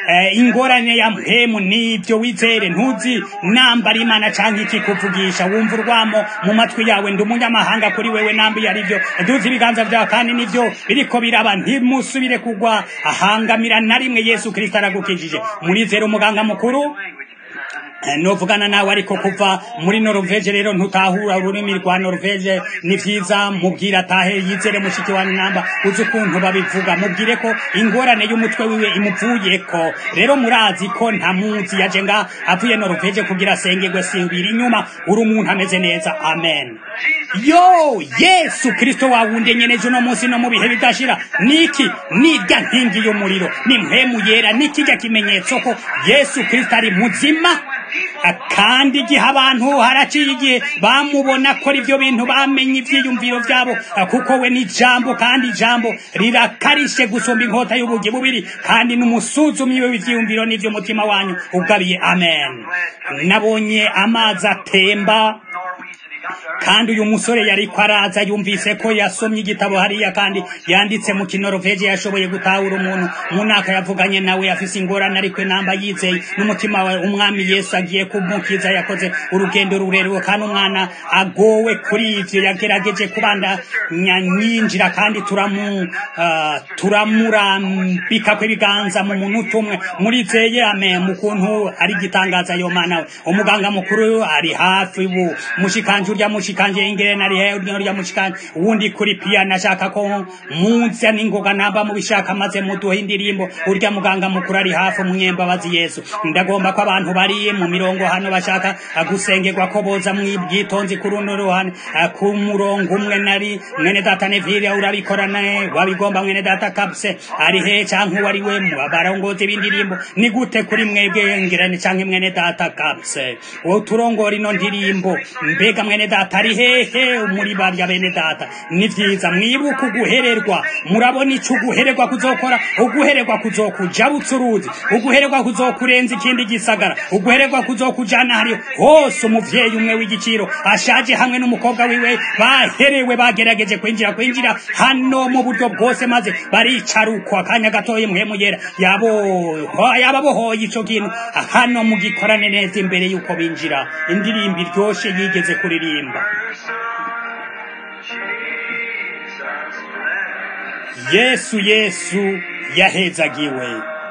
eh, ingorane ya mpemu nibyo wizere ntuzi nambara imana canke ikikuvugisha wumva urwamo mu matwi yawe ndi umunyamahanga kuri wewe nambi arivyo duzi ibiganza vyawe kandi nivyo biriko biraba ntimusubire kugwa ahangamira na rimwe yesu kristo aragukijije murizera umuganga mukuru Eh, novugana nawe ariko kuva muri Norvege rero ntutahura ururimi rwa Norvege ni vyiza mubwira atahe yizere mushiki wa namba uzi ukuntu babivuga mubwire ko ingorane y'umutwe wiwe imuvuyeko rero murazi ko nta muzi yaje nga avuye Norvege kugira asengerwe sibiri inyuma uri umuntu ameze neza amen yo yesu kristo wawundi nyeneje uno munsi no mu bihe bidashira niki nirya nkingi y'umuriro ni mpemu yera nikijya kimenyetso ko yesu kristo ari muzima kandi igihe abantu haraciye igihe bamubona akora ibyo bintu bamenye ibyiyumviro byabo kuko we ni ijambo kandi ijambo rirakarishe gusumba inkota y'ubugi bubiri kandi n'umusuzumyi w'ibyiyumviro n'iby'umutima wanyu ugabiye amen nabonye amazi atemba kandi uyu musore yari ko araza yumvise ko yasomye igitabo hariya kandi yanditse mu kinoroveje yashoboye gutahura umuntu mu mwaka yavuganye nawe afise ingorane ariko namba yizeye n'umutima we umwami yesu agiye kumukiza yakoze urugendo rurerure kandi umwana agowe kuri ivyo yagerageje kubandanya nyinjira kandi turamu uh, turamurambika kw'ibiganza mu munota umwe murizeye ame mu kuntu ari igitangaza yo mana we umuganga mukuru ari hafi ubu mushikanje urya mushikanje ingere nari he urya urya mushikanje wundi kuri piano ashaka ko munsi n'ingoga namba mu bishaka maze muduhe indirimbo urya muganga mukuru ari hafi umunyembabazi Yesu ndagomba ko abantu bari mu mirongo hano bashaka gusengerwa ko boza mwibwitonzi ku runo ruhande ku murongo umwe nari mwene data Neville urabikorana wabigomba mwene data Kapse ari he canke wari we mu barongozi b'indirimbo ni gute kuri mwebwe ngirane canke mwene data Kapse wo turongora ino ndirimbo mbega mwene data ari hehe muri barya bene data ni vyiza mwibuka uguhererwa murabona ico uguhererwa kuzokora uguhererwa kuzokuja butsuruzi uguhererwa kuzokurenza ikindi gisagara uguhererwa kuzokujana hariyo hose umuvyeyi umwe w'igiciro ashaje hamwe n'umukobwa wiwe baherewe bagerageje kwinjira kwinjira hano mu buryo bwose maze baricarukwa akanya gatoye muhemu yera yabo yababohoye ico kintu hano mugikorane neza imbere yuko binjira indirimbo iryoshe yigeze kuririmba yesu yesu yahezagiwe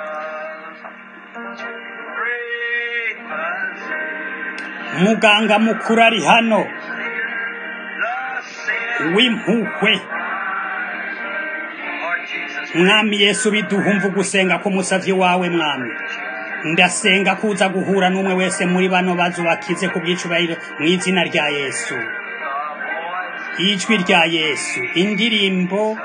muganga mukuru ari hano w'impuhwe mwami yesu biduhumva gusenga k'umusavyi wawe mwami ndasenga kuza guhura n'umwe wese muri bano bazu bakize ku bw'icubahiro mu izina rya yesu ijwi rya yesu indirimbo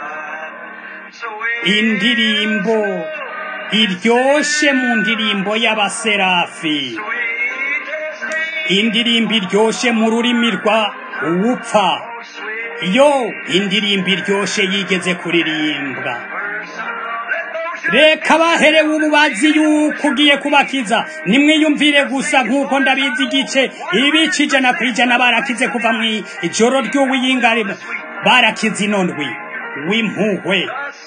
indirimbo iryoshe mu ndirimbo y'abaserafi indirimbo iryoshe mu rurimi rwa uwupfa yo indirimbo iryoshe yigeze kuririmbwa reka baherewe ububazi yuko ugiye kubakiza nimwiyumvire gusa nk'uko ndabizi igice ibice ijana ku ijana barakize kuva mu ijoro ry'uwiyingari barakize ino ndwi w'impuhwe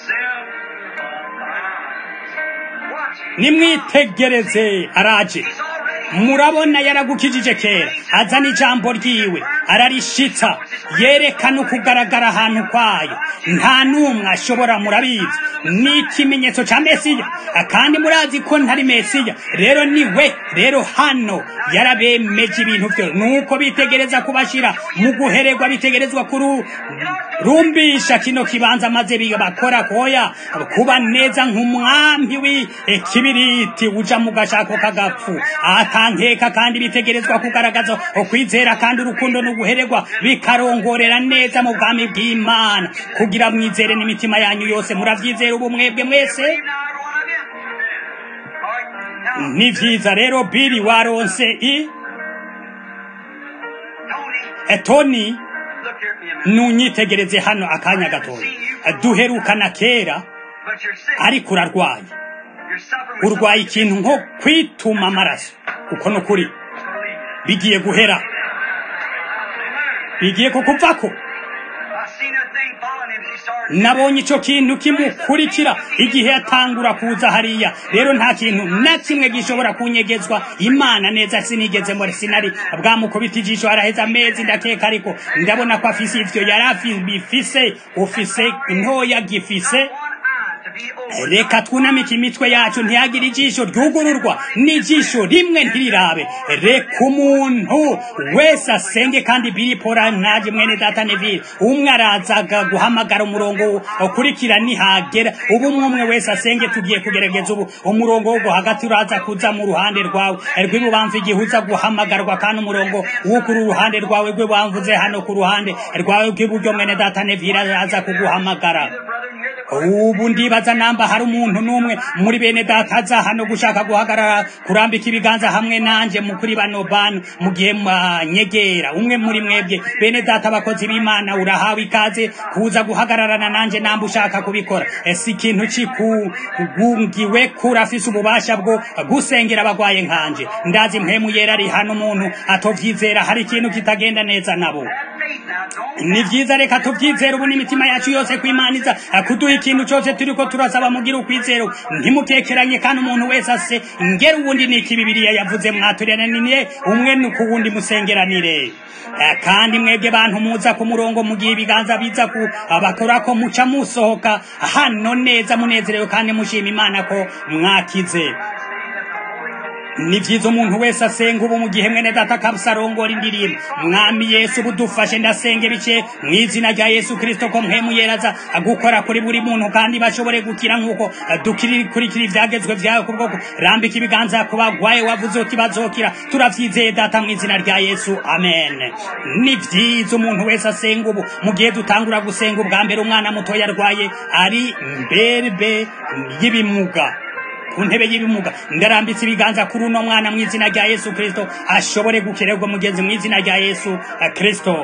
nimwitegereze araje murabona yaragukijije kera azana ijambo ryiwe ararishitsa yerekana ukugaragara ahantu kwayo nta n'umwe ashobora murabizi ni ikimenyetso cya mesiya kandi murazi ko ntari mesiya rero ni we rero hano yarabemeje ibintu byo nuko bitegereza kubashyira mu guhererwa bitegerezwa kurumbisha kino kibanza maze bakora koya kuba neza nk'umwambi w'ikibiriti uja mu gashako k'agapfu atankeka kandi bitegerezwa kugaragaza ukwizera kandi urukundo n'uguhererwa bikarongorera neza mu bwami bw'imana kugira mwizere n'imitima yanyu yose murabyizera ubu mwebwe mwese ni vyiza rero biri waronse i etoni nunyitegereze hano akanya gatoya duherukana kera ariko urarwaye urwaye ikintu nko kwituma amaraso uko ni ukuri bigiye guhera bigiye kukuvako nabonye icyo kintu kimukurikira igihe yatangura kuza hariya rero nta kintu na kimwe gishobora kunyegezwa imana neza sinigeze muri sinari bwamukubita ijisho araheza amezi ndakeka ariko ndabona ko afise ivyo yari afise ufise ntoya gifise reka twunamike imitwe yacu ntiyagire ijisho ryugururwa n'ijisho rimwe ntirirabe reka umuntu wese asenge kandi biripora ntaje mwene data neville umwe arazaga guhamagara umurongo ukurikira nihagera ubu umwe umwe wese asenge tugiye kugerageza ubu umurongo wo hagati uraza kuza mu ruhande rwawe rw'ibubamvu igihe uza guhamagarwa kandi umurongo wo kuri uruhande rwawe rw'ibubamvuze hano ku ruhande rwawe rw'iburyo mwene data neville araza kuguhamagara ubu ndibaza namba hari umuntu n'umwe muri bene data aza hano gushaka guhagarara kurambika ibiganza hamwe nanje mu kuri bano bantu mu gihe mwanyegera umwe muri mwebwe bene data abakozi b'imana urahawe ikaze kuza guhagararana nanje namba ushaka kubikora si ikintu kikugungiwe kurafise ububasha bwo gusengera abagwaye nkanje ndazi mpemu yera ari hano umuntu atovyizera hari ikintu kitagenda neza nabo ni vyiza reka tuvyizere ubu n'imitima yacu yose kwimaniza kuduha ikintu cyose turiko turasaba mugira ukwizero ntimukekeranye kandi umuntu wese ase ngera uwundi niki bibiliya yavuze mwaturanire umwe nuko uwundi musengeranire kandi mwebwe bantu muza ku murongo mu gihe ibiganza biza ku abakora ko muca musohoka hano neza munezerewe kandi mushima imana ko mwakize ni byiza umuntu wese asenga ubu mu gihe mwene data kabusarongora indirimbo mwami yesu ubu dufashe ndasenga ibice mu izina rya yesu kirisito ko mwemuyeraza gukora kuri buri muntu kandi bashobore gukira nk'uko dukurikira ibyagezwe byawe ku bwoko rambika ibiganza ku bagwaye wavuze uti bazokira turabyizeye data mu izina rya yesu amen ni byiza umuntu wese asenga ubu mu gihe dutangura gusenga ubwa mbere umwana mutoya arwaye ari mberbe y'ibimuga ku ntebe y'ibimuga ndarambitse ibiganza kuri uno mwana mu izina rya yesu kirisito ashobore gukererwa mugenzi mu izina rya yesu kirisito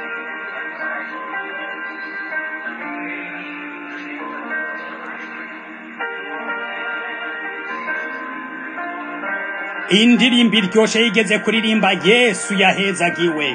indirimbo iryoshe yigeze kuririmba yesu yahezagiwe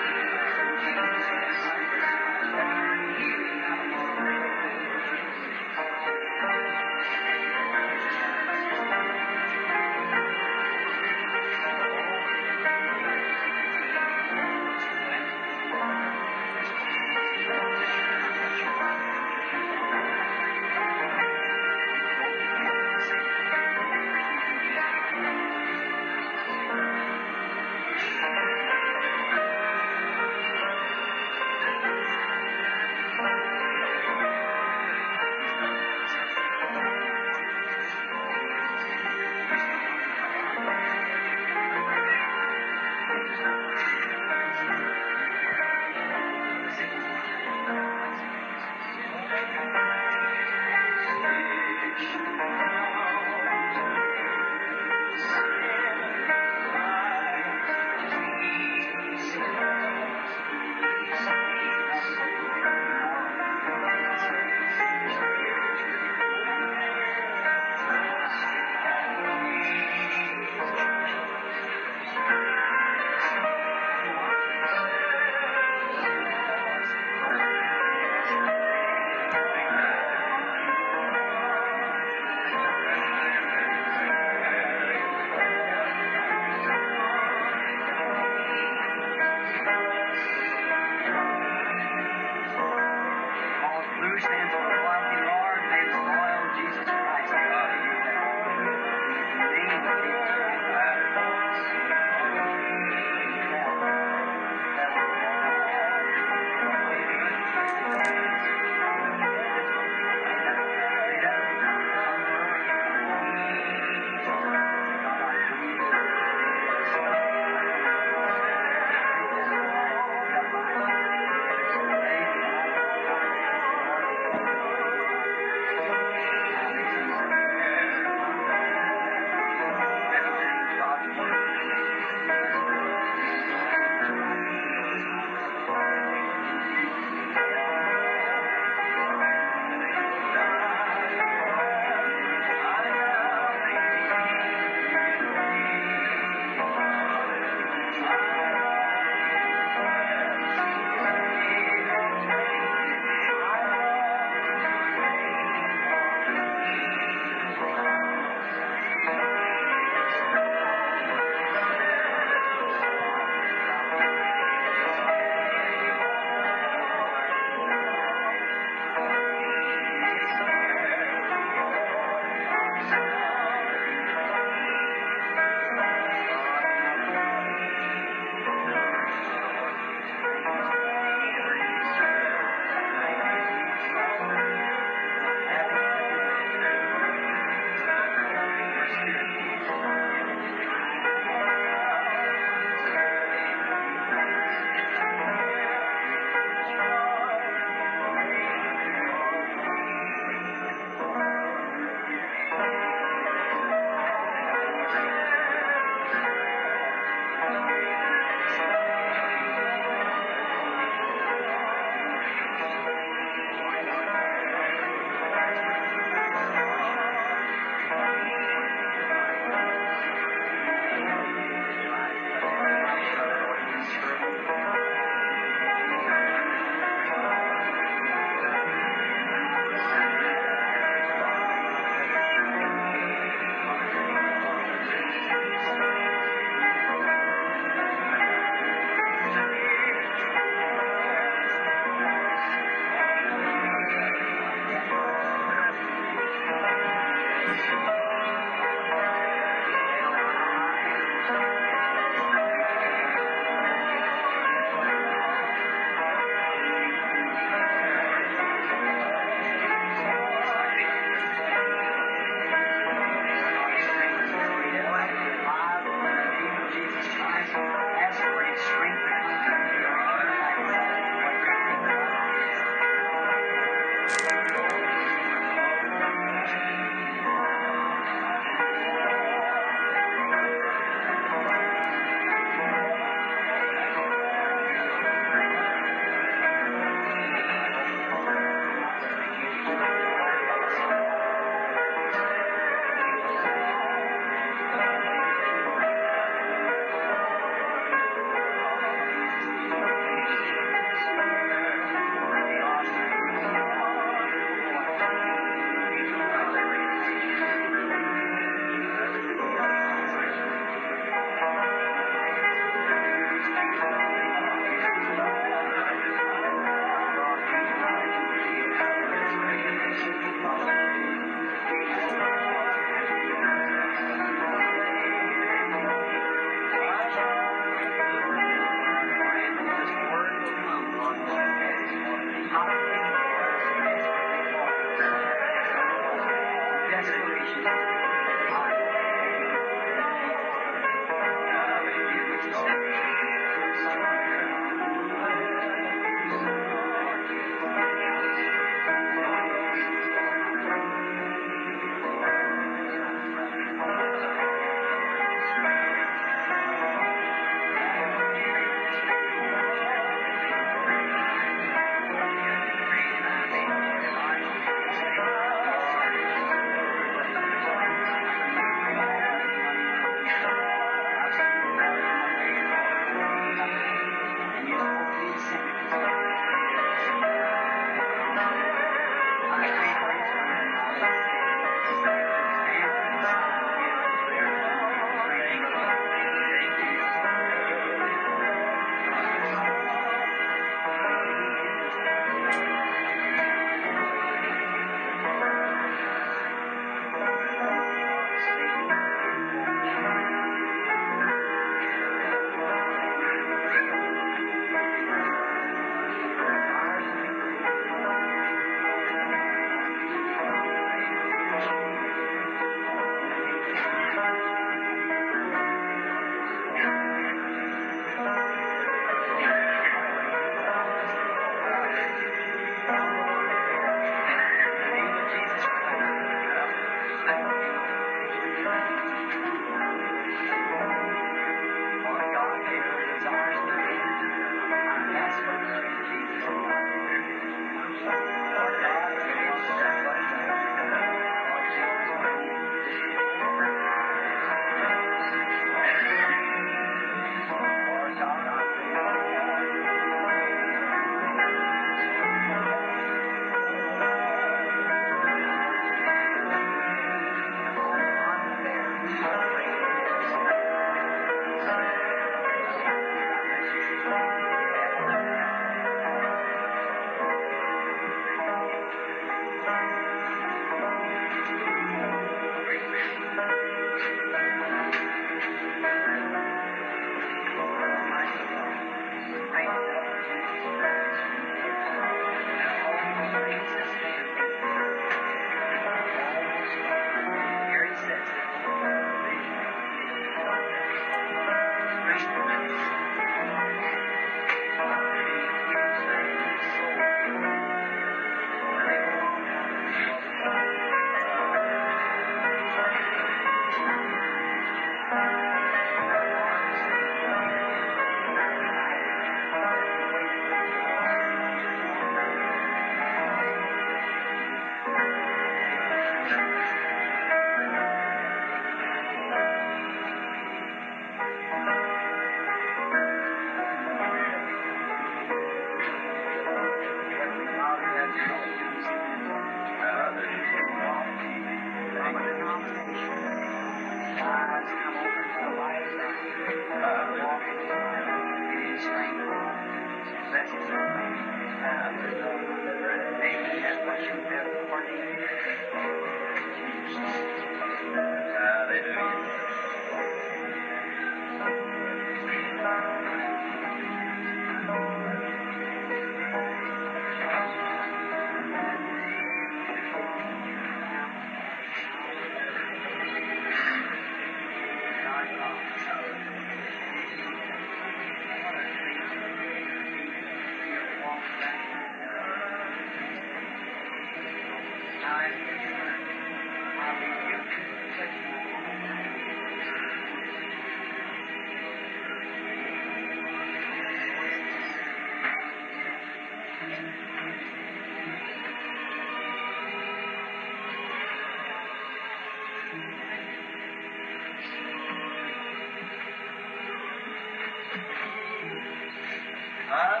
The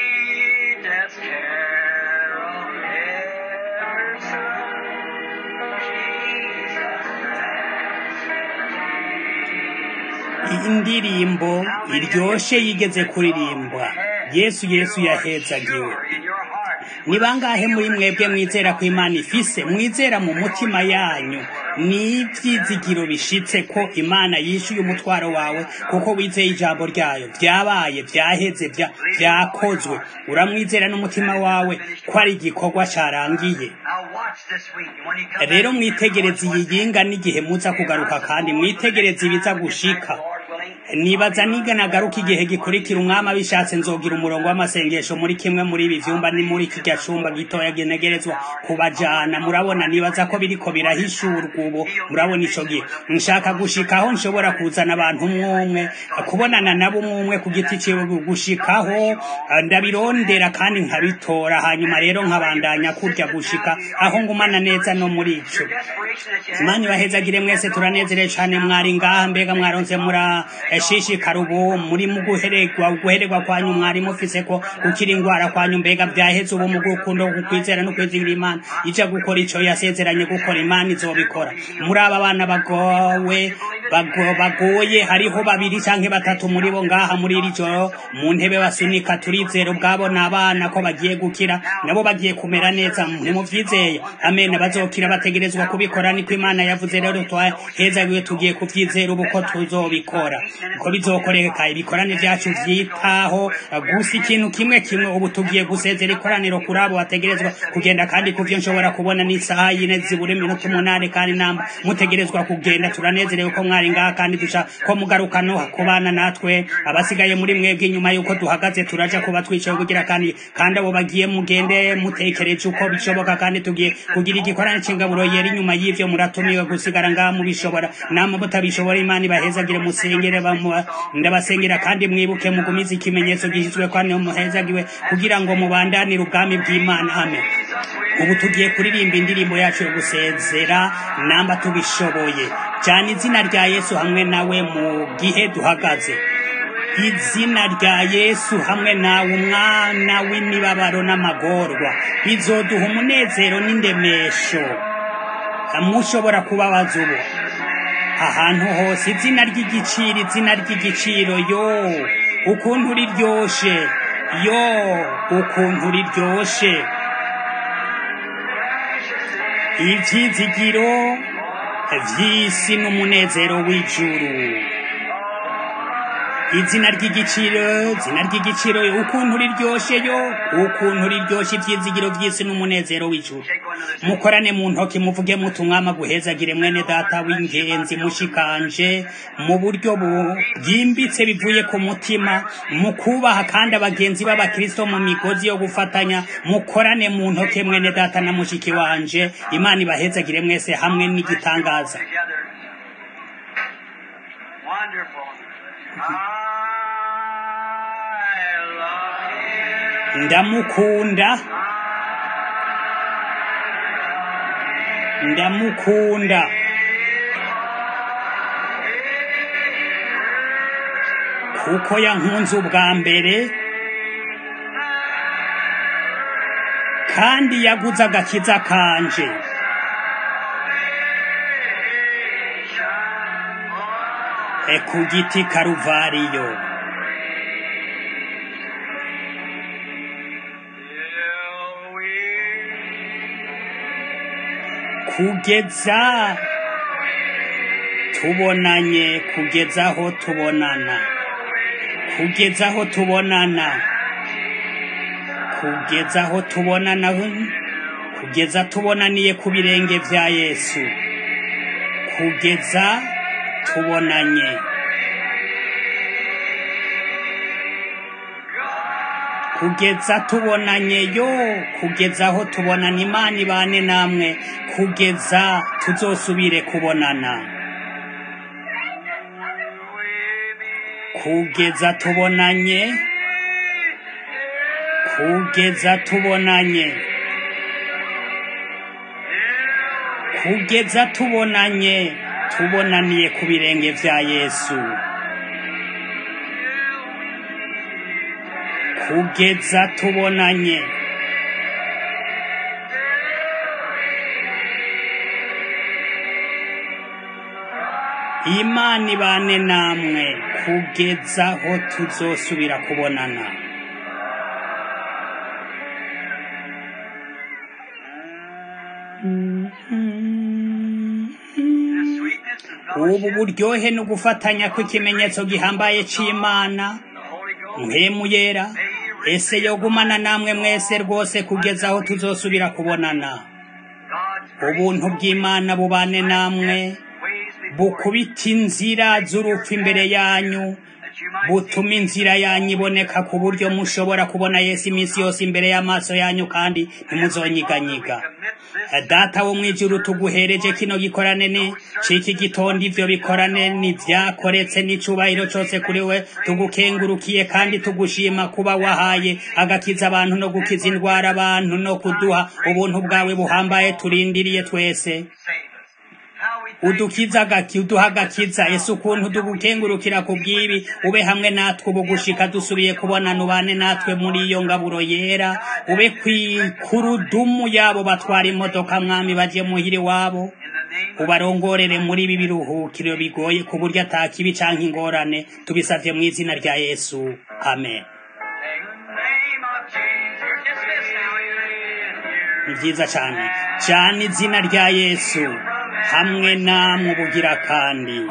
sweetest carol ever sung. Jesus blessed iyi ndirimbo iryoshe yigeze kuririmbwa yesu yesu yahezagiwe ni bangahe muri mwebwe mwizera ko imana ifise mwizera mu mutima yanyu n'ivyizigiro bishitse ko imana yishuye umutwaro wawe kuko wizeye ijambo ryayo vyabaye vyaheze vya- vyakozwe uramwizera n'umutima wawe ko ari igikorwa carangiye Now watch this week. And when you come rero back, mwitegereze iyi yinga n'igihe muza kugaruka kandi mwitegereze ibiza gushika Lord willing, nibaza niga nagaruka igihe gikurikira umwami abishatse nzogira umurongo w'amasengesho muri kimwe muri ibi vyumba ni muri kirya cumba gitoya genegerezwa kubajana murabona nibaza ko biriko birahishurwa ubu murabona ico gihe nshaka gushikaho nshobora kuzana abantu umwumwe kubonana nabo umwumwe ku giti ciwe gushikaho eh, ndabirondera kandi nkabitora hanyuma rero nkabandanya kurya gushika aho ngumana neza no muri ico desperation that you have. Imana ibahezagire mwese turanezerewe cyane mwari ngaha mbega mwaronse mura shishikara ubu muri mu guhererwa guhererwa kwanyu mwari mufise ko gukira ingwara kwanyu mbega byaheze ubu mu gukundo ku kwizera no kwizigira imana ija gukora ico yasezeranye gukora imana izobikora muri aba bana bagowe bago- bagoye hariho babiri canke batatu muri bo ngaha muri iri joro mu ntebe basunika turizera ubwabo n'abana ko bagiye gukira nabo bagiye kumera neza ntimuvyizeye amen bazokira bategerezwa kubikora niko imana yavuze rero twahezagiwe tugiye kuvyizera ubu ko tuzobikora ko bizokoreka ibikorane vyacu vyitaho gusa ikintu kimwe kimwe ubu tugiye gusezera ikoraniro kuri abo bategerezwa kugenda kandi kuvyo nshobora kubona n'isaha yine zibura iminota umunani kandi namba mutegerezwa kugenda turanezerewe ko mwari ngaha kandi duca ko mugaruka no kubana natwe abasigaye muri mwebwe inyuma yuko duhagaze turaja kuba twicaye kugira kandi kandi abo bagiye mugende mutekereje uko bishoboka kandi tugiye kugira igikorane c'ingaburo yera inyuma y'ivyo muratumiwe gusigara ngaha mubishobora namwe mutabishobora imana ibahezagire musengere bamu- ndabasengera kandi mwibuke mugumize ikimenyetso gishizwe kandi muhezagiwe kugira ngo mubandanire ubwami bw'imana amen ubu tugiye kuririmba indirimbo yacu yo gusezera namba tubishoboye cyane izina rya yesu hamwe nawe mu gihe duhagaze izina rya yesu hamwe nawe umwana w'imibabaro n'amagorwa bizoduha umunezero n'indemesho mushobora kubabaza ubu ahantu hose izina ry'igiciro izina ry'igiciro yo ukuntu riryoshe yo ukuntu riryoshe ibyizigiro vy'isi n'umunezero w'ijuru izina ry'igiciro izina ry'igiciro ukuntu riryoshe yo ukuntu riryoshe ivyizigiro vy'isi n'umunezero w'ijuru mukorane mu ntoki muvuge muti umwama guhezagire mwene data w'ingenzi mushikanje mu buryo bu- bwimbitse bivuye ku mutima mu kubaha kandi abagenzi b'abakristo mu migozi yo gufatanya mukorane mu ntoke mwene data na mushiki wanje imana ibahezagire mwese hamwe n'igitangaza together. Wonderful. I love ndamukunda ndamukunda kuko yankunze ubwa mbere kandi yaguze agakiza kanje e ku giti karuvariyo Till we kugeza tubonanye kugeza aho tubonana kugeza aho tubonana kugeza aho tubonana kugeza tubonaniye ku birenge vya yesu kugeza tubonanye kugeza tubonanye yo kugeza aho tubonana imana ibane namwe kugeza tuzosubire kubonana kugeza tubonanye kugeza tubonanye kugeza tubonanye tubonaniye ku birenge vya yesu kugeza tubonanye imana ibane namwe kugeza aho tuzosubira kubonana Mm-hmm. ubu buryohe no gufatanya kw'ikimenyetso gihambaye c'imana mpemu yera ese yogumana namwe mwese rwose kugeza aho tuzosubira kubonana ubuntu bw'imana bubane namwe bukubita inzira z'urupfu imbere yanyu butuma inzira yanyu iboneka ku buryo mushobora kubona yesu iminsi yose imbere y'amaso yanyu kandi ntimuzonyiganyiga data wo mu ijuru tuguhereje kino gikorane ni ciki gitondo ivyo bikorane ni vyakoretse n'icubahiro cose kuri we tugukengurukiye kandi tugushima kuba wahaye agakiza abantu no gukiza indwara abantu no kuduha ubuntu bwawe buhambaye turindiriye twese udukiza gaki uduha agakiza ese ukuntu tugukengurukira ku bw'ibi ube hamwe natwe ubu gushika dusubiye kubonana ubane natwe muri iyo ngaburo yera ube kwikurudumu yabo batwara imodoka mwami baje muhiri wabo ubarongorere muri ibi biruhukiro bigoye ku buryo atakibi canke ingorane tubisavye mu izina rya yesu amen ni vyiza cane cane izina rya yesu hamwe namwe ubugira kandi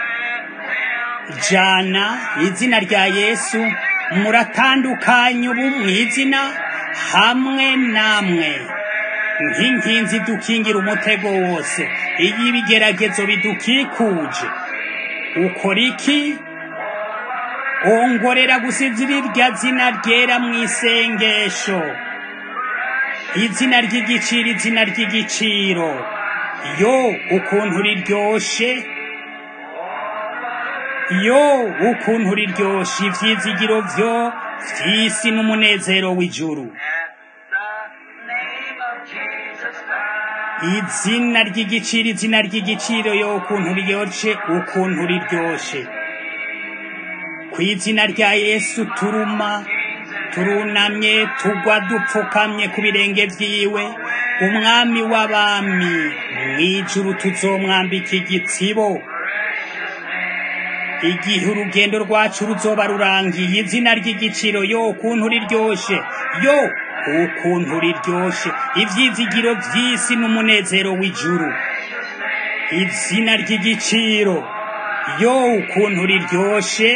jana izina rya yesu muratandukanye ubu mu izina hamwe namwe nk'inkinzi dukingira umutego wose iyo ibigeragezo bidukikuje ukora iki ongorera gusinzira irya zina ryera mu isengesho izina ry'igiciro izina ry'igiciro yo ukuntu riryoshe yo ukuntu riryoshe ivyizigiro vyo vy'isi n'umunezero w'ijuru izina ry'igiciro izina ry'igiciro yo ukuntu riryoshe ukuntu riryoshe ku izina rya yesu turuma turunamye tugwa dupfukamye ku birenge vyiwe umwami w'abami mw'ijuru tuzomwambika igitsibo igihe urugendo rwacu ruzoba rurangiye izina ry'igiciro yo ukuntu riryoshe yo ukuntu riryoshe ivyizigiro vy'isi n'umunezero w'ijuru izina ry'igiciro yo ukuntu riryoshe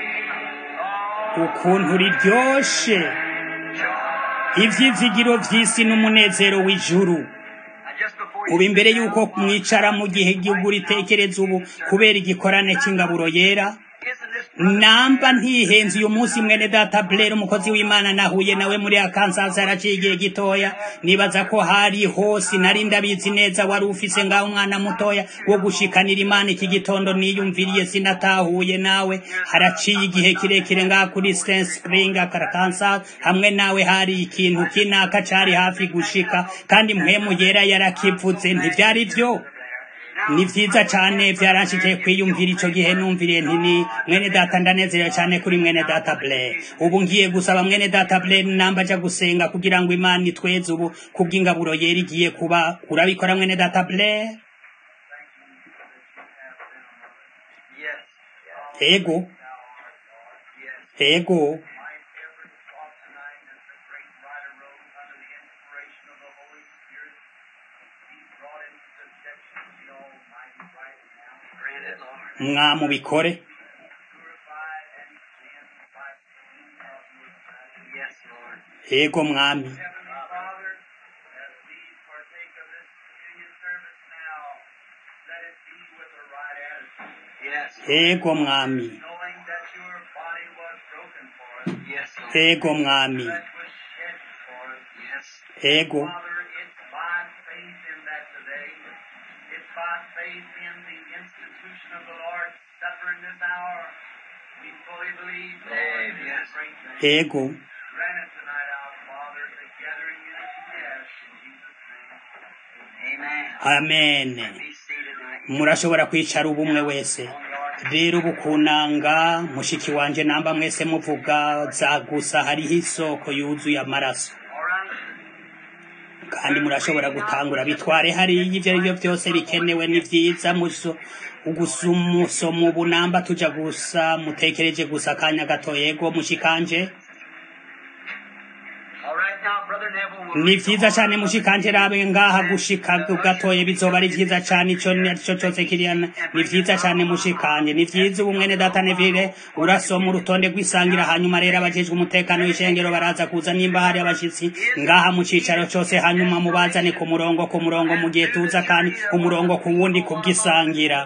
ukuntu riryoshe ivyizigiro vy'isi n'umunezero w'ijuru ubu imbere y'uko mwicara mu gihe igihugu ritekereza ubu kubera igikorane cy'ingaburo yera namba ntihenze uyu munsi mwene data Blair umukozi w'Imana nahuye nawe muri Arkansas yaraciye igihe gitoya nibaza ko hari hose nari ndabizi neza wari ufise ngaho umwana mutoya wo gushikanira Imana iki gitondo niyumviriye sinatahuye nawe haraciye igihe kirekire ngaho kuri Stone Spring Arkansas hamwe nawe hari ikintu kinaka cari hafi gushika kandi mpwemu yera yarakivuze ntivyari vyo ni vyiza cane vyaranshikiye kwiyumvira ico gihe numviriye nti ni mwene data ndanezerewe cane kuri mwene data Blair ubu ngiye gusaba mwene data Blair namba aja gusenga kugira ngo Imana itweze ubu kubw'ingaburo yera igiye kuba urabikora mwene data Blair ego ego mwamubikore ego mwami ego mwami ego mwami ego ego amen murashobora kwicara ubumwe wese rero ubu kunanga mushiki wanje namba mwese muvuga za gusa hariho isoko yuzuye amaraso kandi murashobora gutangura bitware hariya ibyo ari byo byose bikenewe ni byiza gusoma ubu namba tuja gusa mutekereje gusa akanya gato yego mushikanje All right, now, Brother Neville, ni vyiza cane mushikanje rabe ngaha gushika gatoye bizoba ari vyiza cane ico nico cose kiriya ni vyiza cane mushikanje ni vyiza ubu mwene data nevire urasoma urutonde rw'isangira hanyuma rero abajejwe umutekano w'ishengero baraza kuza nimba hari abashitsi ngaha mu cicaro cose hanyuma mubazane ku murongo ku murongo mu gihe tuza kandi umurongo ku wundi kubw'isangira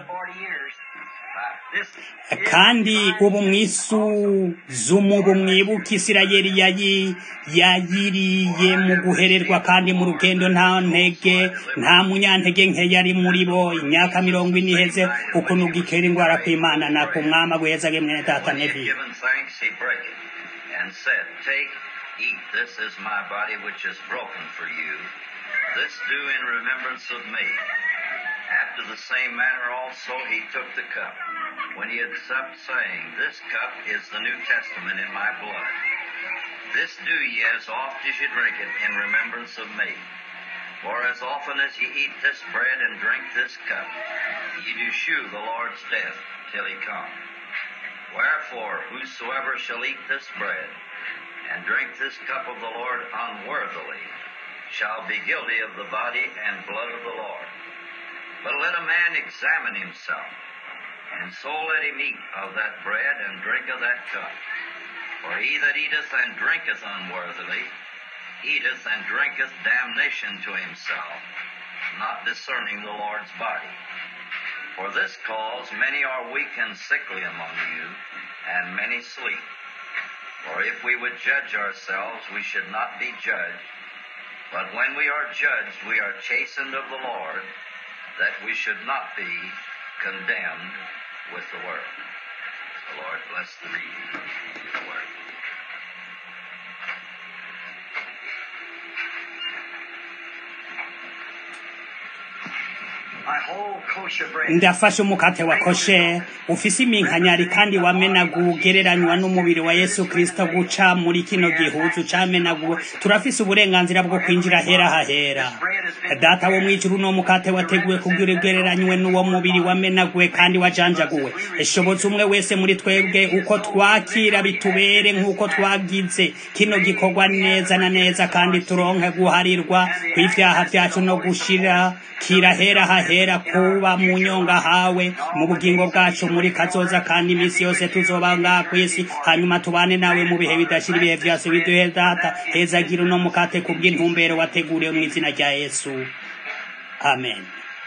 kandi ubu mwisuzumu ubu mwibuka isirayeli yayi yayiriye mu guhererwa kandi mu rugendo nta ntege nta munyantege nke yari muri bo imyaka mirongo ine iheze ukuntu gikera indwara kw'imana na ku mwama guhezage mwene data nebiyo Given thanks, he brake it, and said, Take, eat, this is my body which is broken for you. This do in remembrance of me. After the same manner also he took the cup, when he had supped, saying, This cup is the New Testament in my blood. This do ye as oft as ye drink it in remembrance of me. For as often as ye eat this bread and drink this cup, ye do shew the Lord's death till he come. Wherefore, whosoever shall eat this bread and drink this cup of the Lord unworthily shall be guilty of the body and blood of the Lord. But let a man examine himself, and so let him eat of that bread and drink of that cup. For he that eateth and drinketh unworthily eateth and drinketh damnation to himself, not discerning the Lord's body. For this cause many are weak and sickly among you, and many sleep. For if we would judge ourselves, we should not be judged. But when we are judged, we are chastened of the Lord, that we should not be condemned with the world. The Lord bless the reading of the word. I hold kosher bread. ndafashe umukate wa koshe ufise iminkanyari kandi wamenaguwe ugereranywa n'umubiri wa yesu kristo guca muri kino gihuzu camenaguwe turafise uburenganzira bwo kwinjira hera hahera data wo mwijuru uno mukate wateguwe kugira ugereranywe n'uwo mubiri wamenaguwe kandi wajanjaguwe eshoboza umwe wese muri twebwe uko twakira bitubere nk'uko twagize kino gikorwa neza na neza kandi turonke guharirwa kw'ivyaha vyacu no gushira kira hera hahera kuba mu nyonga hawe mu bugingo bwacu muri kazoza kandi iminsi yose tuzoba ngaha kw'isi hanyuma tubane nawe mu bihe bidashira ibihe vyose biduhe data hezagira uno mukate kubw'intumbero wateguriwe mu izina rya yesu amen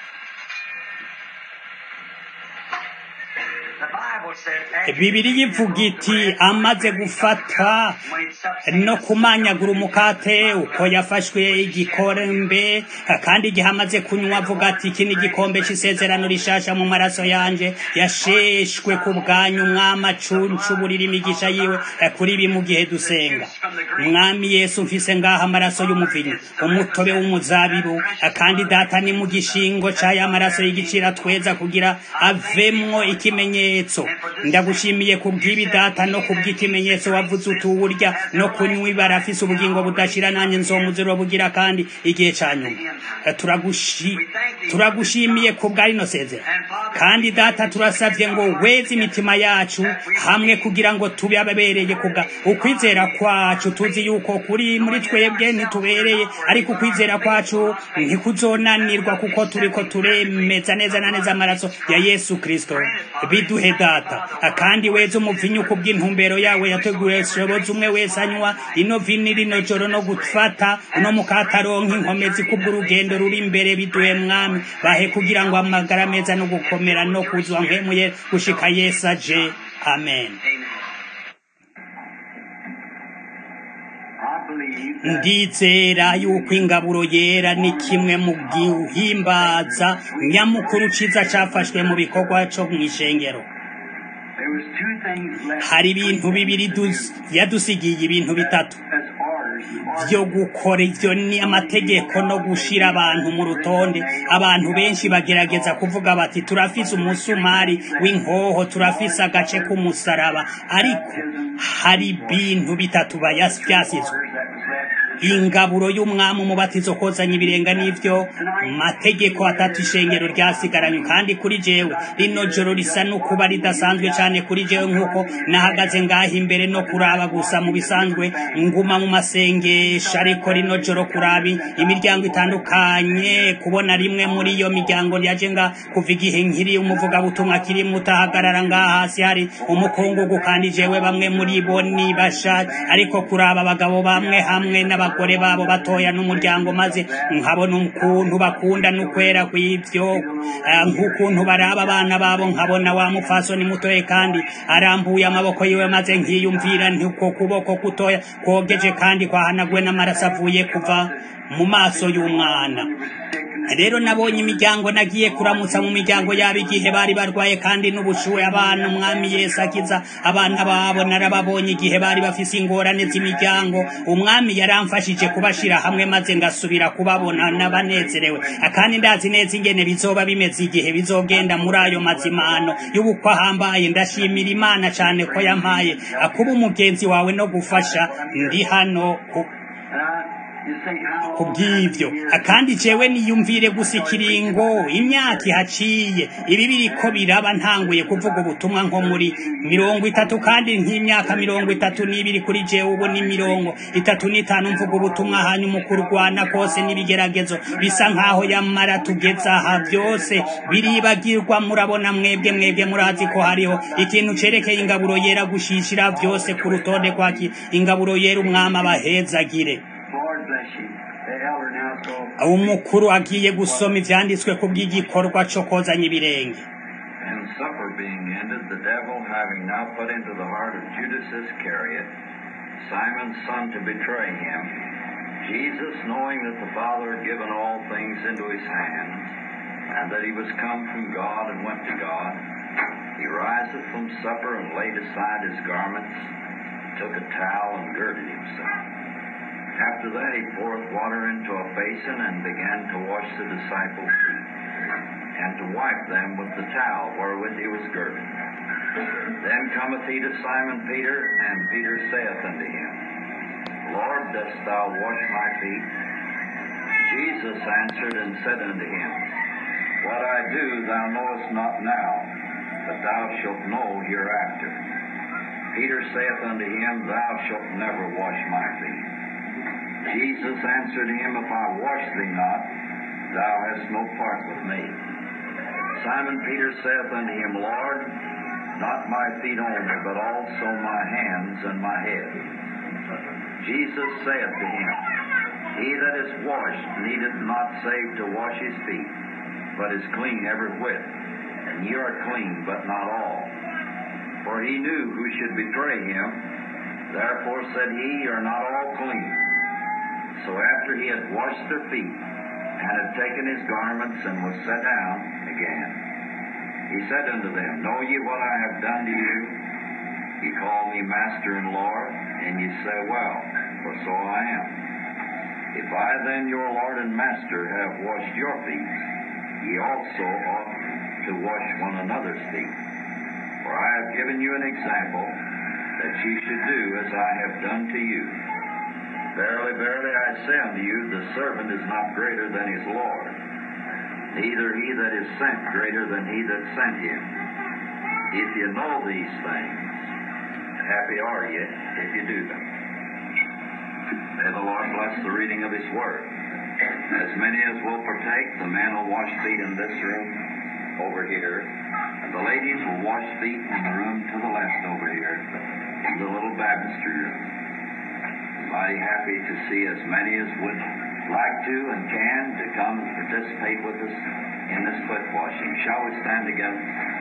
The Bible said, after bibiri yivuga iti amaze gufata no kumanyagura umukate uko yafashwe igikombe kandi igihe amaze kunywa avuga ati iki ni igikombe c'isezerano rishasha mu maraso yanje yasheshwe ku bwanyu mwami acuncu burira imigisha yiwe kuri ibi mu gihe dusenga mwami yesu mfise ngaha amaraso y'umuvinyu umutobe w'umuzabibu kandi data ni mu gishingo c'aya maraso y'igiciro tweza kugira avemwo ikimenyetso ndagushimiye kubw'ibi data no kubw'ikimenyetso wavuze utuwurya no kunywa barafise ubugingo budashira nanjye nzomuziro bugira kandi igihe ca nyuma turagushi turagushimiye kubwa rino sezera kandi data turasavye ngo weze imitima yacu hamwe kugira ngo tube ababereye kubwa ukwizera kwacu tuzi yuko kuri muri twebwe ntitubereye ariko ukwizera kwacu ntikuzonanirwa kuko turiko turemeza neza na neza amaraso ya yesu kristo biduhe data kandi weze umuvinyu kubw'intumbero yawe yateguye shoboza umwe wese anywa ino vini rino joro no gufata uno mukataronka inkomezi kubw'urugendo ruri imbere biduhe mwami bahe kugira ngo amagara meza no gukomera no kuzwa nkemuye gushika yesu aje amen I believe that ndizera yuko ingaburo yera ni kimwe mu gihimbaza nyamukuru ciza cafashwe mu bikorwa co mw'ishengero there was two things left hari ibintu bibiri dus- yadusigiye ibintu bitatu as orders. vyo gukora ivyo ni amategeko no gushira abantu mu rutonde abantu benshi bagerageza kuvuga bati turafise umusumari w'inkoho turafise agace k'umusaraba ariko hari ibintu bitatu bayas- vyasizwe That was left ingaburo y'umwami umubatizo kozanya ibirenga n'ivyo mategeko atatu ishengero ryasigaranywe kandi kuri jewe rino joro risa n'ukuba ridasanzwe cane kuri jewe nk'uko nahagaze ngaha imbere no kuraba gusa mu bisanzwe nguma mu masengesho ariko rino joro kurabi imiryango itandukanye kubona rimwe muri iyo miryango yaje nga kuva igihe nkiri umuvugabutumwa kiri mutahagarara ngaha hasi hari umukungugu kandi jewe bamwe muri bo ni basha ariko kuraba abagabo bamwe hamwe n'abagore babo batoya n'umuryango maze nkabona ukuntu bakunda n'ukwera kw'ivyo eh, nk'ukuntu baraba abana babo nkabona wa mupfasoni mutoye kandi arambuye amaboko yiwe maze nkiyumvira nti uko kuboko kutoya kogeje kandi kwahanagwe n'amaraso avuye kuva mu maso y'umwana rero nabonye imiryango nagiye kuramutsa mu miryango yabo igihe bari barwaye kandi n'ubushuhe abana umwami yesu akiza abana babo narababonye igihe bari bafise ingorane z'imiryango umwami yaramfashije kubashira hamwe maze ngasubira kubabona n'abanezerewe kandi ndazi neza ingene bizoba bimeze igihe bizogenda muri ayo mazimano y'ubukwe ahambaye ndashimira imana cane ko yampaye kuba umugenzi wawe no gufasha ndi hano ku kubw'ivyo kandi jewe niyumvire gusa ikiringo imyaka ihaciye ibi biriko biraba ntanguye kuvuga ubutumwa nko muri mirongo itatu kandi nk'imyaka mirongo itatu n'ibiri kuri jewe ubu ni mirongo itatu n'itanu mvuga ubutumwa hanyuma ukurwana kose n'ibigeragezo bisa nk'aho yamara tugeze aha byose biribagirwa murabona mwebwe mwebwe murazi ko hariho ikintu cerekeye ingaburo yera gushishira byose ku rutonde kwaki ingaburo yera umwami abahezagire Lord bless you. The elder now so. umukuru agiye gusoma ivyanditswe ku bw'igikorwa co kozanya ibirenge And supper being ended, the devil having now put into the heart of Judas Iscariot, Simon's son, to betray him, Jesus, knowing that the Father had given all things into his hands, and that he was come from God and went to God, he riseth from supper and laid aside his garments, took a towel and girded himself. After that he poureth water into a basin and began to wash the disciples' feet and to wipe them with the towel wherewith he was girded. Then cometh he to Simon Peter, and Peter saith unto him, Lord, dost thou wash my feet? Jesus answered and said unto him, What I do thou knowest not now, but thou shalt know hereafter. Peter saith unto him, Thou shalt never wash my feet. Jesus answered him, If I wash thee not, thou hast no part with me. Simon Peter saith unto him, Lord, not my feet only, but also my hands and my head. Jesus saith to him, He that is washed needeth not save to wash his feet, but is clean every whit. And ye are clean, but not all. For he knew who should betray him. Therefore said he, Ye are not all clean. So after he had washed their feet, and had taken his garments, and was set down again, he said unto them, Know ye what I have done to you? Ye call me Master and Lord, and ye say, Well, for so I am. If I then, your Lord and Master, have washed your feet, ye also ought to wash one another's feet. For I have given you an example, that ye should do as I have done to you. Verily, verily, I say unto you, the servant is not greater than his Lord, neither he that is sent greater than he that sent him. If you know these things, happy are ye if you do them. May the Lord bless the reading of his word. As many as will partake, the men will wash feet in this room over here, and the ladies will wash feet in the room to the left over here, in the little baptistry room. Mighty happy to see as many as would like to and can to come and participate with us in this foot washing. Shall we stand together?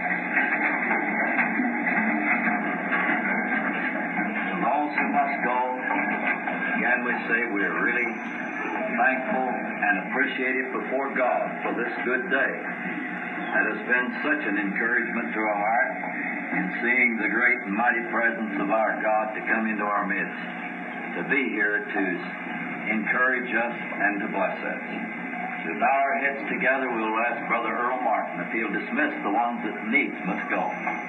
And those who must go, again we say we're really thankful and appreciative before God for this good day. That has been such an encouragement to our heart in seeing the great and mighty presence of our God to come into our midst to be here to encourage us and to bless us. To bow our heads together, we'll ask Brother Earl Martin if he'll dismiss the ones that needs must go.